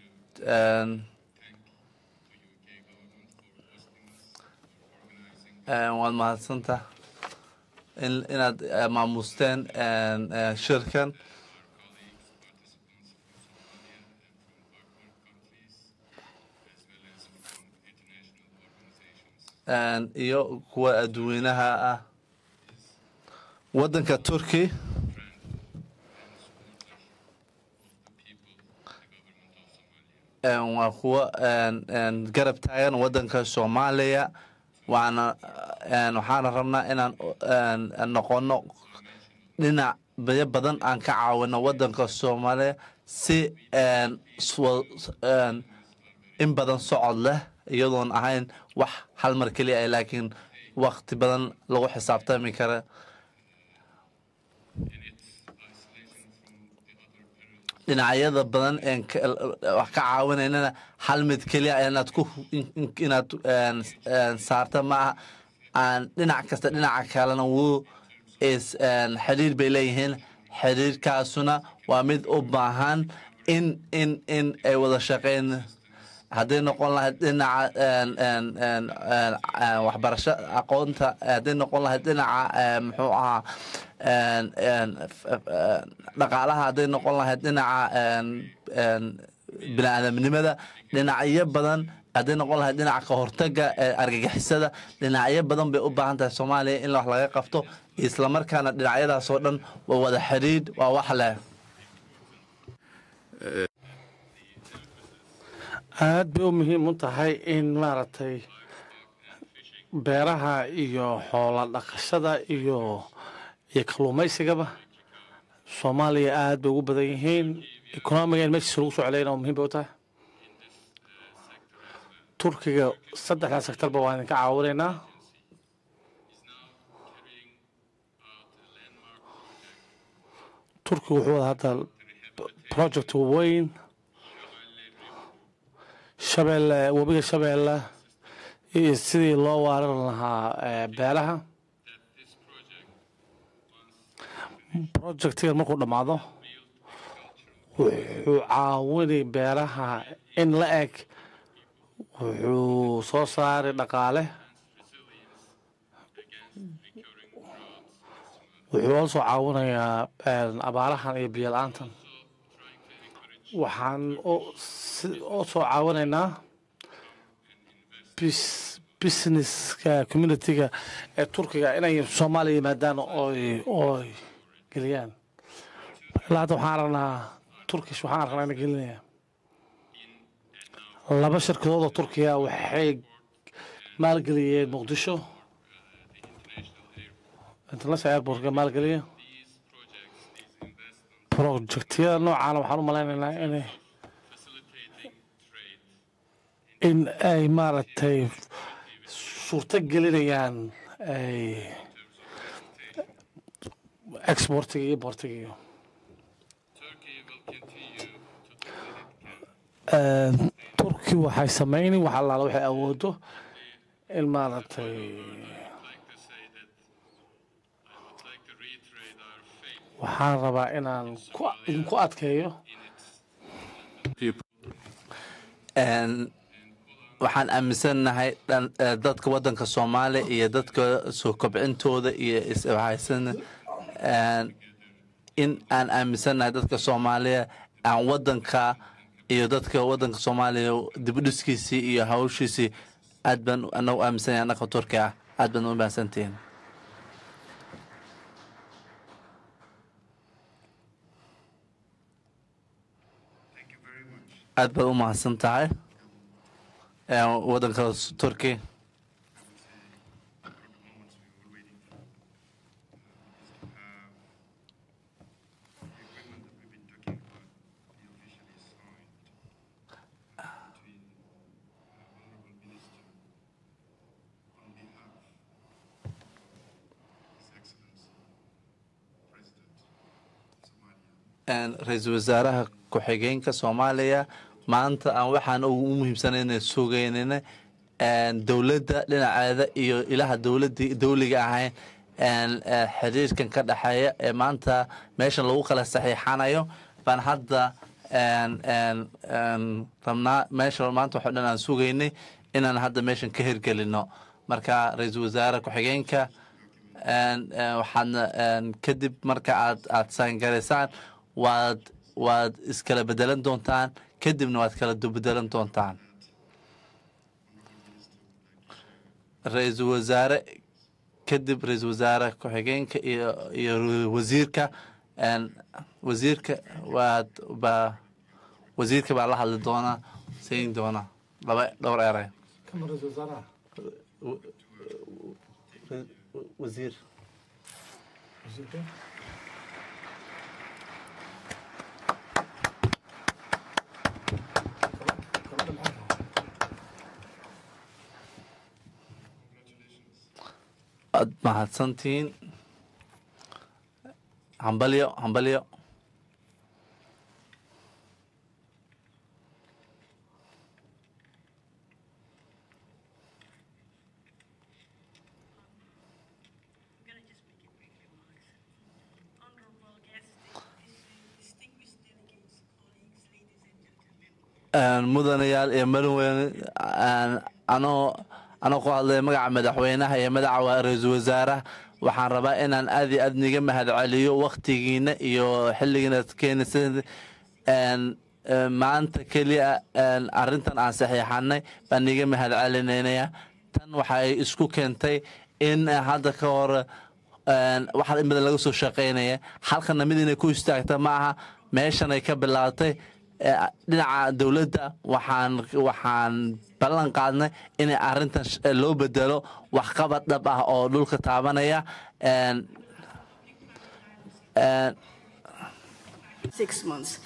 waad mahadsanta inaad maamusteen shirkan iyo kuwa adduweynaha ah wadanka turki waa kuwa garab taagan wadanka soomaaliya waana waxaana rabnaa inaan noqono dhinac bayo badan aan ka caawino wadanka soomaaliya si in badan socod leh iyadoon ahayn wax hal mar keliya ah laakiin wakti badan lagu xisaabtami kara dhinacyada badan wax ka caawinaynana hal mid keliya inaad ku inaad saarta maaha aan dhinac kasta dhinaca kalena wuu is xiriir bay leeyihiin xiriirkaasuna waa mid u baahan in in in ay wada shaqeyn hadday noqon lahayd dhinaca waxbarasho aqoonta hadday noqon lahayd dhinaca muxuu ahaa dhaqaalaha hadday noqon lahayd dhinaca bini-aadamnimada dhinacyo badan hadday noqon lahayd dhinaca ka hortaga argagixisada dhinacyo badan bay u baahan tahay soomaaliya in wax laga qabto islamarkaana dhinacyadaas oo dhan waa wada xidhiidh waa wax leh aad bay u muhiim u tahay in maaragtay beeraha iyo xoola dhaqashada iyo iyo kalluumaysigaba soomaaliya aad bay ugu badan yihiin economiga in meeshiisa lagu soo celayna oo muhiim bay u tahay turkiga saddexdaa sektarba waa idinka caawinaynaa turkiga wuxuu wada hadda project weyn shabeelle webiga shabeelle iyo sidii loo waaran lahaa beeraha projectigan markuu dhammaado wuxuu caawinay beeraha in la eg wuxuu soo saaray dhaqaale wuxuu oo soo caawinayaa abaarahan iyo biyo la-aantan waxaan oo soo caawinaynaa businesska communityga ee turkiga inay soomaaliya yimaadaan ooy ooy geliyaan ilaa hadda waxaan aragnaa turkish waxaan aragnaa inay gelinaya laba shirkadood oo turkiya waxay maalgeliyeen muqdisho international airportka maalgeliya projectyada noocaana waxaan u malaynaynaa inay in ay maaragtay suurto gelinayaan ay exportiga iyo importiga iyo turki waxay samayni wax allaala waxay awoodo in maaragtay waxaan rabaa inaan ku idinku adkeeyo waxaan aaminsannahay dadka waddanka soomaaliya iyo dadka soo kobcintooda iyo iswahaysan in aan aaminsannahay dadka soomaaliya aan waddanka iyo dadka waddanka soomaaliya dibudhiskiisii iyo hawshiisii aad baan anagu aaminsanyahay annaka turki ah aad baan u mahadsantihiin aad baad u mahadsan tahay waddanka turki ra-iisul wasaaraha ku-xigeenka soomaaliya maanta aan waxaan ugu muhiimsanayna sugaynana dowladda dhinaceeda iyo ilaha dowladii dowliga ahayn xiriirkan ka dhexeeya ee maanta meeshan lagu kala saxiixanayo baan hadda rabnaa meesha maanta waxo dhan aan sugaynay inaan hadda meeshan ka hirgelino marka ra-iisul wasaare ku-xigeenka waxaadna kadib marka aad aad saangaraysaan waad waad iskala bedelan doontaan kadibna waad kala bedelan doontaan ra-iisul wasaare kadib ra-iisul wasaare ku-xigeenka iyo iyo wasiirka wasiirka waad baa wasiirka baa la hadli doonaa siin doonaa laba dhowr eray wasiir aad mahadsantihiin hambalyo hambalyo mudanayaal iyo marinweyne anoo anoo ku hadlaya magaca madaxweynaha iyo magaca ra-iisul wasaaraha waxaan rabaa inaan aad iyo aad niga mahad celiyo waktigiina iyo xilligiina keenaysa maanta keliya arintan aan saxiixanay baan niga mahad celinaynayaa tan waxay isku keentay in hadda ka hor waxaa in badan laga soo shaqaynaya halkana mid inay ku istaagta ma aha meeshanay ka bilaabtay dhinaca dowladda waxaan waxaan ballan qaadnay inay arintan loo bedelo waxqabad dhab ah oo dhulka taabanaya six months.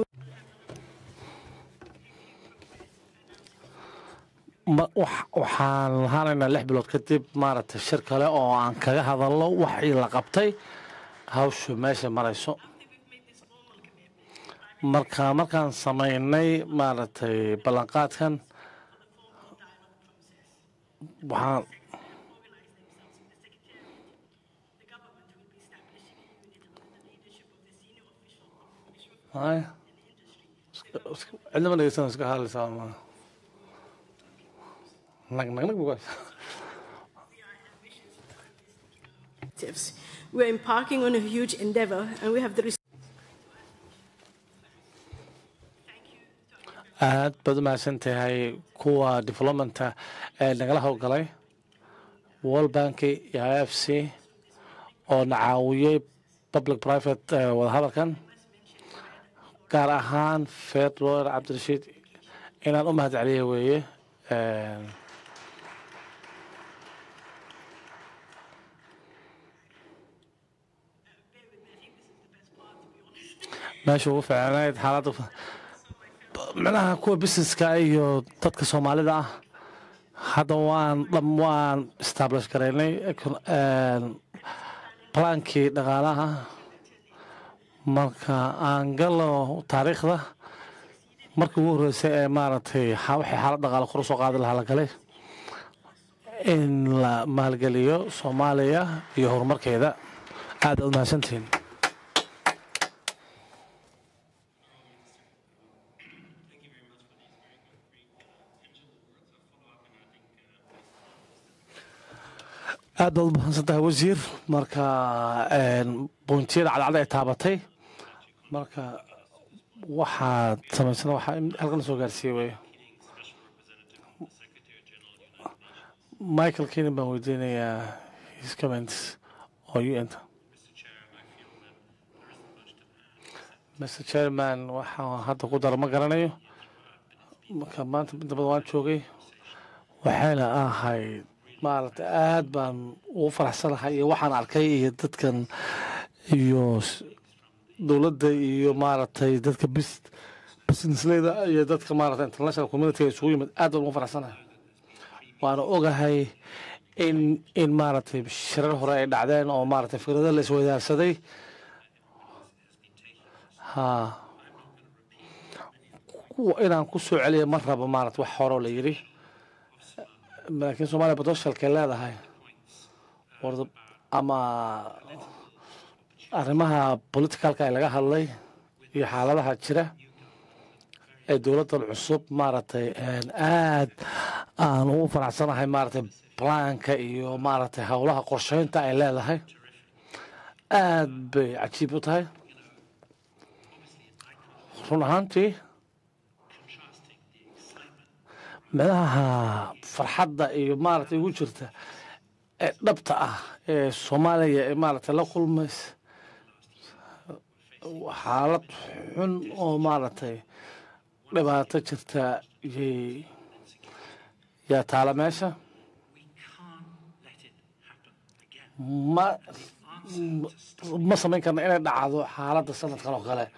waxaan lahaanaynaa lix bilood kadib maaragtay shir kale oo aan kaga hadalno waxii la qabtay hawshu meesha marayso marka markaan samaynay maaragtay ballanqaadkan waxaan cidnama dhegeysan iska hadlaysaa ma nag nag nag bugays We're embarking on a huge endeavor and we have the aad baad u mahadsan tahay kuwa developmenta ee nagala howlgalay world banki iyo i f c oo na caawiyey public private eh, wadahadalkan gaar ahaan fedroer cabdirashiid inaan u mahad celiya weeye Eh, meesha ugu fiicnayd xaaladda micnaha kuwa businesska iyo dadka soomaalida ah hadda waan dham waan establish garaynay econ- een, plaankii dhaqaalaha marka aan galo taariikhda markii ugu horreysay ee maaragtay xa- waxay xaalad dhaqaale kor u soo qaadi lahaa la galay in la maalgeliyo soomaaliya iyo horumarkeeda aad aad mahadsantihiin aad baad u mahadsan tahay wasiir marka een, buuntiyada cadcad ay taabatay marka waxaad samaysana waxaa in halkan soo gaarsiiyey wey michael kenin baan weydiinayaa his comments oo u enta mr chairman waxaan hadda ku daro ma garanayo marka maanta inta badan waan joogay waxayna ahayd maaragtay aad baan ugu faraxsanahay iyo waxaan arkay iyo dadkan iyo s- dowladda iyo maaragtay dadka bis businessleyda iyo dadka maaragtay international community isugu yimid aad baan ugu faraxsanahay waana ogahay in in maaragtay shirar hore ay dhacdeen oo maaragtay fikrado la isweydaarsaday ha kuwa inaan ku soo celiya ma rabo maaragtay wax horoo la yidhi laakiin soomaaliya potentialkay leedahay warda ama arrimaha politicalka ee laga hadlay iyo xaaladaha jira ee dowladdan cusub maaragtay een, aad aan ugu faraxsanahay maaragtay plaanka iyo maaragtay howlaha qorsheynta ay leedahay aad bay cajiib u tahay run ahaantii micnaha farxadda iyo maaragtay ugu jirta ee dhabta ah ee soomaaliya ee maaragtay la kulmaysa xaalad xun oo maaragtay dhibaato jirta yay yaa taala meesha ma ma samayn karna inay dhacdo xaaladda sanadkan oo kale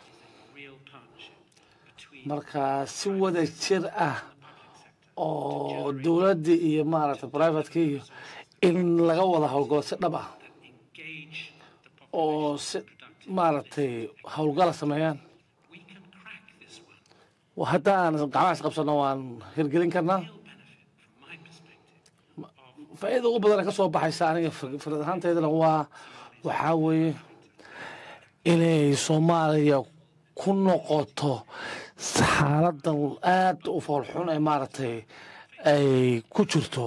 marka si wada jir ah oo dowladdii iyo maaragtay privateki iyo in laga wada howlgalo si dhab ah oo si maaragtay howlgala sameeyaan Wa- haddaan gacmahaas qabsano waan hirgelin karnaa faa'iida ugu badan ee ka soo baxaysa aniga fir- fikrad ahaanteydana waa waxaa weeye inay soomaaliya ku noqoto xaaladan aad u foolxun ee maaragtay ay ku jirto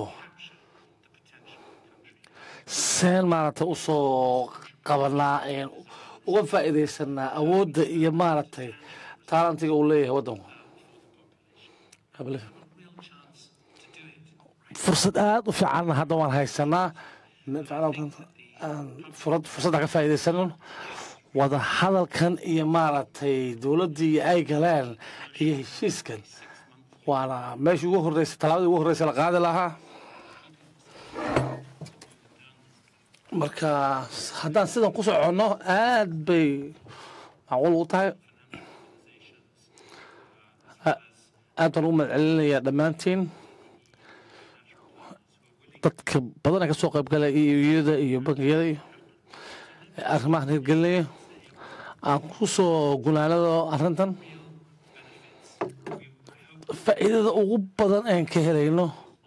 seen maaragtay usoo qabanaa een uga faa'iidaysanaa awoodda iyo maaragtay taalantiga uu leeyahay waddanku fursad aad u fiicanna hadda waan haysanaa furad fursadda ka faa'iidaysano wada hadalkan iyo maaragtay dowladdii ay galeen iyo heshiiskan waana meeshii ugu horreysay tallaabadii ugu horreysay la qaadi lahaa marka haddaan sidan ku soconno aad bay macquul ugu tahay A- aad baan ugu mahadcelinayaa dhammaantiin dadka badan ee ka soo qaybgalaya iyo iyada iyo bangiyada iyo arrimahan hirgelinaya aan ku soo gunaanado arrintan faa'iidada ugu badan aan ka helayno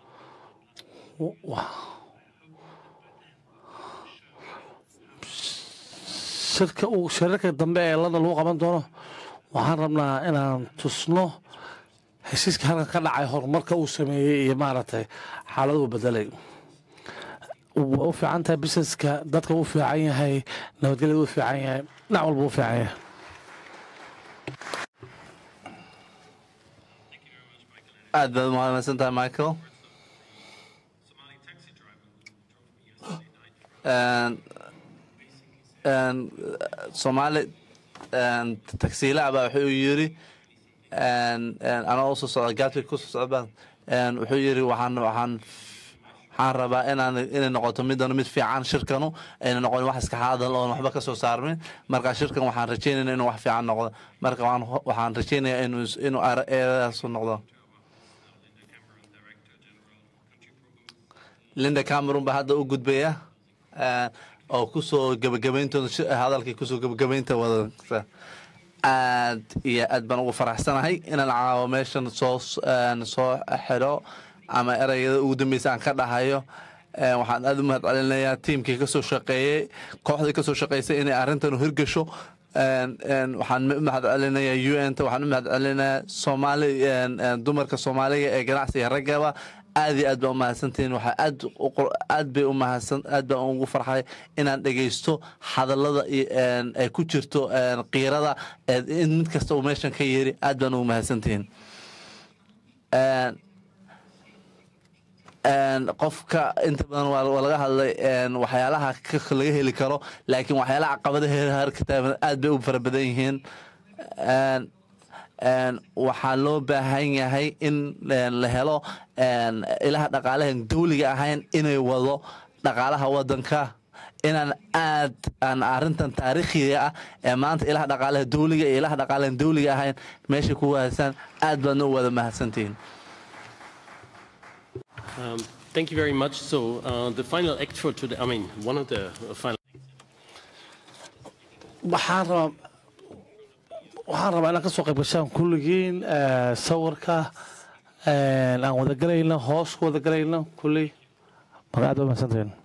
wa- shirka uu shirarka dambe ee london lagu qaban doono waxaan rabnaa inaan tusno heshiiska halkan ka dhacay horumarka uu sameeyey iyo maaragtay xaaladuu bedelay waa u fiican tahay businesska dadka u fiican yahay nabadgelyada u fiican yahay dhinac walba u fiican yahay aad baad umahadsantahay michael een, een, soomaali een, tagsiilaha baa wuxuu yiri een, een, anaa usoo socda gaadka kusoo socdaan een, wuxuu yiri waxaan waxaan waxaan rabaa inaan inay noqoto middan mid fiican shirkanu ayna noqon wax iska hadal oon waxba ka soo saarmin marka shirkan waxaan rajeynayna inuu wax fiican noqdo marka waxaan waxaan rajeynayaa inuu inuu eedaasu noqdo linda cameron baa hadda u gudbaya eh, oo kusoo gebagabayntooda shi- hadalkii kusoo gebagabaynta wadata aad iyo aad baan ugu faraxsanahay inaan caawo meeshan soo een, soo xidho ama ereyada ugu dambeysa aan ka dhahayo Eh, waxaan aad u mahad celinayaa tiimkii kasoo shaqeeyey kooxdii kasoo shaqeysay inay arrintan hirgasho Een, een, waxaan u mahad celinayaa u n ta waxaan u mahad celinayaa soomaali een, een, dumarka soomaaliga ee ganacsiga raggaba aad iyo aad baa u mahadsantihiin waxaa aad u qor- aad bay u mahadsan aad baan ugu farxay inaan dhegaysto hadallada iyo een, ay ku jirto een, qiirada ee in mid kasta uu meeshan ka yeeri aad baan ugu mahadsantihiin Een, een, qofka inta badan waa waa laga hadlay een, waxyaalaha ka- laga heli karo laakiin waxyaalaha caqabadaha harka taagan aad bay u fara badan yihiin Een, een, waxaa loo baahan yahay in een, la helo een, ilaha dhaqaalahan dawliga ahayn inay wado dhaqaalaha wadanka inaan aad aan arrintan taariikhiga ah ee maanta ilaha dhaqaalaha dawliga iyo ilaha dhaqaalahan dawliga ahayn meesha ku wahasaan aad baadna u wada mahadsantihiin Um, thank you very much. So uh, the final act for today, I mean, one of the uh, final waxaan rabaa waxaan rabaa inaan ka soo qayb gashaan kulligiin eh, sawirka eh, aan wada galayno hoos ku wada galayno kulley marka aad baa mahadsantihiin